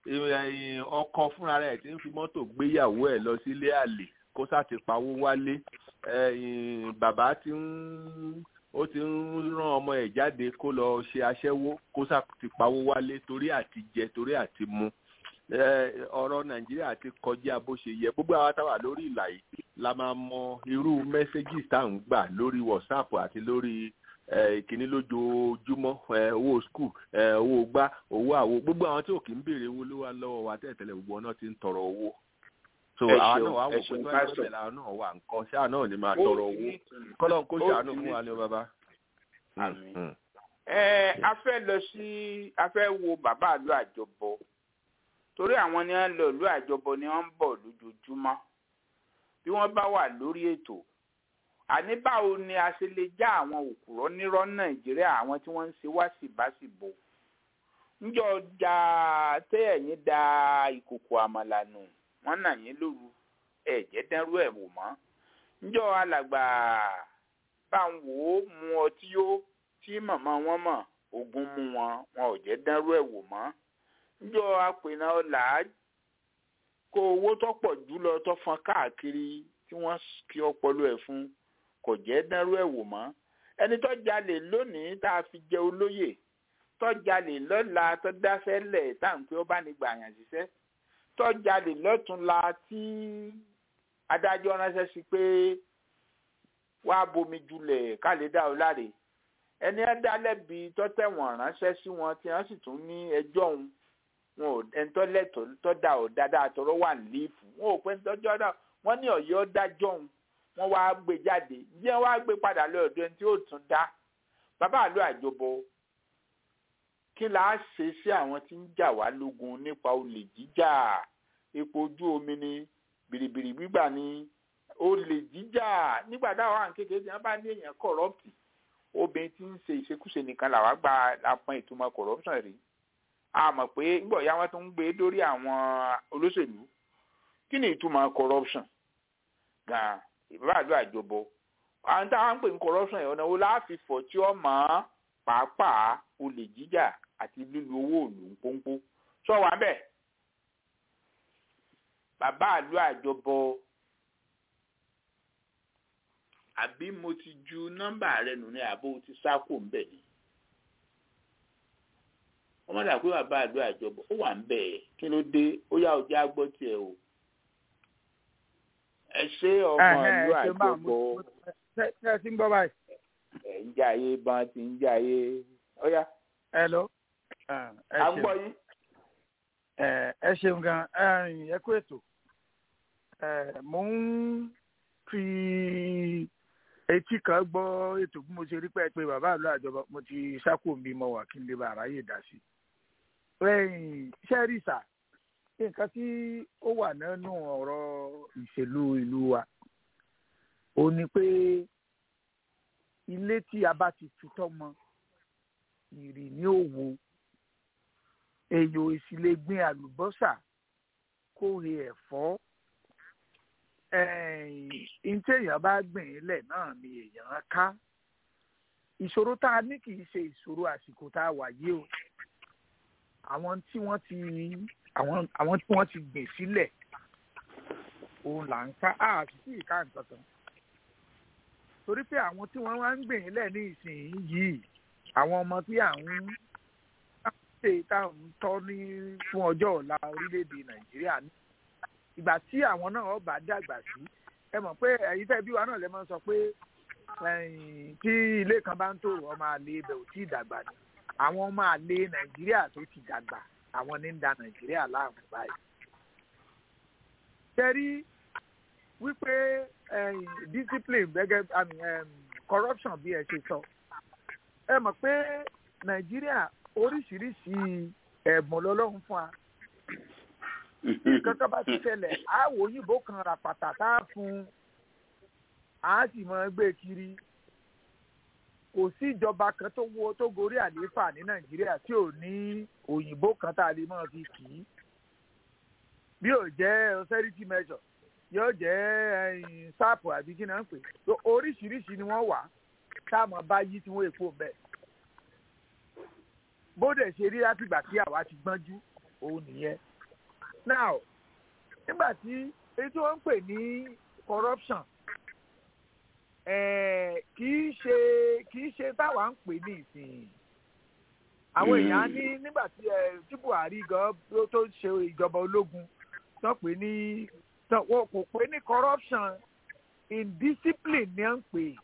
ọkọ fúnra rẹ̀ tí ń fi mọ́tò gbéyàwó ẹ̀ lọ sílé àlè kó sá ti pawó wálé bàbá tí ń ó ti ń rán ọmọ ẹ̀ jáde kó lọ ṣe aṣẹ́wó kó sá ti pawó wálé torí àti jẹ torí àti mu ọ̀rọ̀ nàìjíríà ti kọjá bó ṣe yẹ gbogbo àwọn táwà lórí ìlà yìí la máa mọ irú mẹ́sẹ́gì tá à ń gbà lórí whatsapp àti lórí ìkíní lójoojúmọ́ owó skul owó gbá owó àwo gbogbo àwọn tí ò kí ń béèrè owó ló wà lọ́wọ́ wa tẹ́lẹ̀tẹ́lẹ̀ gbogbo náà ti ń tọrọ owó so àwa náà wà wò pé tó wà lọ́sẹ̀ làwọn náà wà nǹkan ṣáà náà ni máa tọrọ owó kọ́lọ́n kó ṣàánú fún wa ní ọ bàbá. ẹ a fẹ́ lọ sí a fẹ́ wo bàbá àlọ́ àjọbọ torí àwọn ni wọn lọ ìlú àjọbọ ni wọn ń bọ̀ lójoojúmọ́ bí wọ́n bá wà lórí ètò àní báwo ni a ṣe lè já àwọn òkúrọ nírọ́ nàìjíríà àwọn tí wọ́n ń ṣe wá síbáṣìbò ńjọ ja tẹ ẹ̀yin da ìkòkò àmàlà nù wọ́n nà yín lóru ẹ̀jẹ̀ dẹrú ẹ̀ wò mọ́ ńjọ alàgbà bá ń wò ó mu ọtí yó tí màmá wọn mọ̀ ogun mú wọn wọn ò jẹ́ dẹrú ẹ̀ wò mọ́ njọ apènà ọlà kó owó tó pọ̀ jù lọ tó fọn káàkiri tí wọ́n kí ọpọlọ ẹ̀ fún kò jẹ́ dánrú ẹ̀ wò mọ́ ẹni tó jalè lónìí tá a fi jẹ olóyè tó jalè lọ́la tó dáfẹ́ lẹ̀ tá à ń pé ó bá ní gbà yàn ṣiṣẹ́ tó jalè lọ́túnla tí adájọ́ ránṣẹ́ sí pé wá bomi julẹ̀ ká lè dá o láre ẹni ẹ dá lẹ́bi tó tẹ̀wọ̀n ránṣẹ́ sí wọn tí wọ́n sì tún ní ẹjọ́ òun wọn ò ẹni tó lẹ́tọ̀ọ́ tó dà ọ́ dáadáa tọrọ wà lífù wọn ò pé tọ́jọ́ náà wọ́n ní ọ̀yọ́ dájọ́ òun wọ́n wá gbé jáde bí wọ́n wá gbé padà lọ ọ̀dọ̀ ẹni tí ó tún dá bàbá àlọ́ àjọbọ kí la á ṣe sí àwọn tí ń jà wá lógun nípa olè jíjà epo ojú omi ni bìrìbìrì gbígbà ni olè jíjà nígbà táwọn àwọn kékeré tí wọ́n bá ní èèyàn kọ̀rọ̀pì obìnrin tí ń ṣe ìṣekúṣe nìkan làwa gba apọn ìtumọ̀ corruption rí a mọ̀ pé nígbà ya wọn tó ń gbé dórí àwọn olóṣèlú kí ni ìtumọ̀ corruption gan ìbáàdó àjọbọ àwọn táwọn ń pè ní corruption yẹn ọ̀nà wo la fi fọ̀ tí ó mọ̀ pàápàá olè jíjà àti lílu owó òlù ń pọ́npọ́ sọ wà bẹ́ẹ̀ bàbá àlọ́ àjọbọ àbí mo ti ju nọ́mbà rẹ nù ní àbó ti sáko ń bẹ̀ ni wọ́n mọ̀ dà pé bàbá àdó àjọbọ ó wà ń bẹ̀ ẹ̀ kí ló dé ó yá ọjà gbọ́ tiẹ̀ o ẹ ṣe ọmọ ìlú àjọbọ ṣe ẹ ti ń gbọ́ báyìí. ẹ ń jayé bán ti ń jayé ó yá. hello. à ń gbọ́ yín. ẹ ṣeun gan ẹ kú ètò mo ń fi etí kan gbọ́ ètò bí mo ṣe rí pé pé bàbá àlọ́ àjọba mo ti sákò mi mọ wà kí n lè bá aráyè dá sí i. iṣẹ́ rí sà nǹkan tí ó wà nínú ọ̀rọ̀ ìṣèlú ìlú wa ó ní pé ilé tí a bá ti tutọ́ mọ ìrì ní òwò èyò ìsìlẹ̀ gbin àlùbọ́sà kórè ẹ̀fọ́ ntí èèyàn bá gbìn ín lẹ̀ náà ni èèyàn ká ìṣòro tá a ní kì í ṣe ìṣòro àsìkò tá a wà yìí o àwọn tí wọ́n ti àwọn àwọn tí wọ́n ti gbìn sílẹ̀ òun là ń ká a sì sí ìka nǹkan kan torí pé àwọn tí wọ́n wá ń gbìn ín lẹ̀ ní ìsìn yìí àwọn ọmọ tí à ń ṣe tá à ń tọ́ ní fún ọjọ́ ọ̀la orílẹ̀-èdè nàìjíríà ní ìgbà tí àwọn náà ọba dàgbà sí ẹ mọ̀ pé ẹ̀yin tẹ́ bí wa náà lè máa sọ pé tí ilé kan bá ń tòrò ọmọ àlè ibẹ̀ ò tí ì dàgbà ni àwọn ọmọ àlè nàìjíríà tó ti dàgbà àwọn ní ń da nàìjíríà láàmú báyìí. tẹ́rí wípé discipline gẹ́gẹ́ I mean, corruption bí ẹ ṣe sọ ẹ mọ̀ pé nàìjíríà oríṣiríṣi ẹ̀bùn lọ́lọ́run fún wa nǹkan kan bá ti ṣẹlẹ̀ á wò òyìnbó kan ra pàtà tá a fún a sì máa gbé kiri kò sí ìjọba kan tó wo tó gorí àlééfà ní nàìjíríà tí ò ní òyìnbó kan tá a lè máa fi kì í bí ò jẹ́ austerity measure yóò jẹ́ sáàpù àbí kí náà ń pè oríṣiríṣi ni wọ́n wà táwọn bá yí tí wọ́n èpo bẹ́ẹ̀ bóde ṣe rí látìgbà tí àwa ti gbọ́njú òun nìyẹn now nígbà tí èyí tí wọ́n ń pè ní corruption kì í ṣe kì í ṣe táwa ń pè ní ìsìn àwọn èèyàn á ní nígbà tí tí buhari gan tó ṣe ìjọba ológun tó pè ní kò pè ní corruption indiscipline ni à ń pè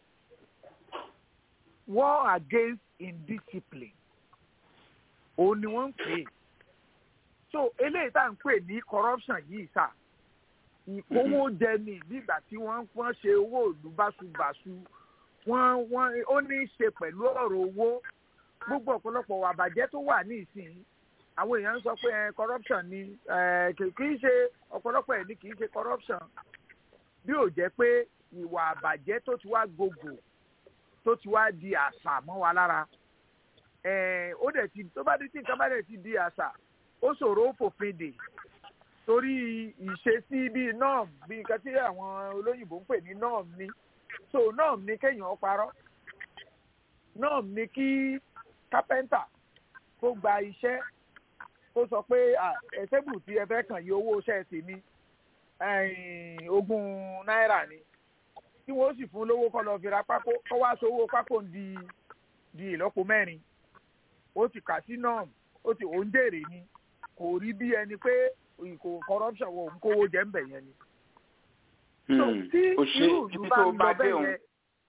war against indiscipline òun ni wọ́n ń pè é so eléyìí tá à ń pè ní corruption yìí sà ìkówó jẹ ní nígbà tí wọ́n wọ́n ṣe owó ìlú báṣubàṣu wọ́n wọ́n ó ní í ṣe pẹ̀lú ọ̀rọ̀ owó gbogbo ọ̀pọ̀lọpọ̀ àbàjẹ́ tó wà ní ìsìn àwọn èèyàn ń sọ pé corruption ni kì í ṣe ọ̀pọ̀lọpọ̀ ẹ̀ ní kì í ṣe corruption bí ò jẹ́ pé ìwà àbàjẹ́ tó ti wá gògò tó ti wá di àṣà mọ́ wa lára ó dẹ̀ ti tó bá dé tí nǹkan bá dẹ̀ ti di àṣà ó ṣòro ó fòfin dè torí ìṣesí bíi norm bíi nǹkan tí àwọn olóyìnbó ń pè ní norm ni so norm ni kéèyàn parọ́ norm ni kí kápẹ́ńtà kó gba iṣẹ́ kó sọ pé ẹ̀sẹ̀bù tí ẹ fẹ́ kàn yí owó iṣẹ́ tèmi ogún náírà ni tí wọ́n sì fún lówó kọ́ lọ fi ra pákó kọ́ wá sówó pákó di di ìlọ́po mẹ́rin ó ti kà sí norm ó ti òun jèrè ni kò rí bí ẹni pé kò corruption wọ òun kówó jẹ ń bẹ̀ yẹn ni. tí irú ìlú bá ń lọ bẹ́ẹ̀ yẹn.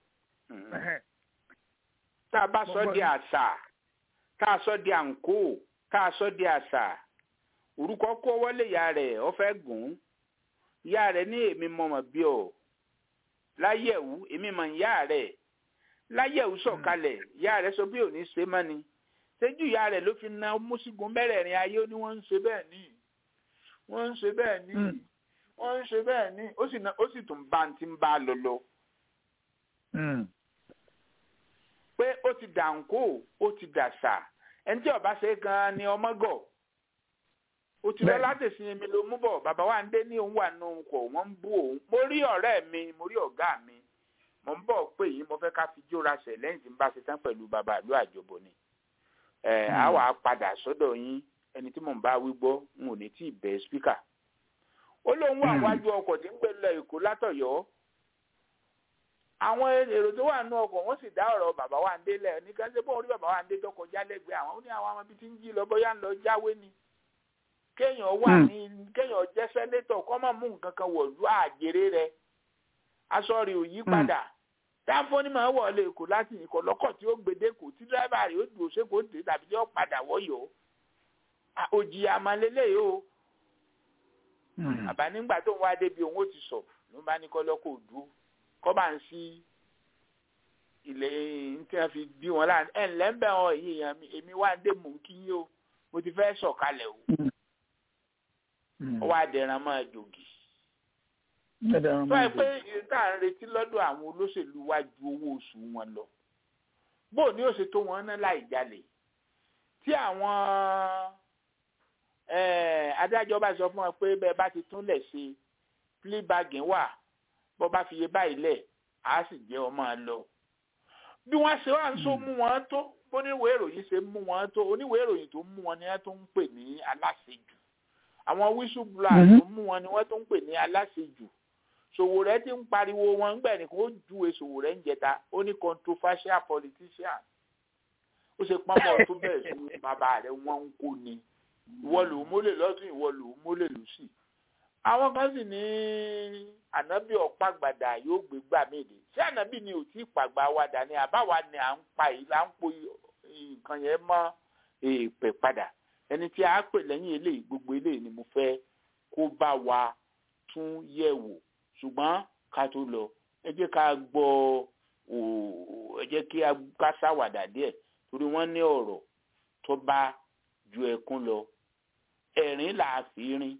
tá a bá sọ di àṣà tá a sọ di àǹkó tá a sọ di àṣà orúkọ kó wọlé ìyá rẹ̀ ọ fẹ́ gùn ìyá rẹ̀ ní èmi mọ̀mọ́ bí ọ láyẹ̀wò èmi mọ̀ ìyá rẹ̀ láyẹ̀wò sọ̀kalẹ̀ ìyá rẹ̀ sọ bí òní ṣe mọ́ ni ṣéjú ìyá rẹ̀ ló fi na mùsùlùmí mẹ́rẹ̀ẹ̀rin ayé ó ní wọ́n ń ṣe bẹ́ẹ̀ ní wọ́n ń ṣe bẹ́ẹ̀ ní wọ́n ń ṣe bẹ́ẹ̀ ní ó sì ó sì tún bá ti ń bá lọ lọ. pé ó ti dànkó ó ti dàṣà ẹni tí ọba ṣe gan ni ọmọgọ ó ti lọ látẹ̀sí mi ló mú bọ̀ bàbá wa ń dé ní òun wà nù kọ̀ wọ́n ń bú òun mo rí ọ̀rẹ́ mi mo rí ọ̀gá mi mo ń bọ̀ pé yìí mo fẹ́ ká fi jóra ṣẹ̀ lẹ́yìn tí n bá ṣe tán pẹ̀lú bàbá àlú àjọbọ ni ẹ á wà á padà sọ́dọ̀ yín ẹni tí mò ń bá wí gbọ́ n ò ní tí ì bẹ spíkà ó lóun wà wájú ọkọ̀ tí ń gbé lọ èkó látọ̀yọ́ àwọn èrò tó wà nínú ọkọ̀ wọ́n sì dá ọ̀rọ̀ bàbá wa ń délẹ̀ ní kan ṣe bóun rí bàbá wa ń dé tó kọjá lẹ́gbẹ̀ẹ́ àwọn ó ní àwọn ọmọ ibi tí ń jí lọ bóyá ń lọ jáwé ni kéèyàn wà ní kéèyàn jẹ́ sẹ́nétọ̀ kọ́ mọ̀ mú nǹkan kan wọ̀lú àjèrè rẹ̀ aṣọ rẹ̀ ò yí padà táfóní máa wọlé èkó láti ìkọ̀ lọ́kọ̀ tí ó gbèdé kò tí dírẹ́bà rẹ̀ ó dùn ṣé kò dé tàbí tí ó padà wọ́yọ̀ òjì àmàlélẹ̀ yìí o àbá nígbà tó ń wá débi òun ó ti sọ ló bá ní kọ́ lọ́kọ̀ òdúró kọ́ bá ń sí ilé tí wọ́n fi bí wọn láàrin ẹ̀ ǹlẹ́ ń bẹ̀ wọn èyí èèyàn mi èmi wá dé mò ń kí yín o mo ti fẹ́ sọ̀kalẹ̀ o ó wá dẹ̀ran máa jògì tó ẹ pé tá à ń retí lọ́dọ̀ àwọn olóṣèlú wa ju owó oṣù wọn lọ bó ni ó ṣe tó wọn ná láì jalè tí àwọn adájọ́ bá sọ fún wọn pé bẹ́ẹ̀ bá ti túnlẹ̀ ṣe plea bargain wà bọ́ bá fi iye báyìí lẹ̀ á sì jẹ́ ọmọ lọ. bí wọ́n ṣe wá ń so mú wọn tó bóníwèé ìròyìn ṣe mú wọn tó oníwèé ìròyìn tó mú wọn ni wọ́n tó ń pè ní aláṣejù àwọn whistleblower tó mú wọn ni wọ́n tó ń pè ní aláṣejù Sowore ti ń pariwo wọn gbẹ̀ ní kó júwe Sowore ń jẹta ó ní controversial politician ó ṣe pọ́nmọ́ tó bẹ̀rẹ̀ sí bàbá rẹ̀ wọ́n ń kó ni ìwọ lòún mólè lọ́tún ìwọ lòún mólè lọ́sì àwọn kan sì ní ànábì ọ̀pá-gbàdà yóò gbé gbà méde ṣé ànábì ni ò tí ì pàgbà wàdà ni àbáwa ni à ń pa yìí là ń po nǹkan yẹn mọ́ èèpẹ̀ padà ẹni tí a pè lẹ́yìn eléyìí gbogbo eléyìí ni mo fẹ́ kó bá wa tún yẹ̀ wò ṣùgbọ́n ká tó lọ ẹ jẹ́ ká gbọ́ ẹ jẹ́ kí ká ṣàwàdà díẹ̀ torí wọ́n ní ọ̀rọ̀ tó bá ju ẹkún lọ ẹ̀rín là á fi rin.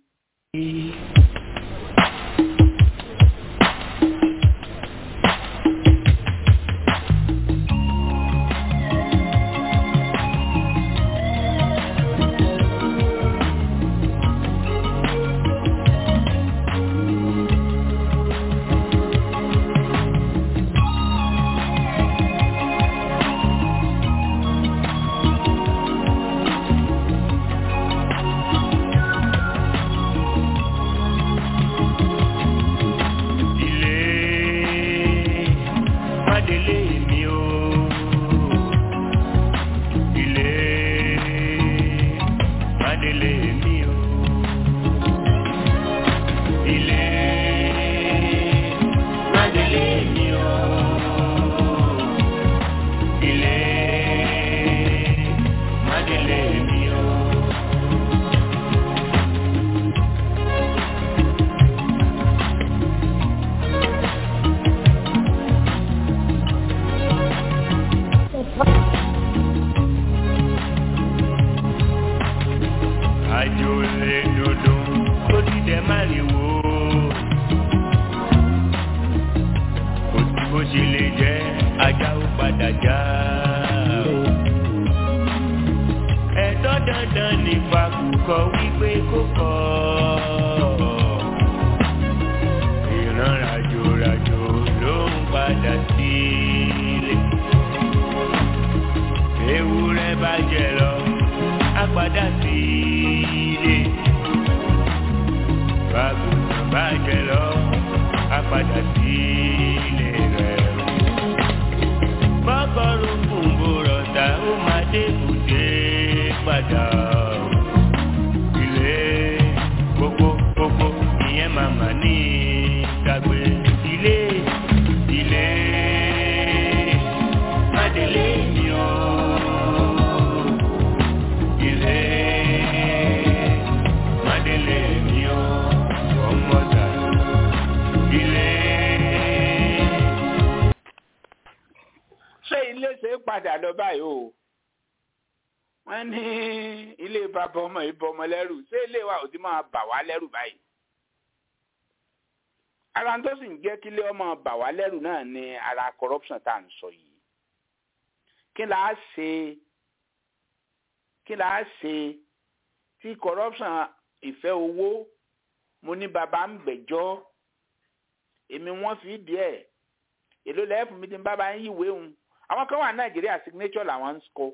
wọ́n ní ilé bàbá ọmọ yìí bọmọ lẹ́rù ṣé ilé wa ò ti máa bà wá lẹ́rù báyìí. ara tó sì ń jẹ́ kí ilé ọmọ bà wá lẹ́rù náà ni ara corruption tá à ń sọ yìí. kí là á ṣe kí là á ṣe tí corruption ìfẹ́ owó mo ní bàbá ń gbẹ́jọ́ èmi wọ́n fi díẹ̀ èló lẹ́ẹ̀fù mi ti ń bábá ń yíwèé òun àwọn kan wà nàìjíríà signature làwọn ń kọ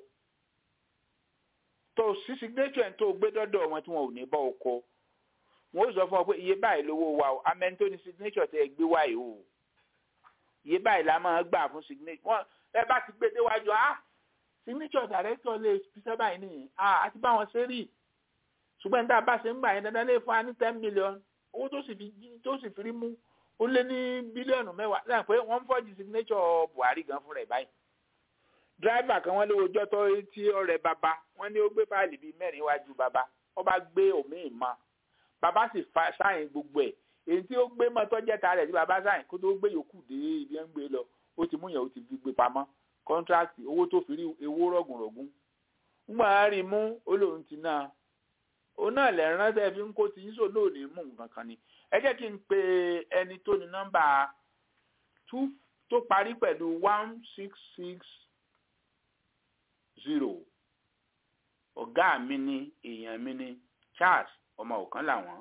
tó sí signature tó gbé dọ́dọ̀ wọn tí wọn ò ní bọ́ ọkọ wọn ó sọ fún ọ pé iye báyìí lówó wa o amẹ́ni tó ní signature tẹ́ ẹ gbé wáyé o iye báyìí la máa gbà fún signature wọn ẹ bá ti gbé déwájú ah signature director lè ṣiṣẹ́ báyìí nìyí ah àti báwọn ṣe rí ṣùgbọ́n níta bá ṣe ń gbà yẹn dandan lè fún wa ní ten million owó tó sì fi tó sì fi rí mú ó lé ní bílíọ̀nù mẹ́wàá lẹ́yìn pé wọ́n ń fọ́ọ̀jì signature Buhari gan fúnra ẹ̀ báyìí dírẹ́fà kan wọ́n lé ojọ́ tó tí ọ̀rẹ́ bàbá wọ́n ní ó gbé fáìlì bíi mẹ́rin wájú bàbá wọ́n bá gbé òmíì mọ́ bàbá sì fa sáyìn gbogbo ẹ̀ èyí tí ó gbé mọ́tọ́ jẹ́ta rẹ̀ tí bàbá sáyìn kó tó gbé yòókù dé ibi ń gbé lọ ó ti mú yẹn ó ti fi gbé pamọ́ kọ́ńtrákì owó tó fi rí ewó rọ̀gùnrọ̀gùn ńgbà á rí mú olóhùn ti náà òun náà lẹ̀ ránṣẹ́ fi ń kó ti yíṣò náà ní mú nǹkan kan ni ẹ jẹ́ kí n pe ẹni tó ní nọ́mbà two tó parí pẹ̀lú one six six zero ọ̀gá mi ni èèyàn mi ni charles ọmọ òkan làwọn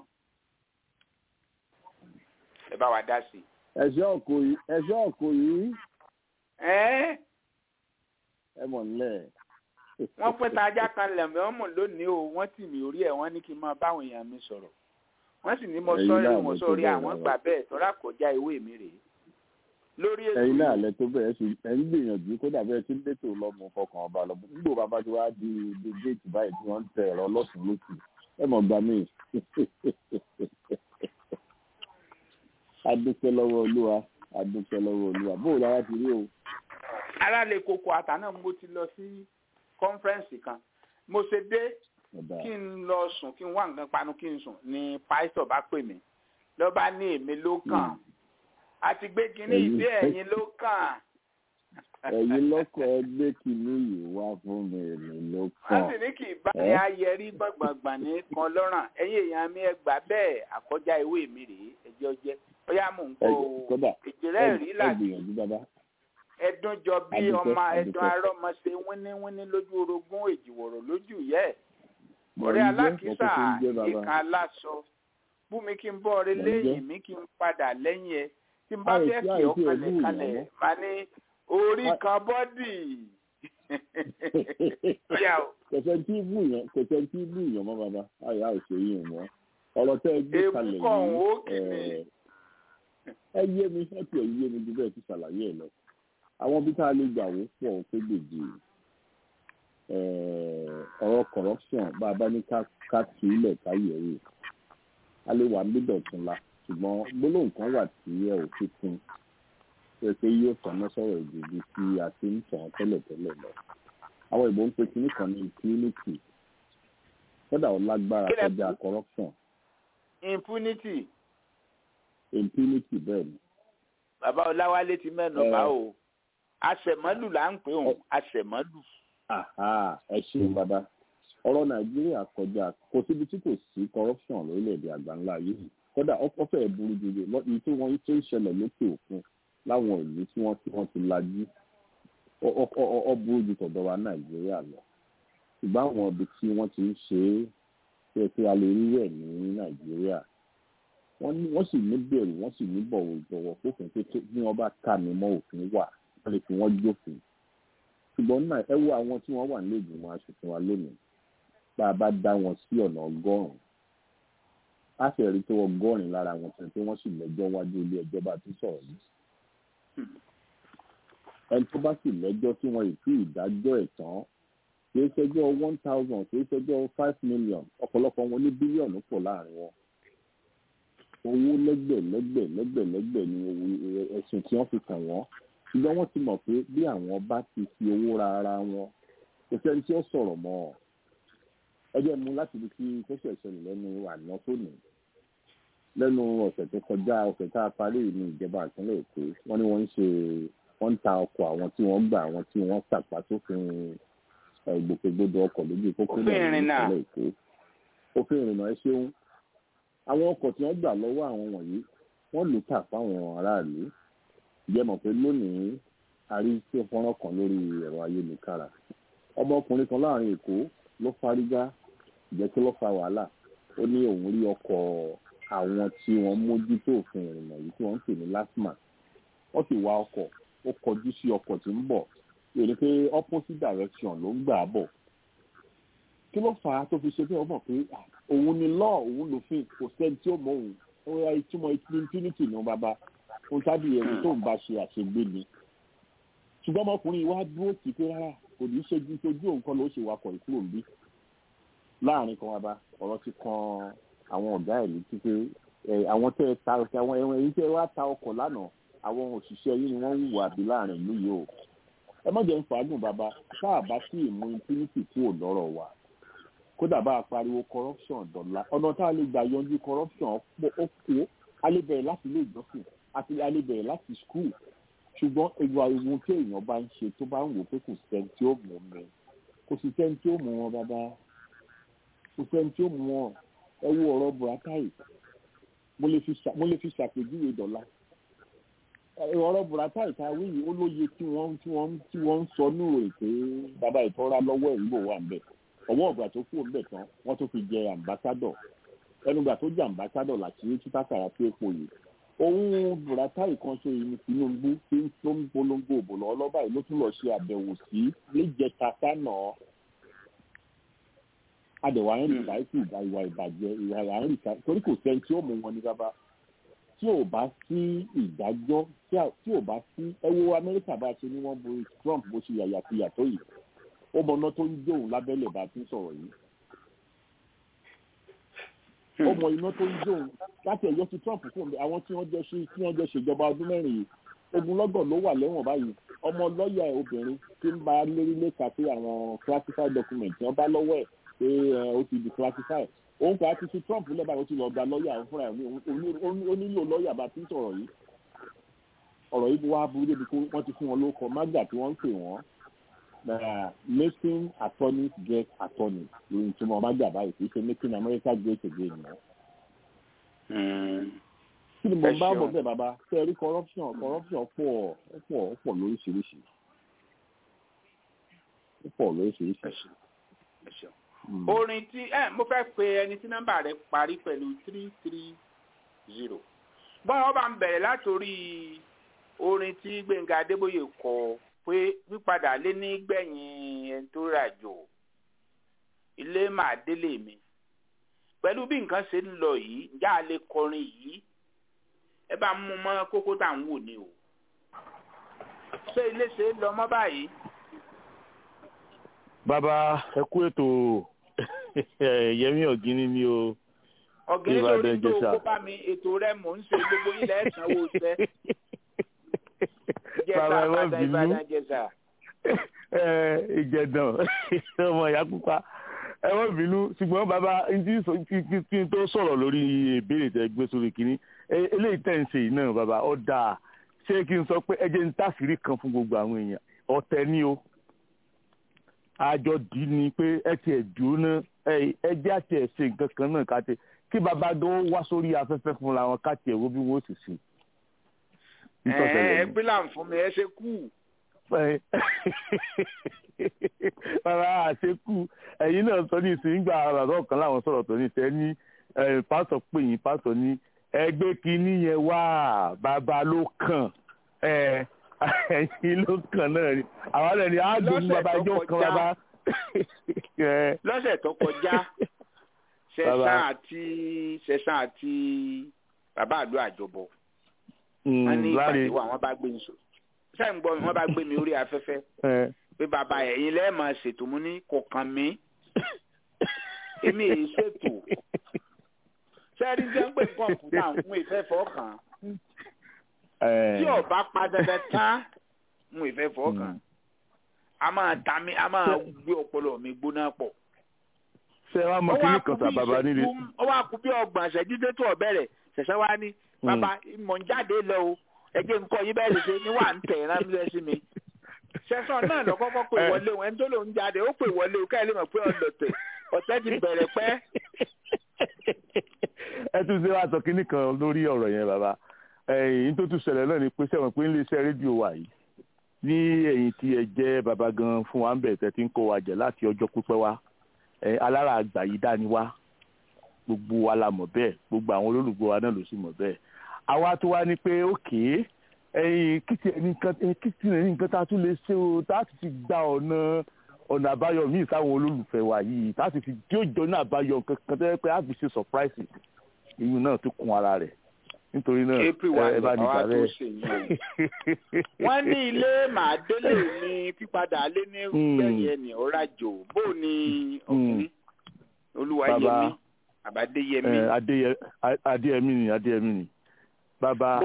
ẹ bá wa dá sí i. ẹ̀ṣọ́ ọkọ yìí ẹ̀ṣọ́ ọkọ yìí ẹ ẹ mọ̀ nílẹ̀. wọ́n pín tajá kan lẹ̀mí ọmọ lónìí o wọ́n tì mí orí ẹ̀ wọ́n ní kí n máa báwọn èèyàn mi sọ̀rọ̀ wọ́n sì ní mo Ẹ̀yin sọ́rí náà mo ló tó sọ́rí bẹ́ẹ̀ àwọn lọ́wọ́. gbà bẹ́ẹ̀ tọ́ra kọjá ìwé mi rèé lórí ètò ẹ̀yin náà yìí lẹ tó bẹ́ẹ̀ ṣe ẹ̀ ń gbìyànjú kódà bẹ́ẹ̀ tí lẹ́tò lọ́mọ fọkàn ọba lọ́mọ nígbò bàbá tí wàá di di géètì báyìí tí wọ́n ń tẹ ẹ̀rọ lọ́sùn lókù ẹ mọ̀ gbà mí. adúpẹ́ lọ́wọ́ olúwa adúpẹ́ lọ́wọ́ olúwa bóò lára ti rí o. aráàlú koko àtà náà mo ti lọ sí kọ́nfẹ́rẹ́nsì kan mo ṣe dé ọ̀dà kí n lọ sùn kí n wá nǹkan panu kí n sùn ni pásítọ̀ bá pè mí ló bá ní èmi ló kàn àti gbé kinní Ẹ̀yin- ìdí ẹ̀yin ló kàn ẹ̀yin lọ́kọ̀ ẹgbẹ́ kìíní yìí wá fún mi èmi ló wọ́n kàn. sì ní kì í bá ní Ẹ́? ayẹrí gbọ̀ngbọ̀ngbọ̀n ní kan lọ́rùn ẹ̀yin èèyàn mi ẹ gbà bẹ́ẹ̀ àkọjá ìwé mi rèé ẹjọ́ jẹ́ bóyá mò ń kó Ẹ- kódà ìjìnlẹ̀ rí ẹ láti gbìyànjú bàbá. ẹdún jọ bí Adúpẹ́, ọmọ ẹdún adúpẹ́. arọ́mọ ṣe wíníwíní lójú orogún èjìwọ̀rọ̀ lójú yẹ́ ẹ̀ Mo ọ̀rẹ́ ń jẹ́ alákìísà ọkọ̀ tó ń jẹ́ bàbá. ìka aláṣọ bú mi kí n bọ́ ọ̀rẹ́ Mo ń lẹ́yìn jẹ́. mi kí n padà lẹ́yìn ẹ tí n bá Àìsí- fẹ́ kí àìsí ọ kalẹ̀ ẹ̀bú kalẹ̀ ìyàwó. máa ní orí Àì- kan bọ́dì. Ọ̀yà o, kẹsẹ̀ tí bù yàn kẹsẹ̀ tí bù yàn mọ́ bàbá àyà ò ṣe yín mọ́ ọ̀rọ̀ tẹ́ ẹ gbé Èébú kalẹ̀ kọ̀ yìí ó kì mí. ẹ̀, ẹ yé mi ẹ tiẹ̀ yé mi ju bẹ́ẹ̀ ti ṣàlàyé ẹ̀ lọ àwọn bí tá a lè gbà wó pọ̀ ó pé gbèjì ẹ̀, ọ̀rọ̀ corruption bá a bá ní ká ká tù ú lẹ̀ ká yẹ̀ wò a lè wà níbẹ̀ tún la ṣùgbọ́n gbólóhùn kan wà tí ẹ ò fi kún pé pé yóò tọ́ná sọ̀rọ̀ ìdìbò tí a ti ń tàn tẹ́lẹ̀tẹ́lẹ̀ lọ àwọn ìbò ń pe kinní kan ní impunity kódà ó lágbára Kí lẹ kọjá pè? corruption impunity impunity bẹ́ẹ̀ ni bàbá Ọláwálé ti mẹ́nu Ẹ. bá o àṣẹmọ́lù là ń pè òun àṣẹmọ́lù. Aha, ẹ ṣeun bàbá ọ̀rọ̀ nàìjíríà kọjá kò síbi tí kò sí corruption lórílẹ̀‐èdè àgbáńlá yìí kódà ó fẹ́ẹ̀ burú ju èyí tí wọ́n tó ń ṣẹlẹ̀ lókè òkun láwọn ìlú tí wọ́n tí wọ́n ti lajú Ó- ó- ó ó burú ju tọ̀dọ̀ wa nàìjíríà lọ ṣùgbọ́n àwọn ibi tí wọ́n ti ń ṣe é tó yẹ kí a lè rí rẹ̀ ní nàìjíríà wọ́n ní- wọ́n sì ní bẹ̀rù wọ́n sì ní bọ̀wọ̀ ìbọ̀wọ̀ fófin pé tó- bí wọ́n bá ká mi mọ́ òfin wà wọ́n lè fi wọ́n jófin ṣùgbọ́n náà ẹ wo àwọn tí wọ́n wà nílé ìgbìmọ̀ aṣòfin wa lónìí bá a bá dá wọn sí ọ̀nà ọgọ́rùn-ún á fẹ́ rí tó ọgọ́rin lára wọn tẹ̀ pé wọ́n sì lẹ́jọ́ wájú ilé ẹjọ́ bá ti sọ̀rọ̀ yìí ẹni tó bá sì lẹ́jọ́ tí wọ́n ì tí ìdájọ́ ẹ̀ tán kìí ṣẹjọ́ one thousand kìí ṣẹjọ́ five million ọ̀pọ̀lọpọ̀ wọn ní bílíọ̀nù pọ̀ láàrin wọn owó lẹ́gbẹ̀ lẹ́gbẹ̀ lẹ́gbẹ̀ lẹ́gbẹ̀ ni owó- ẹ̀sùn tí wọ́n fi kàn wọ́n ṣùgbọ́n wọ́n ti mọ̀ pé bí àwọn bá ti fi owó ra ara wọn kò sẹ́ni tí ó sọ̀rọ̀ mọ́ ọ ẹ jẹ́ mu láti ibi tí tó ṣẹ̀ ṣẹlẹ̀ lẹ́nu àná tó nì lẹ́nu ọ̀sẹ̀ tó kọjá ọ̀sẹ̀ tá a parí ní ìjọba ìpínlẹ̀ èkó wọ́n ní wọ́n ń ṣe wọ́n ń ta ọkọ̀ àwọn tí wọ́n gbà àwọn tí wọ́n tàpá sófin ẹ̀, ìgbòkègbodò ọkọ̀ lójú pópó Òfin náà ní ìrìnnà. ìpínlẹ̀ èkó òfin ìrìnnà ẹ ṣeun àwọn ọkọ̀ tí wọ́n gbà lọ́wọ́ àwọn wọ̀nyí wọ́n lù tà fáwọn aráàlú jẹ́ mọ̀ pé lónìí a rí tí fọ́nrán kan lórí ẹ̀rọ ayélujára ọmọkùnrin kan láàrin èkó ló fárígá jẹ́ kí ló fa wàhálà ó ní òun rí ọkọ̀ àwọn tí wọ́n mójútó òfin ìrìnnà yìí tí wọ́n ń pè ní lasma wọ́n sì wa ọkọ̀ ó kọjú sí ọkọ̀ tí ń bọ̀ èrè pé opposite direction ló ń gbà bọ̀ kí ló fà á tó fi ṣe bí wọ́n mọ̀ pé ah, òun ni law òun lòfin kò sẹ́ni tí ó mọ òun ó yá ìtumọ̀ impunity ní bàbá ohun tábìlì ẹni tó ń bá ṣe àṣegbé ni ṣùgbọ́n ọmọkùnrin wa dúró sí pé rárá kò ní í ṣe ju ojú òun kan ló ṣe wakọ̀ ìkúrò ń bí láàrin kan wa bá ọ̀rọ̀ ti kan àwọn ọ̀gá ẹ̀ létí pé ẹ, àwọn tẹ́ ẹ ta àwọn ẹ̀wọ̀n èyí tẹ́ ẹ wá ta ọkọ̀ lánàá àwọn òṣìṣẹ́ yìí ni wọ́n ń hùwà bí láàrin ìlú yìí o ẹ má jẹ́ ń fàágùn bàbá tá a bá sí ìmú impunity kúrò lọ́rọ̀ wa kódà bá a pariwo corruption dọ̀la ọ̀nà tá a lè gbà yanjú corruption pọ̀ ó kó a lè bẹ̀rẹ̀ láti ilé ìjọsìn àti a lè bẹ̀rẹ̀ láti school ṣùgbọ́n ìwà ìwọ̀n tí èèyàn bá ń ṣe tó bá ń wò pé kò sẹ́ni tí ó mú mi kò sì sẹ́ni tí ó mú wọn bàbá kò sẹ́ni tí ó mú wọn ẹ wo ọ̀rọ̀ buratai mo lè fi ṣà- mo lè fi ṣàpèjúwe dọ̀la Ẹ, ọ̀rọ̀ buratai ta wí yìí ó lóye tí wọ́n tí wọ́n tí wọ́n ń sọ ní òòrè pé bàbá ìtọ́ra lọ́wọ́ ẹ̀ ń bò wà ń bẹ̀ ọwọ́ ọ̀gbà tó kú òǹbẹ̀ tán wọ́n tó fi jẹ ambassador ẹnugbà tó jẹ ambassador làṣírí títà kàrà sí epo yìí òun buratai kan ṣe ní tinubu tí ń tó ń polongo òbò lọ ọlọ́ba yìí ló tún lọ ṣe àbẹ̀wò sí níjẹta sánà adẹ̀wà ń rìn láìsí ìgbà ìwà ìbàjẹ́ ìwà à ń rìn ká torí kò sẹ́ni tí ó mú wọn ní bàbá tí ò bá sí ìdájọ́ tí ò bá sí ẹ wo amẹ́ríkà bá ṣe ní wọ́n borí trump bó ṣe yàyàkuyà tó yìí ó mọ̀nà tó ń jóun lábẹ́lẹ̀ bá ti ń sọ̀rọ̀ yìí ó mọ iná tó ń jóun láti ẹ̀yọ́ ti trump fún mi àwọn tí wọ́n jẹ́ ṣe tí wọ́n jẹ́ ṣèjọba ọdún mẹ́rin yìí ogunlọ́gọ̀ ló wà lẹ́wọ̀n báyìí ọmọ lọ́ọ̀yà obìnrin tí ń bá lérí lẹ́ka pé àwọn classified document wọ́n bá lọ́wọ́ ẹ̀ pé ó ti di classified òun kò á ti fi trump lẹ́bàá ó ti lọ́ọ́ gba lọ́ọ̀yà òun fúnra ẹ̀ ó nílò lọ́ọ̀yà bá ti ń sọ̀rọ̀ yìí ọ̀rọ̀ yìí wá burú débi pé wọ́n ti fún wọn lóko mágbà tí wọ́n ń pè wọ́n making attorneys get attorneys lórí tí wọ́n mágbà báyìí kì í ṣe making america great again mọ́. kí ni mo bá bọ̀ bẹ́ẹ̀ bàbá ṣe rí corruption corruption pọ̀ pọ̀ pọ̀ lóríṣiríṣi pọ̀ lóríṣiríṣi orin tí ẹ mo fẹ́ pe ẹni tí nọ́mbà rẹ̀ parí pẹ̀lú three three zero bọ́n wọn bá ń bẹ̀rẹ̀ látòrí orin tí gbẹ̀ngà adébóyè kọ pé pípadà lé ní gbẹ̀yìn ẹni tó ràjò ilé màá délé mi pẹ̀lú bí nǹkan ṣe ń lọ yìí ǹjẹ́ a lè kọrin yìí ẹ bá mú mọ́ kókó tá à ń wò ni o ṣé ilé ṣe ń lọ mọ́ báyìí. bàbá ẹ kú ètò yẹmí ọ̀gíní ni o. ọ̀gíní lórí tó kó bá mi ètò rẹ mò ń ṣe gbogbo ilẹ̀ ẹ̀sánwó ṣẹ́. bàbá ẹ má bínú ìjẹ̀dàn ọmọ ìyá pupa ẹ má bínú ṣùgbọ́n bàbá kí n tó sọ̀rọ̀ lórí ìbéèrè tẹ gbé sórí kínní eléyìí tẹ̀ ń ṣe yìí náà bàbá ó dáa ṣé kí n sọ pé ẹ jẹ́ ń tàṣírí kan fún gbogbo àwọn èèyàn ọ̀tẹ̀ ni o àjọ dì í ni pé ẹ tiẹ̀ dùn ná ẹ jẹ́ àti ẹ̀ ṣe nǹkan kan náà ká tẹ kí bàbá gan wá sórí afẹ́fẹ́ fúnra wọn ká tiẹ̀ wo bí wọ́n sì ṣe. ẹ ẹ pílà fún mi ẹ ṣe kú. bàbá àṣekú ẹ̀yin náà sọ ní ìsìn gbà bàbá ọ̀kan láwọn sọ̀rọ̀ tó ní ìṣẹ́ ní pásọ̀ pé yín pásọ̀ ní ẹgbẹ́ kínní yẹn wá bàbá ló kàn ẹ̀yin ló kàn náà ni àwọn ọ̀rẹ́ ni àádùn bàbá ẹjọ́ kan bàbá. lọ́sẹ̀ tó kọjá ṣẹ̀sán àti ṣẹ̀sán àti bàbá àdó àjọbọ̀ wọ́n ní ìpàdé wa wọ́n bá gbé mi sọ sẹ́yìn gbọ́ mi wọ́n bá gbé mi orí afẹ́fẹ́ pé bàbá ẹ̀yin lẹ́ẹ̀ máa ṣètò mú ní kò kàn mí èmi èyí ṣètò sẹ́ẹ̀rí jẹ́ ń pè kọ̀ǹpútà ń pè fẹ́ fọ́ọ̀kàn tí ọba pa dandan tán ń pè fẹ́ fọ́ọ̀kàn a máa ta mi a máa gbé ọpọlọ mi gbóná pọ̀. ṣé wàá mọ kí ní kan tà bàbá nílé. ó wá kú bí ọgbọ̀n ṣẹ́jú tó tó ọ̀bẹ̀rẹ̀ ṣẹ̀ṣẹ̀ wá ní bàbá mọ̀ ń jáde lọ o ẹgbẹ́ nǹkan yín bẹ́ẹ̀ ṣe ni wà ń tẹ̀ ẹ̀rán mílẹ̀ sí mi. ṣẹ̀sán náà lọ kọ́kọ́ pè wọlé o ẹni tó lòún jáde ó pè wọlé o káyọ̀ lè mọ̀ pé ọ̀lọ̀tẹ̀ ọ̀tẹ̀ ti bẹ̀rẹ̀ pẹ́. ẹ tún ṣe wàá sọ kínní kan lórí ọ̀rọ̀ yẹn bàbá ẹ̀yìn tó tún ṣẹlẹ̀ náà ni pé sẹ́wọ̀n pé iléeṣẹ́ rédíò wà yìí ní ẹ̀yìn tí ẹ jẹ́ bàbá gan fún wa ń bẹ̀ tẹ́ ti ń kó wa jẹ láti ọjọ́ pípẹ́ wá alára àgbà yìí dání wá gbogbo wa la mọ̀ bẹ́ẹ̀ gbogbo àwọn olólùgbò wa náà ló sì mọ̀ bẹ́ẹ̀ àwa tó wá ní pé òkè ẹ̀yìn kìtì ẹni nǹkan tá a tún lè ṣe o tá a ti fi gba ọ̀nà ọ̀nà àbáyọ míì sáwọn olólùfẹ́ wa yìí tá a ti fi tí ó jọ ní àbáyọ kankan tó yẹ pé a fi ṣe surprise ìyún náà tó kún ara rẹ̀ nítorí náà ẹ bá ní ìgbà rẹ̀. wọ́n ní ilé màdélé ní pípadà lé ní gbẹ̀yìn ẹni ọ̀rajò bó ni ọkùnrin olúwayẹmí àbádéyẹmí. adéyẹmí ni adéyẹmí ni bàbá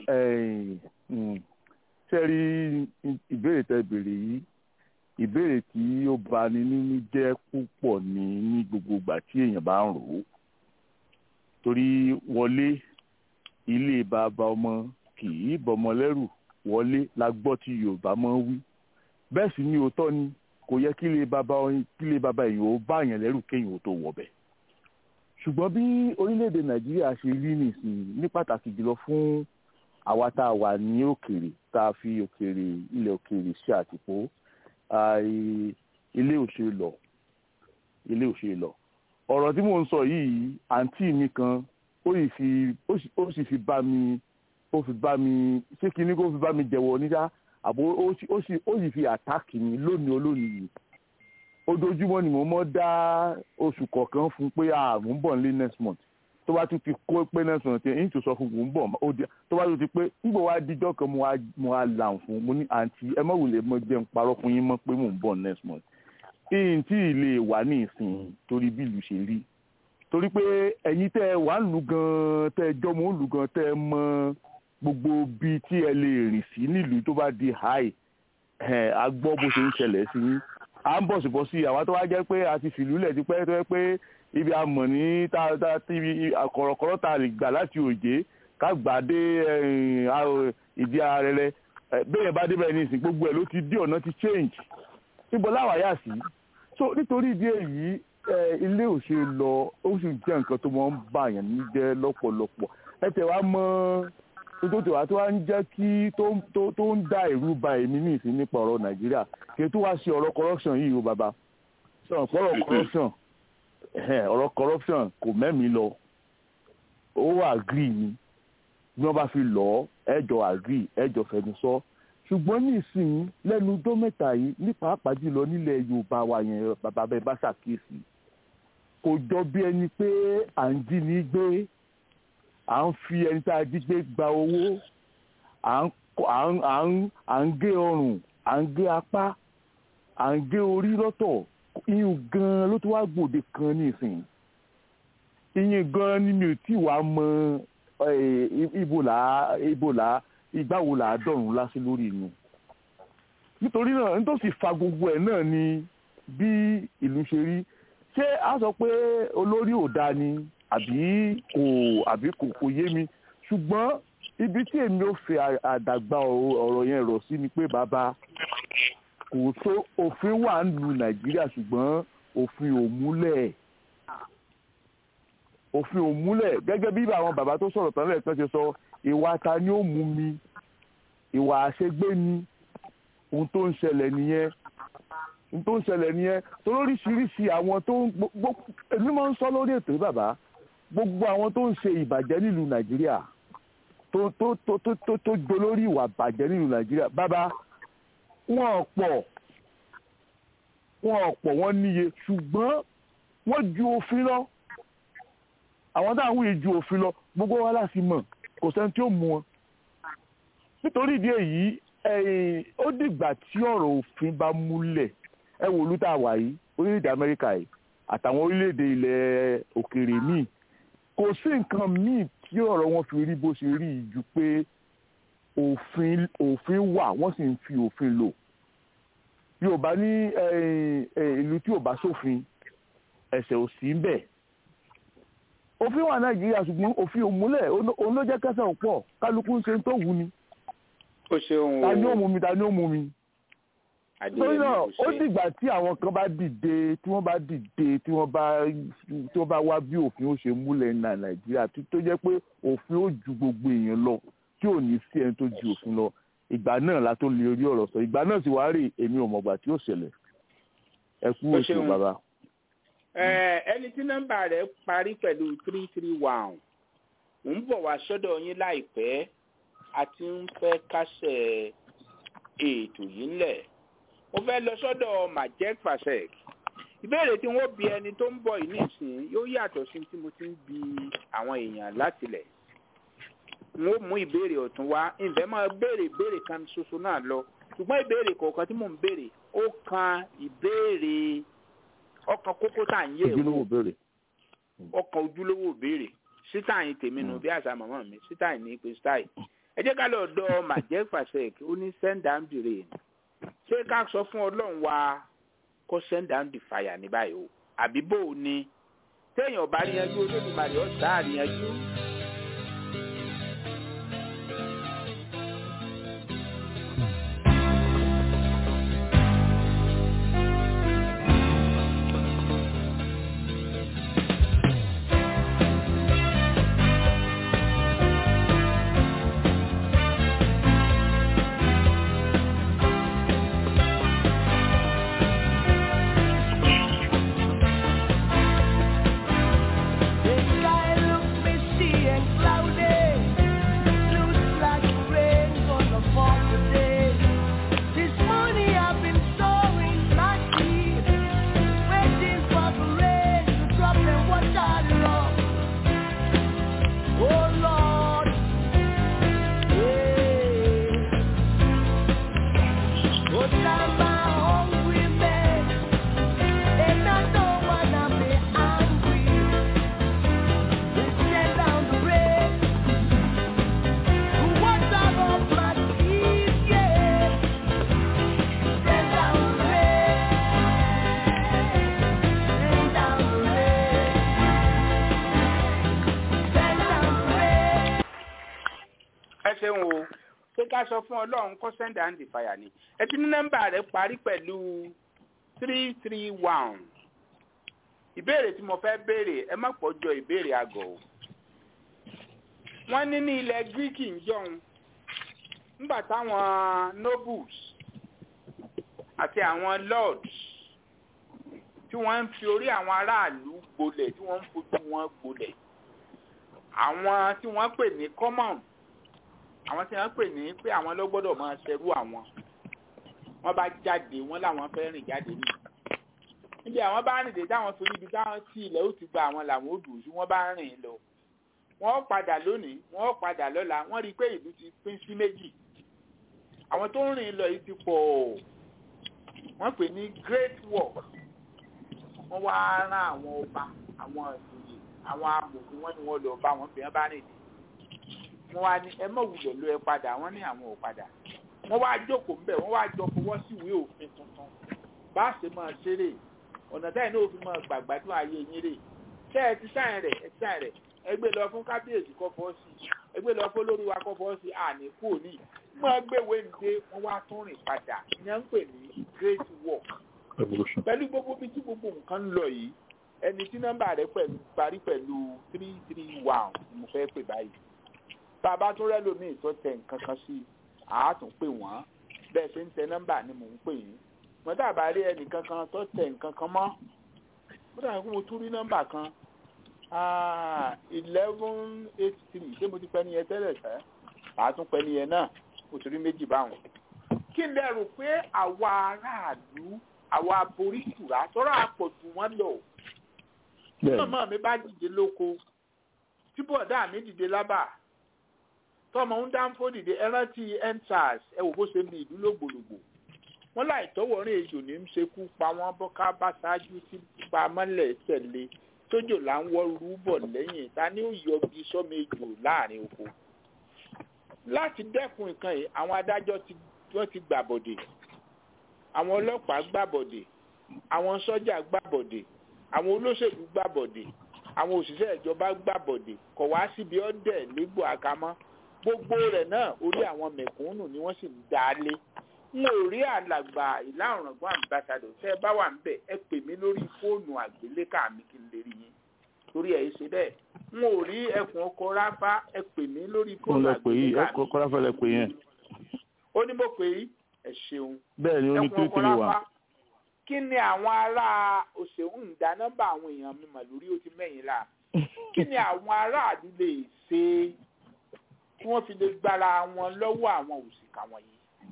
ṣe rí ìbéèrè tẹ béèrè yìí ìbéèrè tí ó bani nínú jẹ́ púpọ̀ ní ní gbogbo ìgbà tí èèyàn bá ń rò ó torí wọlé ilé bàbá ọmọ kì í bọmọ lẹ́rù wọlé la gbọ́ tí yorùbá máa ń wí bẹ́ẹ̀ sì ni òótọ́ ni kò yẹ kí ilé bàbá kí ilé bàbá èèyàn ó bá èèyàn lẹ́rù kéèyàn ó tó wọ̀bẹ̀ ṣùgbọ́n bí orílẹ̀-èdè nàìjíríà ṣe rí nìsín ní pàtàkì jùlọ fún àwa tá a wà ní òkèèrè tá a fi òkèèrè ilẹ̀ òkèèrè ṣe àtìpó ilé òṣèlú lọ ilé òṣè lọ ọ̀rọ̀ tí mò ń sọ yìí àǹtí mi kan ó sì fi ó sì fi bá mi ó fi bá mi ṣé kí ni kó fi bá mi jẹ̀wọ́ níta àbò ó sì fi àtáàkì mi lónìí olónìí yìí ojoojúmọ́ ni mo mọ́ dá oṣù kọ̀ọ̀kan fún pé ààrùn ń bọ̀ nílé next month tó bá tún ti kó pé next month yẹn tó sọ fún un bọ̀ tó bá tún ti pé nígbà wá díjọ́ kan mo wá là ń fún mo ní àǹtí ẹ má wulẹ̀ mọ́ jẹun parọ́ fún yín mọ́ pé mò ń bọ̀ next month ìyìn tí ilé wà ní ìsìn torí bí ìlú ṣe rí torí pé ẹ̀yin tẹ́ ẹ wà ń lù gan tẹ́ ẹ jọmọ ń lù gan tẹ́ ẹ mọ gbogbo bí tí ẹ lè rìn sí nílùú tó bá di high ẹ̀ a gbọ́ bó ṣe ń ṣẹlẹ̀ sí yín à ń bọ̀ síbọ̀ sí àwọn tó wá jẹ́ pé a ti fìlú lẹ̀ ti pẹ́ tó yẹ pé ibi àmọ̀ ní tá tá ibi kọ̀rọ̀kọ̀rọ̀ ta lè gbà láti òjé ká gbà dé ìdí arẹrẹ bẹ́ẹ̀ bá débẹ̀ ní ìsìn gbogbo ẹ̀ ló ti dí ọ̀nà ti change níbo láwàyà sí so nítorí ìdí èyí ilé ò ṣe lọ ó sì jẹ́ nǹkan tó máa ń bà yàn ní jẹ́ lọ́pọ̀lọpọ̀ ẹ tẹ̀ wá mọ́ tó tẹ̀ wá tó wá ń jẹ́ kí tó ń dá ìrú ba èmi ní ìsìn nípa ọ̀rọ̀ nàìjíríà kí tó wá sí ọ̀rọ̀ corruption yìí o bàbá sọ̀rọ̀ ọ̀rọ̀ corruption ọ̀rọ̀ corruption kò mẹ́mi lọ ó wà agree ni bí wọ́n bá fi lọ ẹjọ́ agree ẹjọ́ fẹnu sọ ṣùgbọ́n ní ìsìn lẹ́nu ọjọ́ mẹ́ta yìí ní pàápàá jùlọ nílẹ̀ yorùbá wa yẹn bàbá bẹ́ẹ̀ bá ṣàkíyèsí kò jọ bí ẹni pé à ń jí ní gbé à ń fi ẹni tá a jí gbé gba owó à ń gé ọrùn à ń gé apá à ń gé orí lọ́tọ̀ iyùn gan ló ti wá gbòde kan ní ìsìn iyùn gan ni mi ò tí wàá mọ ibo là ibo là ìgbà wo là á dọ̀rùn lásì lórí inú nítorí náà nítòsí fa gbogbo ẹ̀ náà ni bí ìlú ṣe rí ṣé a sọ pé olórí ò dáa ni àbí kò àbí kò kò yé mi ṣùgbọ́n ibi tí èmi ò fẹ́ àdàgbà ọ̀rọ̀ yẹn rọ̀ sí ni pé bàbá kò tó òfin wà ń lu nàìjíríà ṣùgbọ́n òfin ò múlẹ̀ òfin ò múlẹ̀ gẹ́gẹ́ bí àwọn bàbá tó sọ̀rọ̀ tán lẹ́ẹ̀kan ṣe sọ ìwà ta ni ó mú mi ìwà àṣegbé ni ohun tó ń ṣẹlẹ̀ nìyẹn ohun tó ń ṣẹlẹ̀ nìyẹn tó lóríṣiríṣi àwọn tó ń gbogbo èmi máa ń sọ lórí ètò yìí bàbá gbogbo àwọn tó ń ṣe ìbàjẹ́ nílùú nàìjíríà tó tó tó tó tó tó dolórí ìwà bàjẹ́ nílùú nàìjíríà bàbá wọn pọ̀ wọn pọ̀ wọ́n níye ṣùgbọ́n wọ́n ju òfin lọ àwọn táwọn yìí ju òfin lọ gbogbo wa láti mọ̀ kò sẹ́ni tí ó mú wọn nítorí ìdí èyí ó dìgbà tí ọ̀rọ̀ òfin bá múlẹ̀ ẹ wò lú tá a wà yìí orílẹ̀-èdè amẹ́ríkà yìí àtàwọn orílẹ̀-èdè ilẹ̀ òkèèrè míì kò sí nǹkan míì tí ọ̀rọ̀ wọn fi rí bó ṣe rí ju pé òfin òfin wà wọ́n sì ń fi òfin lò yorùbá ní ìlú tí ò bá sófin ẹ̀ṣẹ̀ ò sí ń bẹ̀ òfin wà nàìjíríà ṣùgbọ́n òfin ò múlẹ̀ òun ló jẹ́ kẹsàn-án pọ̀ kálukú ń ṣe tó wù ni ó ṣeun o ta ni ó mú mi ta ni ó mú mi torí náà ó dìgbà tí àwọn kan bá dìde tí wọ́n bá dìde tí wọ́n bá tí wọ́n bá wá bí òfin ó ṣe múlẹ̀ ní nàìjíríà tó jẹ́ pé òfin ó ju gbogbo èèyàn lọ tí ò ní sí ẹni tó ju òfin lọ ìgbà náà la tó lè rí ọ̀rọ̀ sọ ìgbà náà sì wá rè èmi ò mọ̀gbà tí ó ṣẹlẹ̀ ẹ kú oṣù bàbá. ẹni tí nọ́mbà rẹ̀ parí pẹ̀lú three three one ń bọ̀ wá sọ́dọ̀ yín láìpẹ́ a ti ń fẹ́ kásẹ̀ ètò yìí ńlẹ̀ mo fẹ́ lọ sọ́dọ̀ majek fasek ìbéèrè tí wọ́n bi ẹni tó ń bọ̀ yìí nísìnyí yóò yàtọ̀ sí tí mo ti ń bi àwọn èèyàn látilẹ̀ n ó mú ìbéèrè ọ̀tún wá ǹfẹ́ máa béèrè ìbéèrè kan ṣoṣo náà lọ ṣùgbọ́n ìbéèrè kọ̀ọ̀kan tí mò ń béèrè ó kan ìbéèrè ọkàn kókó tá à ń yẹ̀ wò ọkàn ojúlówó ìbéèrè sítáì tèmi nù bí àṣà màmá mi sítáì ní pé sítáì ẹ jẹ́ ká lọ dọ̀ majek fasek ó ní send down the rain ṣé ká sọ fún ọlọ́run wa kó send down the fire ní báyìí o àbí bò ó ní téèyàn bá ríyanjú olódùmarè ọ̀sán àríyanjú. ṣé ká sọ fún ọlọ́run kó send and fire ni ẹ ti ní nọ́mbà rẹ̀ parí pẹ̀lú three three one ìbéèrè tí mo fẹ́ béèrè ẹ má pọ̀jọ ìbéèrè àgọ̀ o wọ́n ní ní ilẹ̀ greek ń jọun nígbà táwọn nobles àti àwọn lords tí wọ́n ń fi orí àwọn aráàlú gbolẹ̀ tí wọ́n ń fojú wọn gbolẹ̀ àwọn tí wọ́n pè ní common àwọn tí wọ́n pè ní pé àwọn ló gbọ́dọ̀ máa ṣerú àwọn wọ́n bá jáde wọ́n làwọn fẹ́ rìn jáde ní níbi àwọn bá rìn dé táwọn torí ibi táwọn tí ilẹ̀ ó ti gba àwọn làwọn ò dùn sí wọ́n bá rìn lọ wọ́n padà lónìí wọ́n padà lọ́la wọ́n rí i pé ìlú ti pín sí méjì àwọn tó ń rìn lọ yìí ti pọ̀ wọ́n pè ní great war wọ́n wá rán àwọn ọba àwọn ìjòyè àwọn amòfin wọ́n ní wọ́n lọ bá wọn fi hàn bá rìn dé wọ́n wá ní ẹ mọ̀ wùlọ̀ ló ẹ padà wọ́n ní àwọn ò padà wọ́n wá jókòó ńbẹ̀ wọ́n wá jọ fọwọ́ sí ìwé òfin tuntun bá a ṣe máa ṣeré ọ̀nà táyì náà fi máa gbàgbádùn ayé yín rè ṣé ẹ ti sáyìn rẹ̀ ẹ ti sáyìn rẹ̀ ẹ gbé lọ fún kábíyèsí kọ́ fọ́ sí ẹ gbé lọ fún olórí wa kọ́ fọ́ sí àní kú òní mọ́ gbéwèé ǹdé wọ́n wá tún rìn padà ìyẹn ń pè ní great work pẹ̀lú gbogbo bí tí gbogbo nǹkan ń lọ yìí ẹni tí nọ́mbà rẹ̀ pẹ̀lú parí pẹ̀lú three three one ni mo fẹ́ pè báyìí bàbá tó rẹ́ lómi ìtọ́ tẹ nǹkan kan sí àátún pè wọ́n bẹ́ẹ̀ ṣe ń tẹ nọ́mbà ni mò ń pè yín wọ́n dàbà rí ẹnìkan kan tó tẹ nǹkan kan mọ́ ó dàbí pé mo tún rí nọ́mbà kan eleven eight three ṣé mo ti pẹ́ nìyẹn tẹ́lẹ̀ sẹ́ àátún pẹ́ nìyẹn náà mo ti rí méjì báwọn. kí n lè rò pé àwa aráàlú àwa aborí ìtura tọ́rọ àpọ̀jù wọn lọ. tí màmá mi bá dìde lóko tí bọ̀dá mi dìde lábà tọmọ ń dáńfó dìde ẹrántí endsars ẹ wò bó ṣe mi ìlú lògbòlògbò wọn láì tọwọ rìn ejò ní í ṣekú pa wọn bọká bá ṣáájú tí pa mọ́lẹ̀ tẹ̀lé tójò là ń wọ rúbọ lẹ́yìn ta ni ó yọgi sọmọ ejò láàrin oko láti dẹ́kun nǹkan yìí àwọn adájọ́ tí wọ́n ti gbàbọ̀dè àwọn ọlọ́pàá gbàbọ̀dè àwọn sọ́jà gbàbọ̀dè àwọn olóṣèlú gbàbọ̀dè àwọn òṣìṣẹ́ ìjọba gbàbọ̀dè kọ̀ wá síbi ọ̀dẹ̀ légbò àkámọ́ gbogbo rẹ̀ náà orí àwọn mẹ̀kúnnù ni wọ́n sì ń dá lé n ò rí alàgbà ìlà ọ̀ràngún àmbásádọ̀ tẹ́ ẹ bá wà ń bẹ̀ ẹ pè mí lórí fóònù àgbélékà mi kí n lè rí yín torí ẹ̀ ṣe bẹ́ẹ̀ n ò rí ẹkùn ọkọ̀ ráfá ẹ pè mí lórí fóònù àgbélékà mi. ọkọ̀ ráfá lẹ pè yẹn. ó ní mo pè yí ẹ ṣeun. bẹ́ẹ̀ ni ó ní ẹkùn ọkọ̀ tírítírì wà. ráfá kí ni àwọn ará òṣèlú ń dá nọ́mbà àwọn èèyàn mi mà lórí ó ti mẹ́yìn la kí ni àwọn aráàlú lè ṣe kí wọ́n fi lè gbára wọn lọ́wọ́ àwọn òṣìkà wọ̀nyí.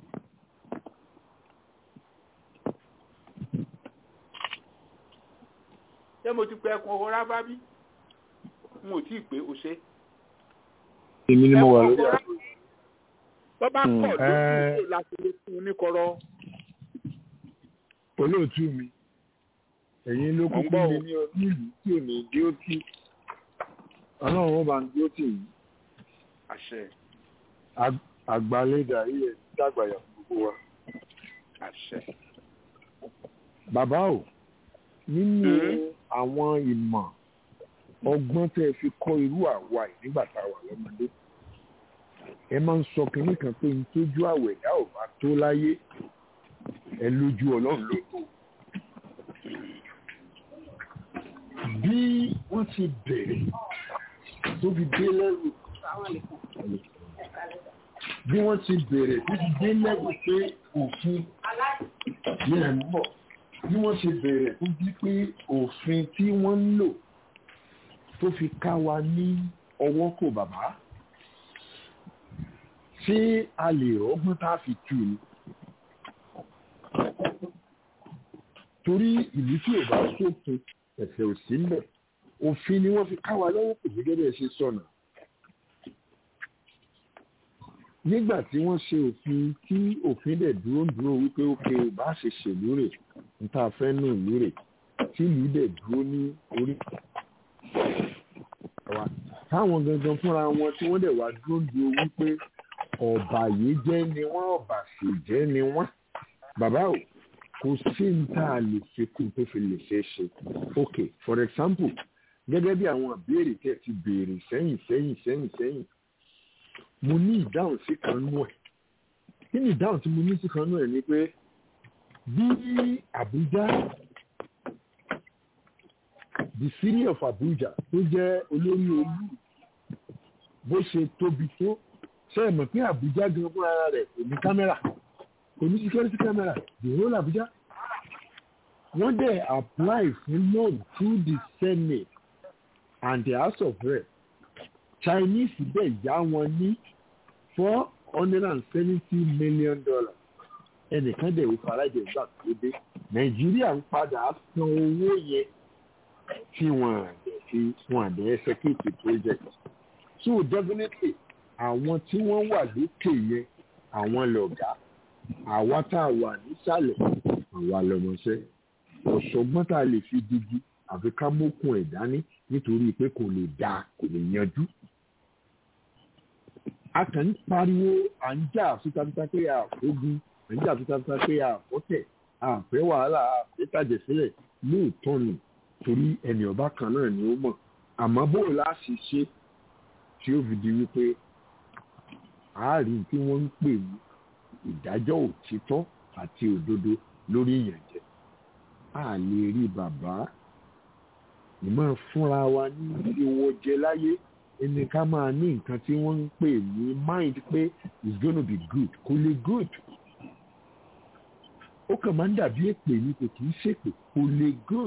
ṣé mo ti pẹ́ ẹkùn ọkọ̀ ráfá bí? n ò tí ì pé o ṣe. èmi ni mo wà lórí Ẹkùn ọkọ̀ àpò. tó bá Hmm, pọ̀ ẹ- lójú láti lè fún un ní kọ́rọ́. olóòtú mi ẹ̀yin ló Mo ń kúkú gbọ́ mi o. ní nílùú tí ò ní dí ó tì ọlọ́run ó bá ń dí ó tì yìí àṣẹ Ag- àgbàlédà yìí ẹ̀ dàgbàyà fún gbogbo wa. àṣẹ. bàbá o nínú Hmm. àwọn ìmọ̀ ọgbọ́n tẹ́ ẹ fi kọ́ irú àwa yìí nígbà tá a wà lọ́mọdé ẹ máa ń sọ kínní kan pé ntójú àwẹ̀dá ò bá tó láyé ẹ lójú ọlọ́run ló tó. bí wọ́n ti bẹ̀rẹ̀ tó fi dé lẹ́rù bí wọ́n ti bẹ̀rẹ̀ tó fi dé lẹ́rù pé òfin ní ẹ̀ ń bọ̀ bí wọ́n ṣe bẹ̀rẹ̀ tó bí pé òfin tí wọ́n ń lò tó fi ká wa ní ọwọ́ kò bàbá ṣé a lè rọ́gbọ́n tá a fi tù ní. torí ìlú tí ò bá sófin ẹ̀sẹ̀ ò sí mbẹ̀ òfin ni wọ́n fi ká wa lọ́wọ́ kò gẹ́gẹ́ bí ẹ ṣe sọ̀nà. nígbà tí wọ́n ṣe òfin tí òfin dẹ̀ dúró ń dúró wípé ókè bá ṣe ṣèlú rè níta fẹ́ nù ìlú rè tí ìlú dẹ̀ dúró ní orí wa táwọn gangan fúnra wọn tí wọ́n dẹ̀ wá dúró ń dúró wípé ọ̀bàyéjẹ́ ni wọ́n ọ̀bàṣèjẹ́ ni wọ́n bàbá o kò sí ní tá a lè fi kún tó fi lè ṣe é ṣe ok for example gẹ́gẹ́ bí àwọn ìbéèrè tẹ́ ti béèrè sẹ́yìn sẹ́yìn sẹ́yìn sẹ́yìn mo ní ìdáhùn sí kan nú ẹ̀ kí ni ìdáhùn tí mo ní sí kan náà ni pé bí Abuja the city of Abuja tó jẹ́ olórí olú bó ṣe tóbi tó ṣe é mọ̀ pé Abuja gan fún ara rẹ̀ kò ní kámẹ́rà kò ní security camera the whole Abuja wọ́n dẹ̀ apply fún loan through the Senate and the House of Rep Chinese dẹ̀ yá wọn ní four hundred and seventy million dollars ẹnìkan dẹ̀ wò farajẹ ìgbà tó dé Nàìjíríà ń padà san owó yẹn tí wọ́n àdẹ̀ fi wọ́n àdẹ̀ execute project so definitely àwọn tí wọ́n wà lókè yẹn àwọn lọ̀gá àwa tá a wà nísàlẹ̀ àwa lọmọṣẹ́ ọ̀ṣọ́gbọ́n tá a lè fi digi àfi ká mókun ẹ̀ dání nítorí pé kò lè dáa kò lè yanjú. a kàn ń pariwo à ń jà fitafita pé a fógun à ń jà fitafita pé a fọ́tẹ̀ a fẹ́ wàhálà a fẹ́ tàjẹ̀ sílẹ̀ lóòótọ́ ni torí ẹnì ọba kan náà ni ó mọ̀ àmọ́ bó o láṣì ṣe tí ó fi di wípé àárín tí wọ́n ń pè ní ìdájọ́ òtítọ́ àti òdodo lórí ìyànjẹ a lè rí bàbá ìmọ̀ fúnra wa ní ìwọ jẹ láyé ẹni ká máa ní nǹkan tí wọ́n ń pè ní mind pé it's gonna be good kò lè good ó kàn máa ń dàbí èpè ní kò kì í ṣèpè kò lè good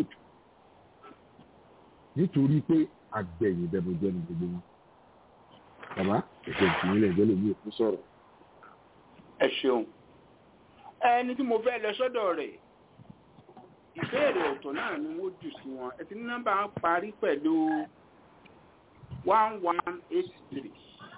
nítorí pé àgbẹ̀yìn bẹ̀bùjẹ́ ni gbogbo wọn bàbá ẹ̀jẹ̀ ìpínlẹ̀ ẹ̀jẹ̀ lèmi òkú sọ̀rọ̀. ẹ ṣeun ẹni tí mo fẹ́ lọ sọ́dọ̀ rẹ̀ ìbéèrè ọ̀tọ̀ náà ni wọ́n jù sí wọn ẹ ti ní nọ́mbà wọn parí pẹ̀lú one one eight three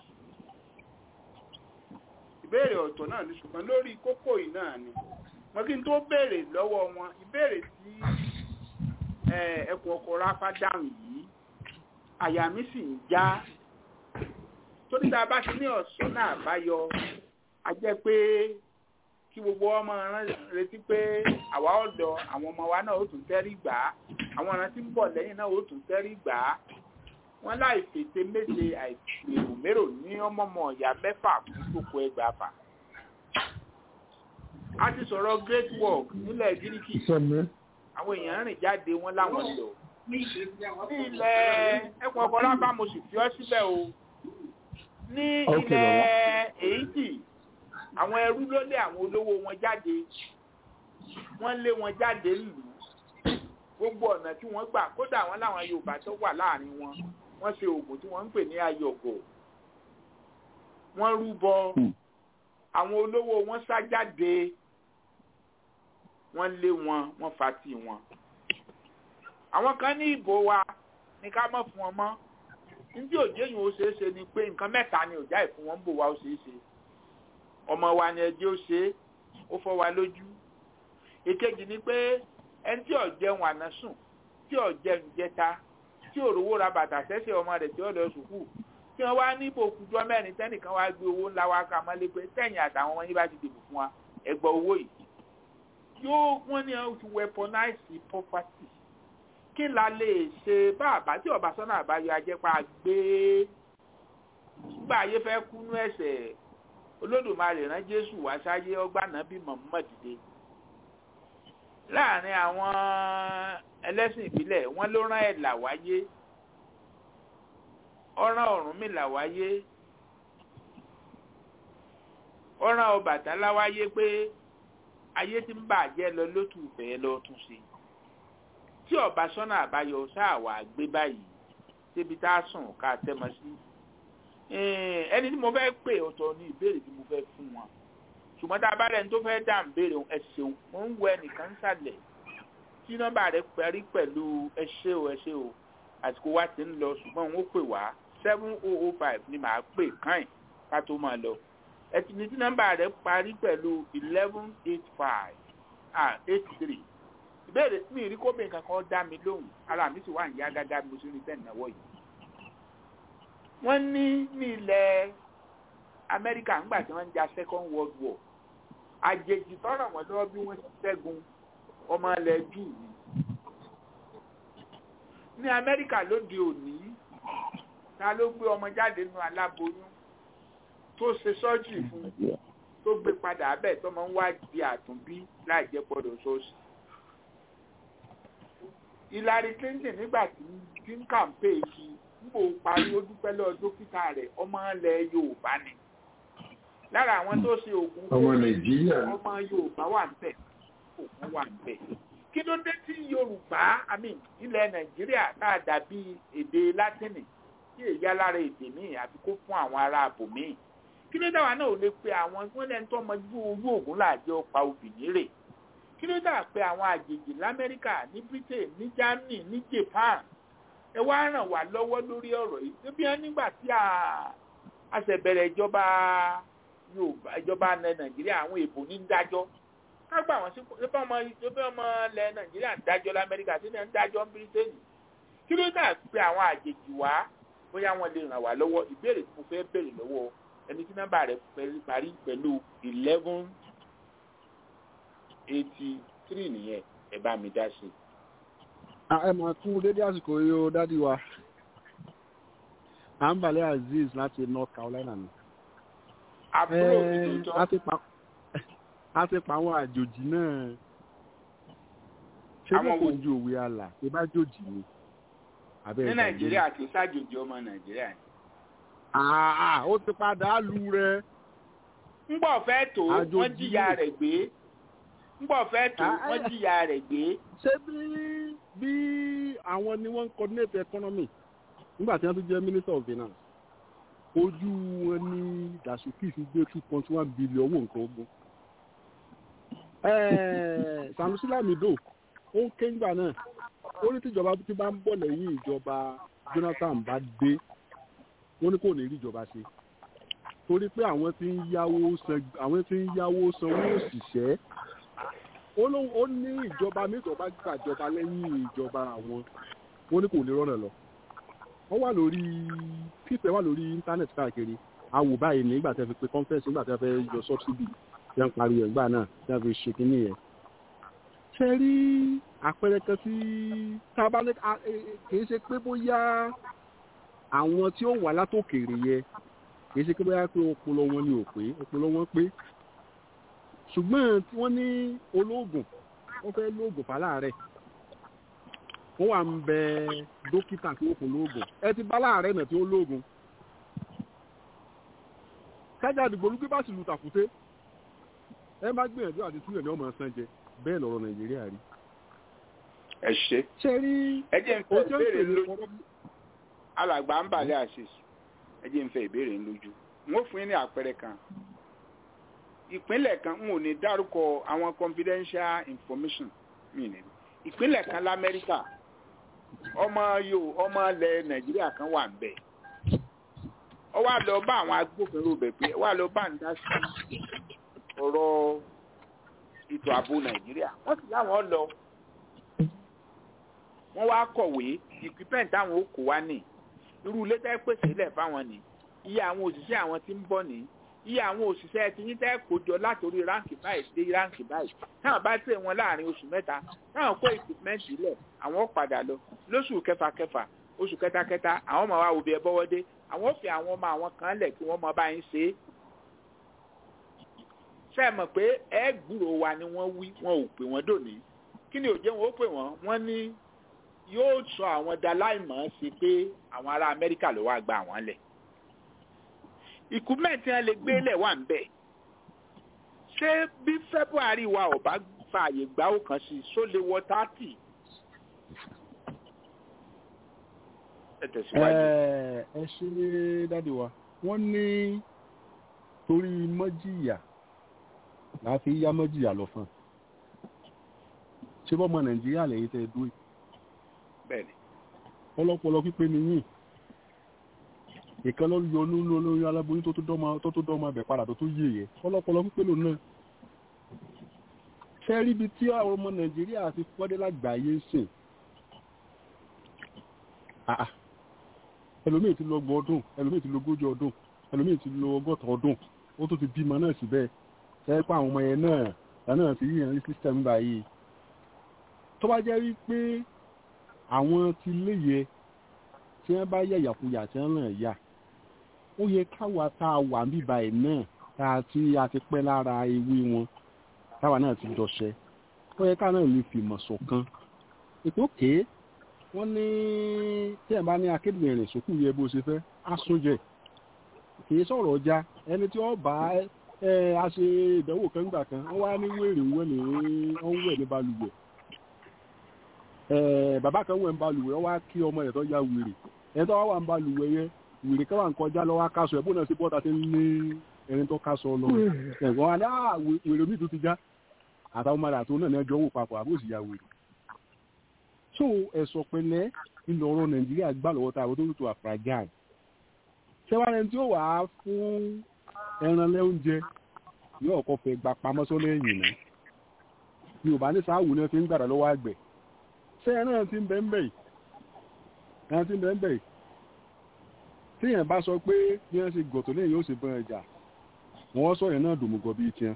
ìbéèrè ọ̀tọ̀ náà ni ṣùgbọ́n lórí kókó yìí náà ni mo kí n tó béèrè lọ́wọ́ wọn ìbéèrè tí ẹkùn ọkọ̀ ráfá dáhùn yìí àyà mi sì ń já torí tá a bá ti ní ọ̀sán náà báyọ a jẹ́ pé kí gbogbo ọmọ retí pé àwa ọ̀dọ́ àwọn ọmọ wa náà ó tún tẹ́rí gbà á àwọn ọ̀ràn tí ń bọ̀ lẹ́yìn náà ó tún tẹ́rí gbà á wọ́n láì fètè méje àìsèrò mérò ní ọmọọmọ ìyá mẹ́fà fún gbogbo ẹgbàá fà. a ti sọ̀rọ̀ great work nílẹ̀ gíríkì àwọn èèyàn rìn jáde wọn láwọn lọ ní ilẹ̀ ẹkùn ọkọ̀ lábá mo sì fi ọ́ síbẹ̀ o ní ilẹ̀ èyítì àwọn ẹrú ló lé àwọn olówó wọn jáde wọ́n lé wọn jáde lù gbogbo ọ̀nà tí wọ́n gbà kódà wọn láwọn Yorùbá tó wà láàrin wọn wọ́n ṣe oògùn tí wọ́n ń pè ní ayọ̀gọ̀ wọ́n rúbọ àwọn olówó wọn sá jáde wọ́n lé wọn wọ́n fa tì wọn àwọn kan ní ìbò wa ní ká mọ̀ fún wọn mọ́ níbi òjé yìí ó ṣeé ṣe ni pé nǹkan mẹ́ta ni òjá ìfún wọn ń bò wá ó ṣeé ṣe ọmọ wa ni ẹjẹ́ ó ṣe é ó fọ́ wa lójú èkejì ni pé ẹni tí ò jẹun àná sùn tí ò jẹun jẹta tí ò rówó ra bàtà sẹ́sẹ̀ ọmọ rẹ̀ tí ó lọ sùkúù tí wọ́n wá ní ìbòkújọ́ mẹ́rin tẹ́nìkan wá gbé owó ńlá wá ká mọ́lé pé tẹ̀yìn àtàwọn ọmọ yín bá ti dìbò fún wa ẹgbọ́ owó yìí yóò wọ́n ní àwọn ti weaponize property kí la lè ṣe bá àbá tí ọba sọ́nà àbáyọ ajẹ́pá gbé gbà ayé fẹ́ kúnú ẹ̀sẹ̀ olódùmarè rán jésù wá sáyé ọgbà náà bí Muhammad dé láàrin àwọn ẹlẹ́sìn ìbílẹ̀ wọ́n ló rán ẹ̀là wáyé ọ̀ràn Ọ̀rúnmìlà wáyé ọ̀ràn Ọbàtálá wáyé pé ayé tí ń bàjẹ́ lọ lótú ìfẹ́ lọ tún ṣe tí ọba sọ́nà àbáyọ sáà wà gbé báyìí débi tá a sùn ká tẹ́mọ sí ẹni tí mo fẹ́ pè ọ̀tọ̀ ní ìbéèrè tí mo fẹ́ fún wọn ṣùgbọ́n tá a bá rẹ̀ tó fẹ́ dà ń béèrè ẹ ṣeun mo ń wo ẹnìkan sàlẹ̀ tí nọ́mbà rẹ̀ parí pẹ̀lú ẹ ṣé o ẹ ṣé o àsìkò wa ti ń lọ ṣùgbọ́n òun ó pè wá seven oh oh five ni màá pè káìn ká tó máa lọ ẹ ti ní tí nọ́mbà rẹ̀ parí pẹ̀lú eleven eight five ah eight three ìbéèrè mi ìrí kóbìnrin kankan dá mi lóhùn ara mi sì wà ní yá gágá bí mo ṣe ń rí tẹ̀ náwó yìí wọ́n ní ní ilẹ̀ amẹ́ríkà ńgbà tí wọ́n ń ja second world war àjèjì tọ́rọ̀ wọ́n lọ́wọ́ bí wọ́n ti ṣẹ́gun ọmọ ilẹ̀ jù ní. ní amẹ́ríkà lóde òní ta ló gbé ọmọ jáde nínú aláboyún tó ṣe sọ́jì fún tó gbé padà abẹ́ tó máa ń wá di àtúnbí láì jẹ́ gbọ́dọ̀ sóòsì. Hillary Clinton nígbà tí tí ń kàmpé kí nígbò parí ó dúpẹ́ lọ́ọ́ dókítà rẹ̀ ọmọ ilẹ̀ Yorùbá ni. lára àwọn tó ṣe oògùn ọmọ Nàìjíríà ọmọ Yorùbá wà ń bẹ̀ oògùn wà ń bẹ̀. kí ló dé tí Yorùbá àmì ilẹ̀ Nàìjíríà tá a dàbí èdè Látìnì tí èyí alára èdè míì àfi kó fún àwọn ará àbò míì kí ló dáwà náà ò lè pe àwọn wọn lẹ́nu tó ọmọ ojú ojú ògùn láàjẹ́ ọ̀pá obìnrin rè kí ló dà pé àwọn àjèjì lamẹ́ríkà ní Britain ní Germany ní Japan ẹ wá ràn wá lọ́wọ́ lórí ọ̀rọ̀ yìí níbi wọn nígbà tí a ṣẹ̀bẹ̀rẹ̀ ìjọba Yorùbá ìjọba Nàìjíríà àwọn èèbò ní ń dájọ́ kágbà wọn sí pé ọmọ ìjọba ọmọ ilẹ̀ Nàìjíríà ń dájọ́ lamẹ́ríkà tí wọ́n ń dájọ́ ní Britain kí ló dà pé àwọn àjèjì wá bóyá wọn lè ràn wá lọ́wọ́ ìbéèrè tí mo fẹ́ béèrè lọ́wọ́ ẹni tí nọ́mbà rẹ̀ parí pẹ̀lú eleven eighty three nìyẹn ẹ bá mi dá sí. ẹ máa kú dédé àsìkò yìí ó dádì wa àǹbàlẹ̀ azeez láti North Carolina ni. àbúrò mi tó tọ́. a ti pa àwọn àjòjì náà ṣé kò kò ju òwe àlà ṣé bá jòjì ni. ní Nàìjíríà kì í ṣàjòjì ọmọ Nàìjíríà ni àà ó ti padà lu rẹ. ńgbọ̀ fẹ́ tó wọ́n jìyà rẹ̀ gbé ńgbọ̀ fẹ́ tó wọ́n jìyà rẹ̀ gbé. ṣé bí bí àwọn ni wọ́n ń coordinate economy nígbà tí wọ́n tún jẹ́ minister of finance ojú wọn ní Dasuki fi gbé two point one billion owó nǹkan ogun. Sanusi Lamido ó ń ké ńgbà náà ó ní tíjọba tí bá ń bọ̀ lẹ́yìn ìjọba Jonathan bá dé wọ́n ní kò ní rí ìjọba ṣe torí pé àwọn tí ń yáwó san àwọn tí ń yáwó sanwó òṣìṣẹ́ ó ní ìjọba mẹ́tọ̀ bá gbàjọba lẹ́yìn ìjọba àwọn wọ́n ní kò ní rọ́nà lọ wọ́n wà lórí pípẹ́ wà lórí íńtánẹ́ẹ̀tì káàkiri awò báyìí nígbà tí a fi pe conference nígbà tí a fẹ́ yọ subsidy tí a ń parí ẹ̀gbà náà tí a fi ṣe kínní yẹn ṣe rí àpẹẹrẹ kan tí tábàlẹ́ kì í ṣe pé bóyá àwọn tí ó wà látòkèrè yẹ kìí ṣe pé bóyá pé ọpọlọ wọn ni ò pé ọpọlọ wọn pé ṣùgbọ́n tí wọ́n ní olóògùn wọ́n fẹ́ lóògùn fàlàrẹ̀ wọ́n wà ń bẹ dókítà tí ó fún lóògùn ẹ ti bá láàrẹ̀ náà tí ó lóògùn kájà àdìgbò olùgbé bá sì lu tàkúté ẹ má gbìyànjú àti túyẹ̀ ní ọmọ ọ̀sán jẹ bẹ́ẹ̀ lọ́rọ̀ Nàìjíríà rí. ẹ ṣe ṣe rí ẹ jẹ́ n fẹ́ ìbéèrè lójú alàgbà ń bàlẹ́ àṣìṣe ẹ jẹ́ n fẹ́ ìbéèrè lójú wọ́n fún yín ní àpẹẹrẹ kan ìpínlẹ̀ kan n ò ní dárúkọ àwọn confidential information mi ní ìpínlẹ̀ kan lamẹ́ríkà ọmọ yòó ọmọ ilẹ̀ Nàìjíríà kan wà ń bẹ̀ ọ wá lọ bá àwọn agbófinró bẹ̀ pé wá lọ bá ń dá sí ọ̀rọ̀ ètò ààbò Nàìjíríà wọ́n sì láwọn lọ wọ́n wá kọ̀wé ìpínpẹ̀ táwọn ó kó wá ní irú ilé tẹ́ pèsè ilẹ̀ fáwọn ni iye àwọn òṣìṣẹ́ àwọn tí ń bọ̀ ní iye àwọn òṣìṣẹ́ tí yín tẹ́ kó jọ látòrí ráǹkì báyìí dé ráǹkì báyìí táwọn bá tẹ̀ wọn láàrin oṣù mẹ́ta táwọn kó ìpínpẹ̀ntì ilẹ̀ àwọn padà lọ lóṣù kẹfà kẹfà oṣù kẹta kẹta àwọn ọmọ wa òbí ẹ bọ́wọ́ dé àwọn ò fi àwọn ọmọ àwọn kan lẹ̀ kí wọ́n mọ bá yín ṣe é ṣe é mọ̀ pé ẹ gbúrò wa ni wọ́n wí wọn ò pè wọ́n dòní kí ni òjẹ́ wọn ó pè wọ́n wọ́n ní yóò sọ àwọn daláìmọ̀ sí pé àwọn ará amẹ́ríkà ló wá gba àwọn lẹ̀. ìkú mẹ́tí wọn lè gbé lẹ̀ wà ń bẹ̀. ṣé bí february wa ò bá fààyè gbá ó kan sí só lè wọ tààtì. ẹ tẹ̀síwájú. ẹ ṣe dáàdi wa wọ́n ní torí mọ́jìyà láti yá mọ́jìyà lọ fún un ṣé bọ́mọ nàìjíríà lẹ́yìn tẹ́ ẹ dúró bẹ́ẹ̀ni. ọlọ́pọlọ pípé ni yín ìkan ló yọ nínú olóyún aláboyún tó tó dọ́mọ abẹ padà tó tó yé yẹ ọlọ́pọlọ pípé lòun náà. fẹ́ rí ibi tí àwọn ọmọ nàìjíríà ti fọ́dé lágbàáyé sìn. ẹlòmíì ti lọ ọgbọ̀n ọdún ẹlòmíì ti lọ ogójì ọdún ẹlòmíì ti lọ ọgọ́ta ọdún ó tó ti bímọ náà síbẹ̀ fẹ́ pa àwọn ọmọ yẹn náà náà ti yíyan ní sísítẹ́mù báyìí. tó bá jẹ́ wípé àwọn ti léye tí wọ́n bá yẹ̀yàkuyà tí wọ́n ràn yà ó yẹ káwa tá a wà níbà ẹ̀ náà àti àti pẹ́ lára ewé wọn táwa náà ti dọ̀ṣẹ́ ó yẹ ká náà lè fìmọ̀ ṣọ̀kan ètò òkè wọ́n ní tí ẹ̀ bá ní akéde ìrìn sókù yẹ bó ṣe fẹ́ á súnjẹ kì í sọ̀rọ̀ ọjà ẹni tí wọ́n bá ẹ a ṣe ìdánwò kan gbà kan wọ́n wá ní wèrè ń wẹ̀ ní wọ́n ń wẹ̀ ní balùwẹ̀ ẹ bàbá kan wẹ̀ ní balùwẹ̀ wọ́n wá kí ọmọ rẹ̀ tó ya wèrè ẹ̀ tó wá wà ní balùwẹ̀ yẹn wèrè kan wà ń kọjá lọ́wọ́ akáṣọ ẹ̀ bó náà sí bọ́ta ti ń ní ẹni tó káṣọ lọ ẹ̀gbọ́n wa ní à wèrè mi tó ti já àtàwọn ọmọdé àti òun náà ní ẹjọ́ wò papọ̀ àbó sì ya wèrè so ẹ̀sọ̀ pẹ̀lẹ́ ilẹ̀ ọ̀rọ̀ nàìjíríà gbà lọ́wọ́ tá a tó tó àfragán ṣẹ́wárẹ̀ tí ó wà á fún ẹran lẹ́oúnjẹ yóò kọ́ fẹ́ gba pamọ́ sọ́lẹ̀ ẹ̀yìn náà yorùbá ní sáàwù náà fi ń gbàdá lọ́wọ́ àgbẹ̀ ṣé ẹran ti ń bẹ́ ń bẹ̀ yìí ẹran ti ń bẹ́ ń bẹ̀ yìí tíyẹn bá sọ pé bí wọ́n ṣe gọ̀tọ̀ lẹ́yìn yóò ṣe bọ́n ẹja wọ́n sọ yẹn náà dòmùgọ̀ bíi tiẹ̀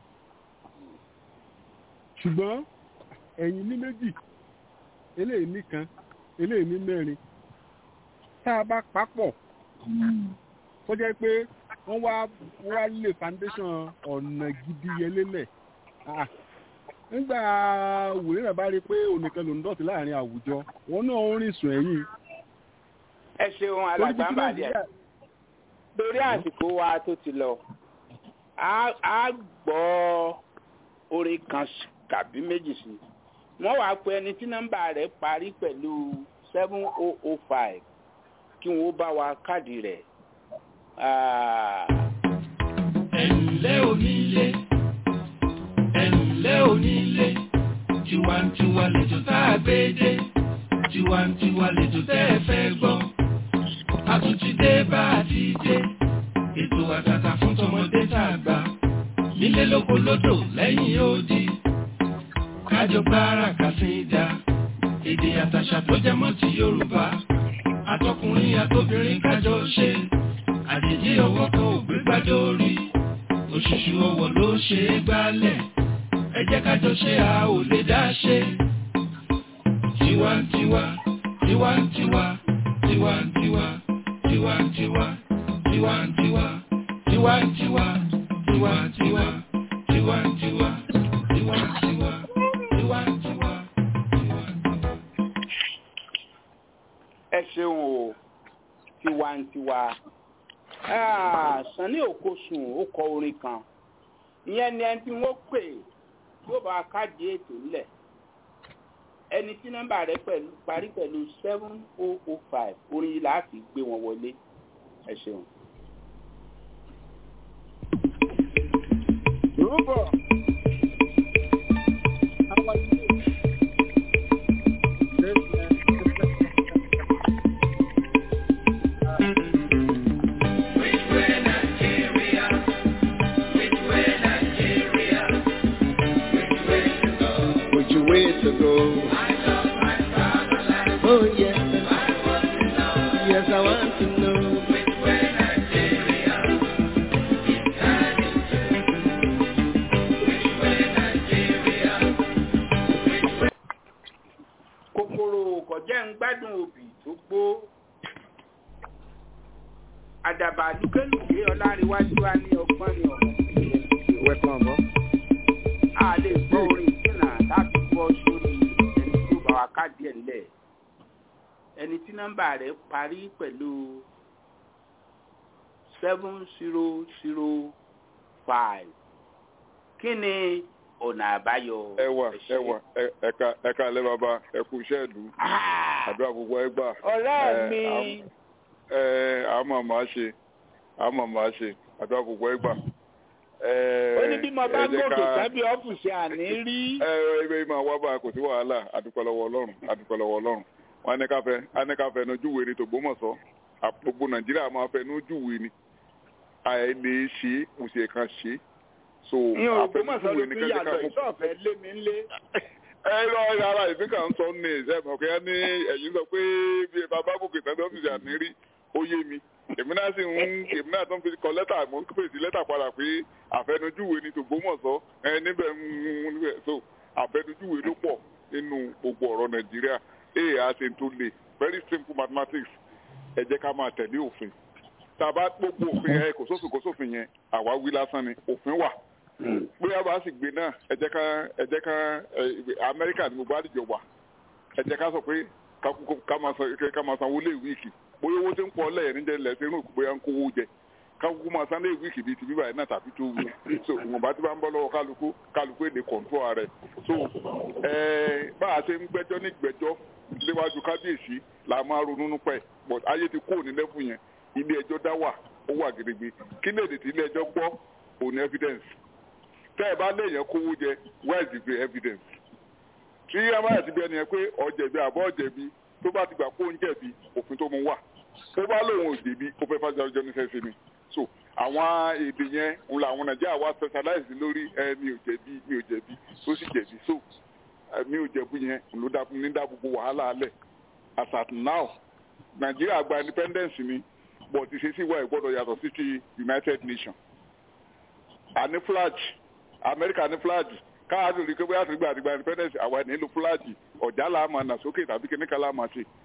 ṣùgbọ́n ẹ̀yìn ní méjì eléyìí nìkan eléyìí ní mẹ́rin tá a bá papọ̀ tó jẹ́ pé wọ́n wá wá lè foundation ọ̀nà gidi yẹlélẹ̀ nígbà wòlé náà bá rí i pé onìkan ló ń dọ̀tí láàrin àwùjọ wọn náà ń rìn sùn ẹ̀yìn. ẹ ṣeun alàgbàǹbàdì ẹ lórí àsìkò wa tó ti lọ a gbọ́ orin kan tàbí méjì sí wọ́n wàá pe ẹni tí nọ́mbà rẹ̀ parí pẹ̀lú seven oh oh five kí wọ́n bá wa káàdì rẹ̀. ẹ̀ǹlẹ́ onílé ẹ̀ǹlẹ́ onílé tiwantiwa lẹ́jọ́ tá a gbé dé tiwantiwa lẹ́jọ́ tẹ́ ẹ fẹ́ gbọ́ àtúntìdé bá a ti dé ètò àtàtà fún tọmọdé tá a gbà nílé lóko lódò lẹ́yìn odi kájọ gbára kàṣídà èdè àtàṣà tó jẹmọ́ ti yorùbá àtọkùnrin àtobìnrin kájọ ṣe àjèjì ọwọ́ kan ò gbé gbájọ orí òṣùṣù ọwọ́ ló ṣe é gbálẹ̀ ẹ jẹ́ kájọ ṣe a ò lè dá ṣe. tiwantiwa tiwantiwa tiwantiwa tiwantiwa tiwantiwa tiwantiwa tiwantiwa tiwantiwa tiwantiwa tiwantiwa. ẹ ṣeun o tiwantiwa sanni okosun ó kọ orin kan ìyẹn ni ẹni tí wọ́n pè yóò bá káàdì ètò ńlẹ̀ ẹni tí nọ́mbà rẹ̀ pẹ̀lú parí pẹ̀lú seven oh oh five orin yìí láti gbé wọn wọlé ẹ ṣeun. Rúbọ̀. Which way to go? Oh yes, yes I want to know. kòkòrò kọjá ń gbádùn òbí tó gbó àdàbà lùkẹ́lùkẹ́ ọláríwájú wa ní ọgbọ́n ní ọ̀rọ̀ Ìwé kan bọ́. a lè gbọ́ orin ìsìnà láti gbọ́ sórí ẹni tó bá wa káàdì ẹ̀ ńlẹ̀ ẹni tí nọ́mbà rẹ̀ parí pẹ̀lú seven zero zero five kí ni ọ̀nà àbáyọ. ẹwà ẹwà ẹ- ẹka ẹka alẹ bàbá ẹkú iṣẹ́ ìlú àdúrà gbogbo ẹgbà. ọ̀rẹ́ mi. ẹ àmọ̀ máa ṣe àmọ̀ máa ṣe àdúrà gbogbo ẹgbà. ó ní bí mo bá gòkè sábì ọ́fíìsì àní rí. ẹ ẹ ibẹ̀ yìí máa wá bá a kò sí wàhálà àdúpẹ́ lọ́wọ́ ọlọ́run àdúpẹ́ lọ́wọ́ ọlọ́run wọn á ní ká fẹ́ á ní ká fẹ́ nu júwe ni tògbómọ̀ṣọ́ à- gbogbo nàìjíríà máa fẹ́ nu júwe ni àìlè ṣe é kò sì kan ṣe é so ní ògbómọ̀ṣọ́ ló àfẹnujúwe ni fi kẹ́kẹ́ ká yàtọ̀ mú ìṣọ̀fẹ́ lé mi ńlé. ẹ lọ ara ìpín kan sọ ní ìṣẹ́mi ọ̀kẹ́ ní ẹ̀yìn sọ pé bí ẹ bá bá gòkè tán tó fi àmì rí ó yé mi èmi náà sì ń èmi náà tó ń fi kọ lẹ́tà mo ń pèsè lẹ́tà padà pé àfẹnujúwe ni tògbómọ̀ṣọ́ ẹ níbẹ̀ ń níbẹ̀ so àfẹnujúwe ló pọ̀ nínú gbogbo ọ̀rọ̀ nàìjíríà èè á ṣe tó le very simple mathematics ẹ jẹ́ ká máa tẹ̀lé òfin tàbá gbogbo òfin yẹn kò sófin kò sófin yẹn àwa wí lásán ni òfin wà bóyá bá sì gbé náà ẹ jẹ́ ká ẹ jẹ́ ká amẹ́ríkà ni gbogbo àdìjọ wà ẹ jẹ́ ká sọ pé ká máa san ká máa sanwó lé wíìkì bóyá owó tí ń pọ̀ lẹ́yìn níjẹ́ lẹ́sẹ̀ inú bóyá ń kówó jẹ ká kúkú máa san lé wíìkì bíi ti bíbáyìí náà tàbí tó wù so ìwọ̀nba tí bá ń bọ́ lọ́wọ́ kálukú kálukú èdè kọ̀ǹtró rẹ̀ so bá a ṣe ń gbẹ́jọ́ ní gbẹ́jọ́ léwájú kábíyèsí là máa ronú nípa ẹ̀ but ayé ti kúrò ní lẹ́fù yẹn ilé ẹjọ́ dá wà ó wà gidigbe kí lè dè tí ilé ẹjọ́ gbọ́ òní evidence tẹ́ ẹ bá léèyàn kówó jẹ where is the evidence tí amáyà ti bí ẹni yẹn pé ọ̀jẹ̀bi àbọ̀ ọ̀jẹ̀bi tó bá ti gbà kó ń jẹ̀bi òfin tó mú wà tó bá lóun ò jẹ̀bi ó fẹ́ fájà ọjọ́ níṣẹ́ sí ni so àwọn èdè yẹn ń la àwọn nàìjíríà wá specialize lórí ẹ mi ò jẹ̀bi mi ò jẹ̀bi tó sì jẹ̀bi so mi ò jẹ̀bi yẹn ló dá ní dá gbogbo wàhálà alẹ̀ as at now nàìjíríà gba independence ni but ìṣesí wa ìgbọ́dọ̀ yàtọ̀ sí ti united nations àní flag amẹ́ríkà ní flag káàdì rí pé bóyá àtìgbà àtìgbà independence àwa nílò flag ọ̀já là máa nà sókè tàbí kíníkà là máa ṣe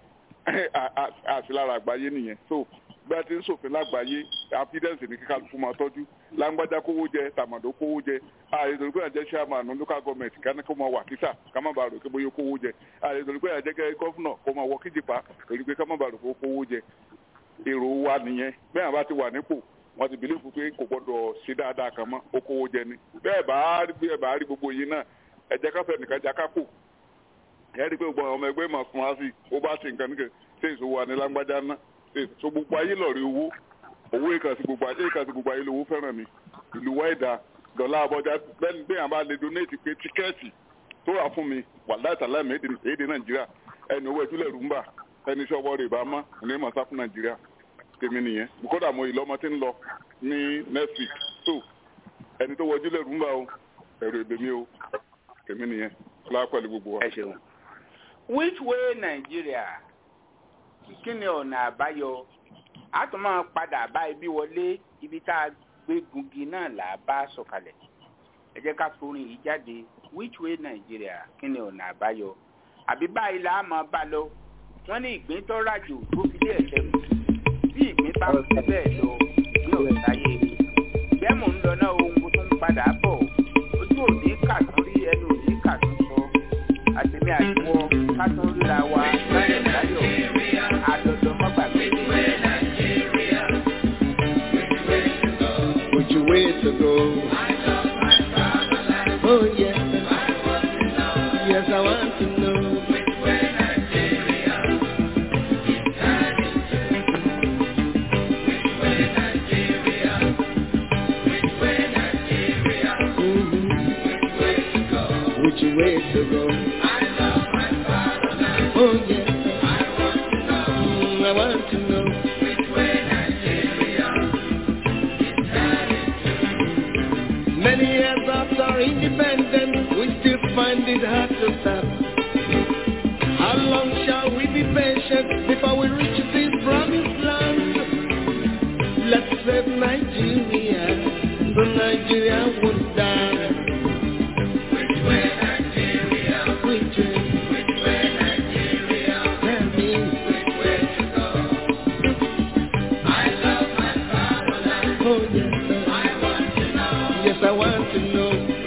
àti lára àgbáyé nìyẹn so bí a ti ń ṣòfin lágbàáyé affidavit ní kíkà fún máa tọ́jú lágbájá kówó jẹ tàmàdó kówó jẹ ààrẹ ìdòrí pé àjẹ chairman local government kání kó máa wà kísà ká má bàa rò pé bóyá kówó jẹ ààrẹ ìdòrí pé àjẹ gọ́fúnà kó máa wọ kíjìpá torí pé ká má bàa rò pé kówó jẹ èrò wa nìyẹn bẹ́ẹ̀ bá ti wà nípò wọ́n ti bìlífù pé kò gbọ́dọ̀ ṣe dáadáa kan mọ́ ó kówó jẹ ni bẹ́ẹ̀ bá rí bẹ́ẹ̀ bá rí gbogbo yìí náà ẹ jẹ́ ká fẹ́ nìkan já kápò ẹ rí i pé gbogbo ọmọ ẹgbẹ́ máa fún wa sí ó bá ṣe nǹkan nìkan ṣe ìṣòwò wa ní lágbájá ná ṣe so gbogbo ayé lọ́ọ̀rí owó owó ìkànsí gbogbo ayé ìkànsí gbogbo ayé lówó fẹ́ràn mi ìlú wáìdà dọ̀là àbọ̀já bẹ́ẹ̀ bẹ́ẹ̀ àbá lè donate pé tíkẹ́ẹ̀tì tó wà fún mi wà láìsàlẹ̀ mi èdè nàìjíríà ẹni owó ìtúlẹ̀ rúmbà ẹni iṣẹ́ ọwọ́ rẹ̀ bá mọ́ ní mọ̀sá fún nàìjíríà tèmi nìyẹn kódà mo ìlọmọ tí ń lọ ní next week so ẹni tó wọjú lẹrú ń bá o ẹrù èdè mi o tèmi nìyẹn ọlá pẹ̀lú gbogbo wa. ẹ ṣeun which way nàìjíríà kí ni ọ̀nà àbáyọ a tún máa padà bá ibi wọlé ibi tá a gbé gungi náà là á bá sọ̀kalẹ̀ ẹ jẹ́ ká forin yìí jáde which way nàìjíríà kí ni ọ̀nà àbáyọ àbí báyìí là á máa bá lọ wọ́n ní ìgbín tó ràjò tó fi dé ẹ̀sẹ̀ mú bí ìgbín bá ń fi bẹ́ẹ̀ lọ ní ọ̀sáyé mi bẹ́ẹ̀ mò ń lọ náà ohun tó ń padà bọ̀ ojú òní kàtún rí ẹnu òní kàtún sọ àtẹ̀mí àtiwọ́ kátún ríra wa láyọ̀ láyọ̀ àdọ̀dọ̀ mọ́gbàgbé. Which way to go? Oh yes, yes I want to know. which way to go. Oh yes, Mm, I want to know. Many years after independence, we still find it hard to stop. How long shall we be patient before we reach this promised land? Let's save Nigeria, so Nigeria won't die. Which way Nigeria? Which way? Which way Nigeria? Tell me. Which way to go? I love my fatherland. Oh yes, sir. I want to know. Yes, I want to know.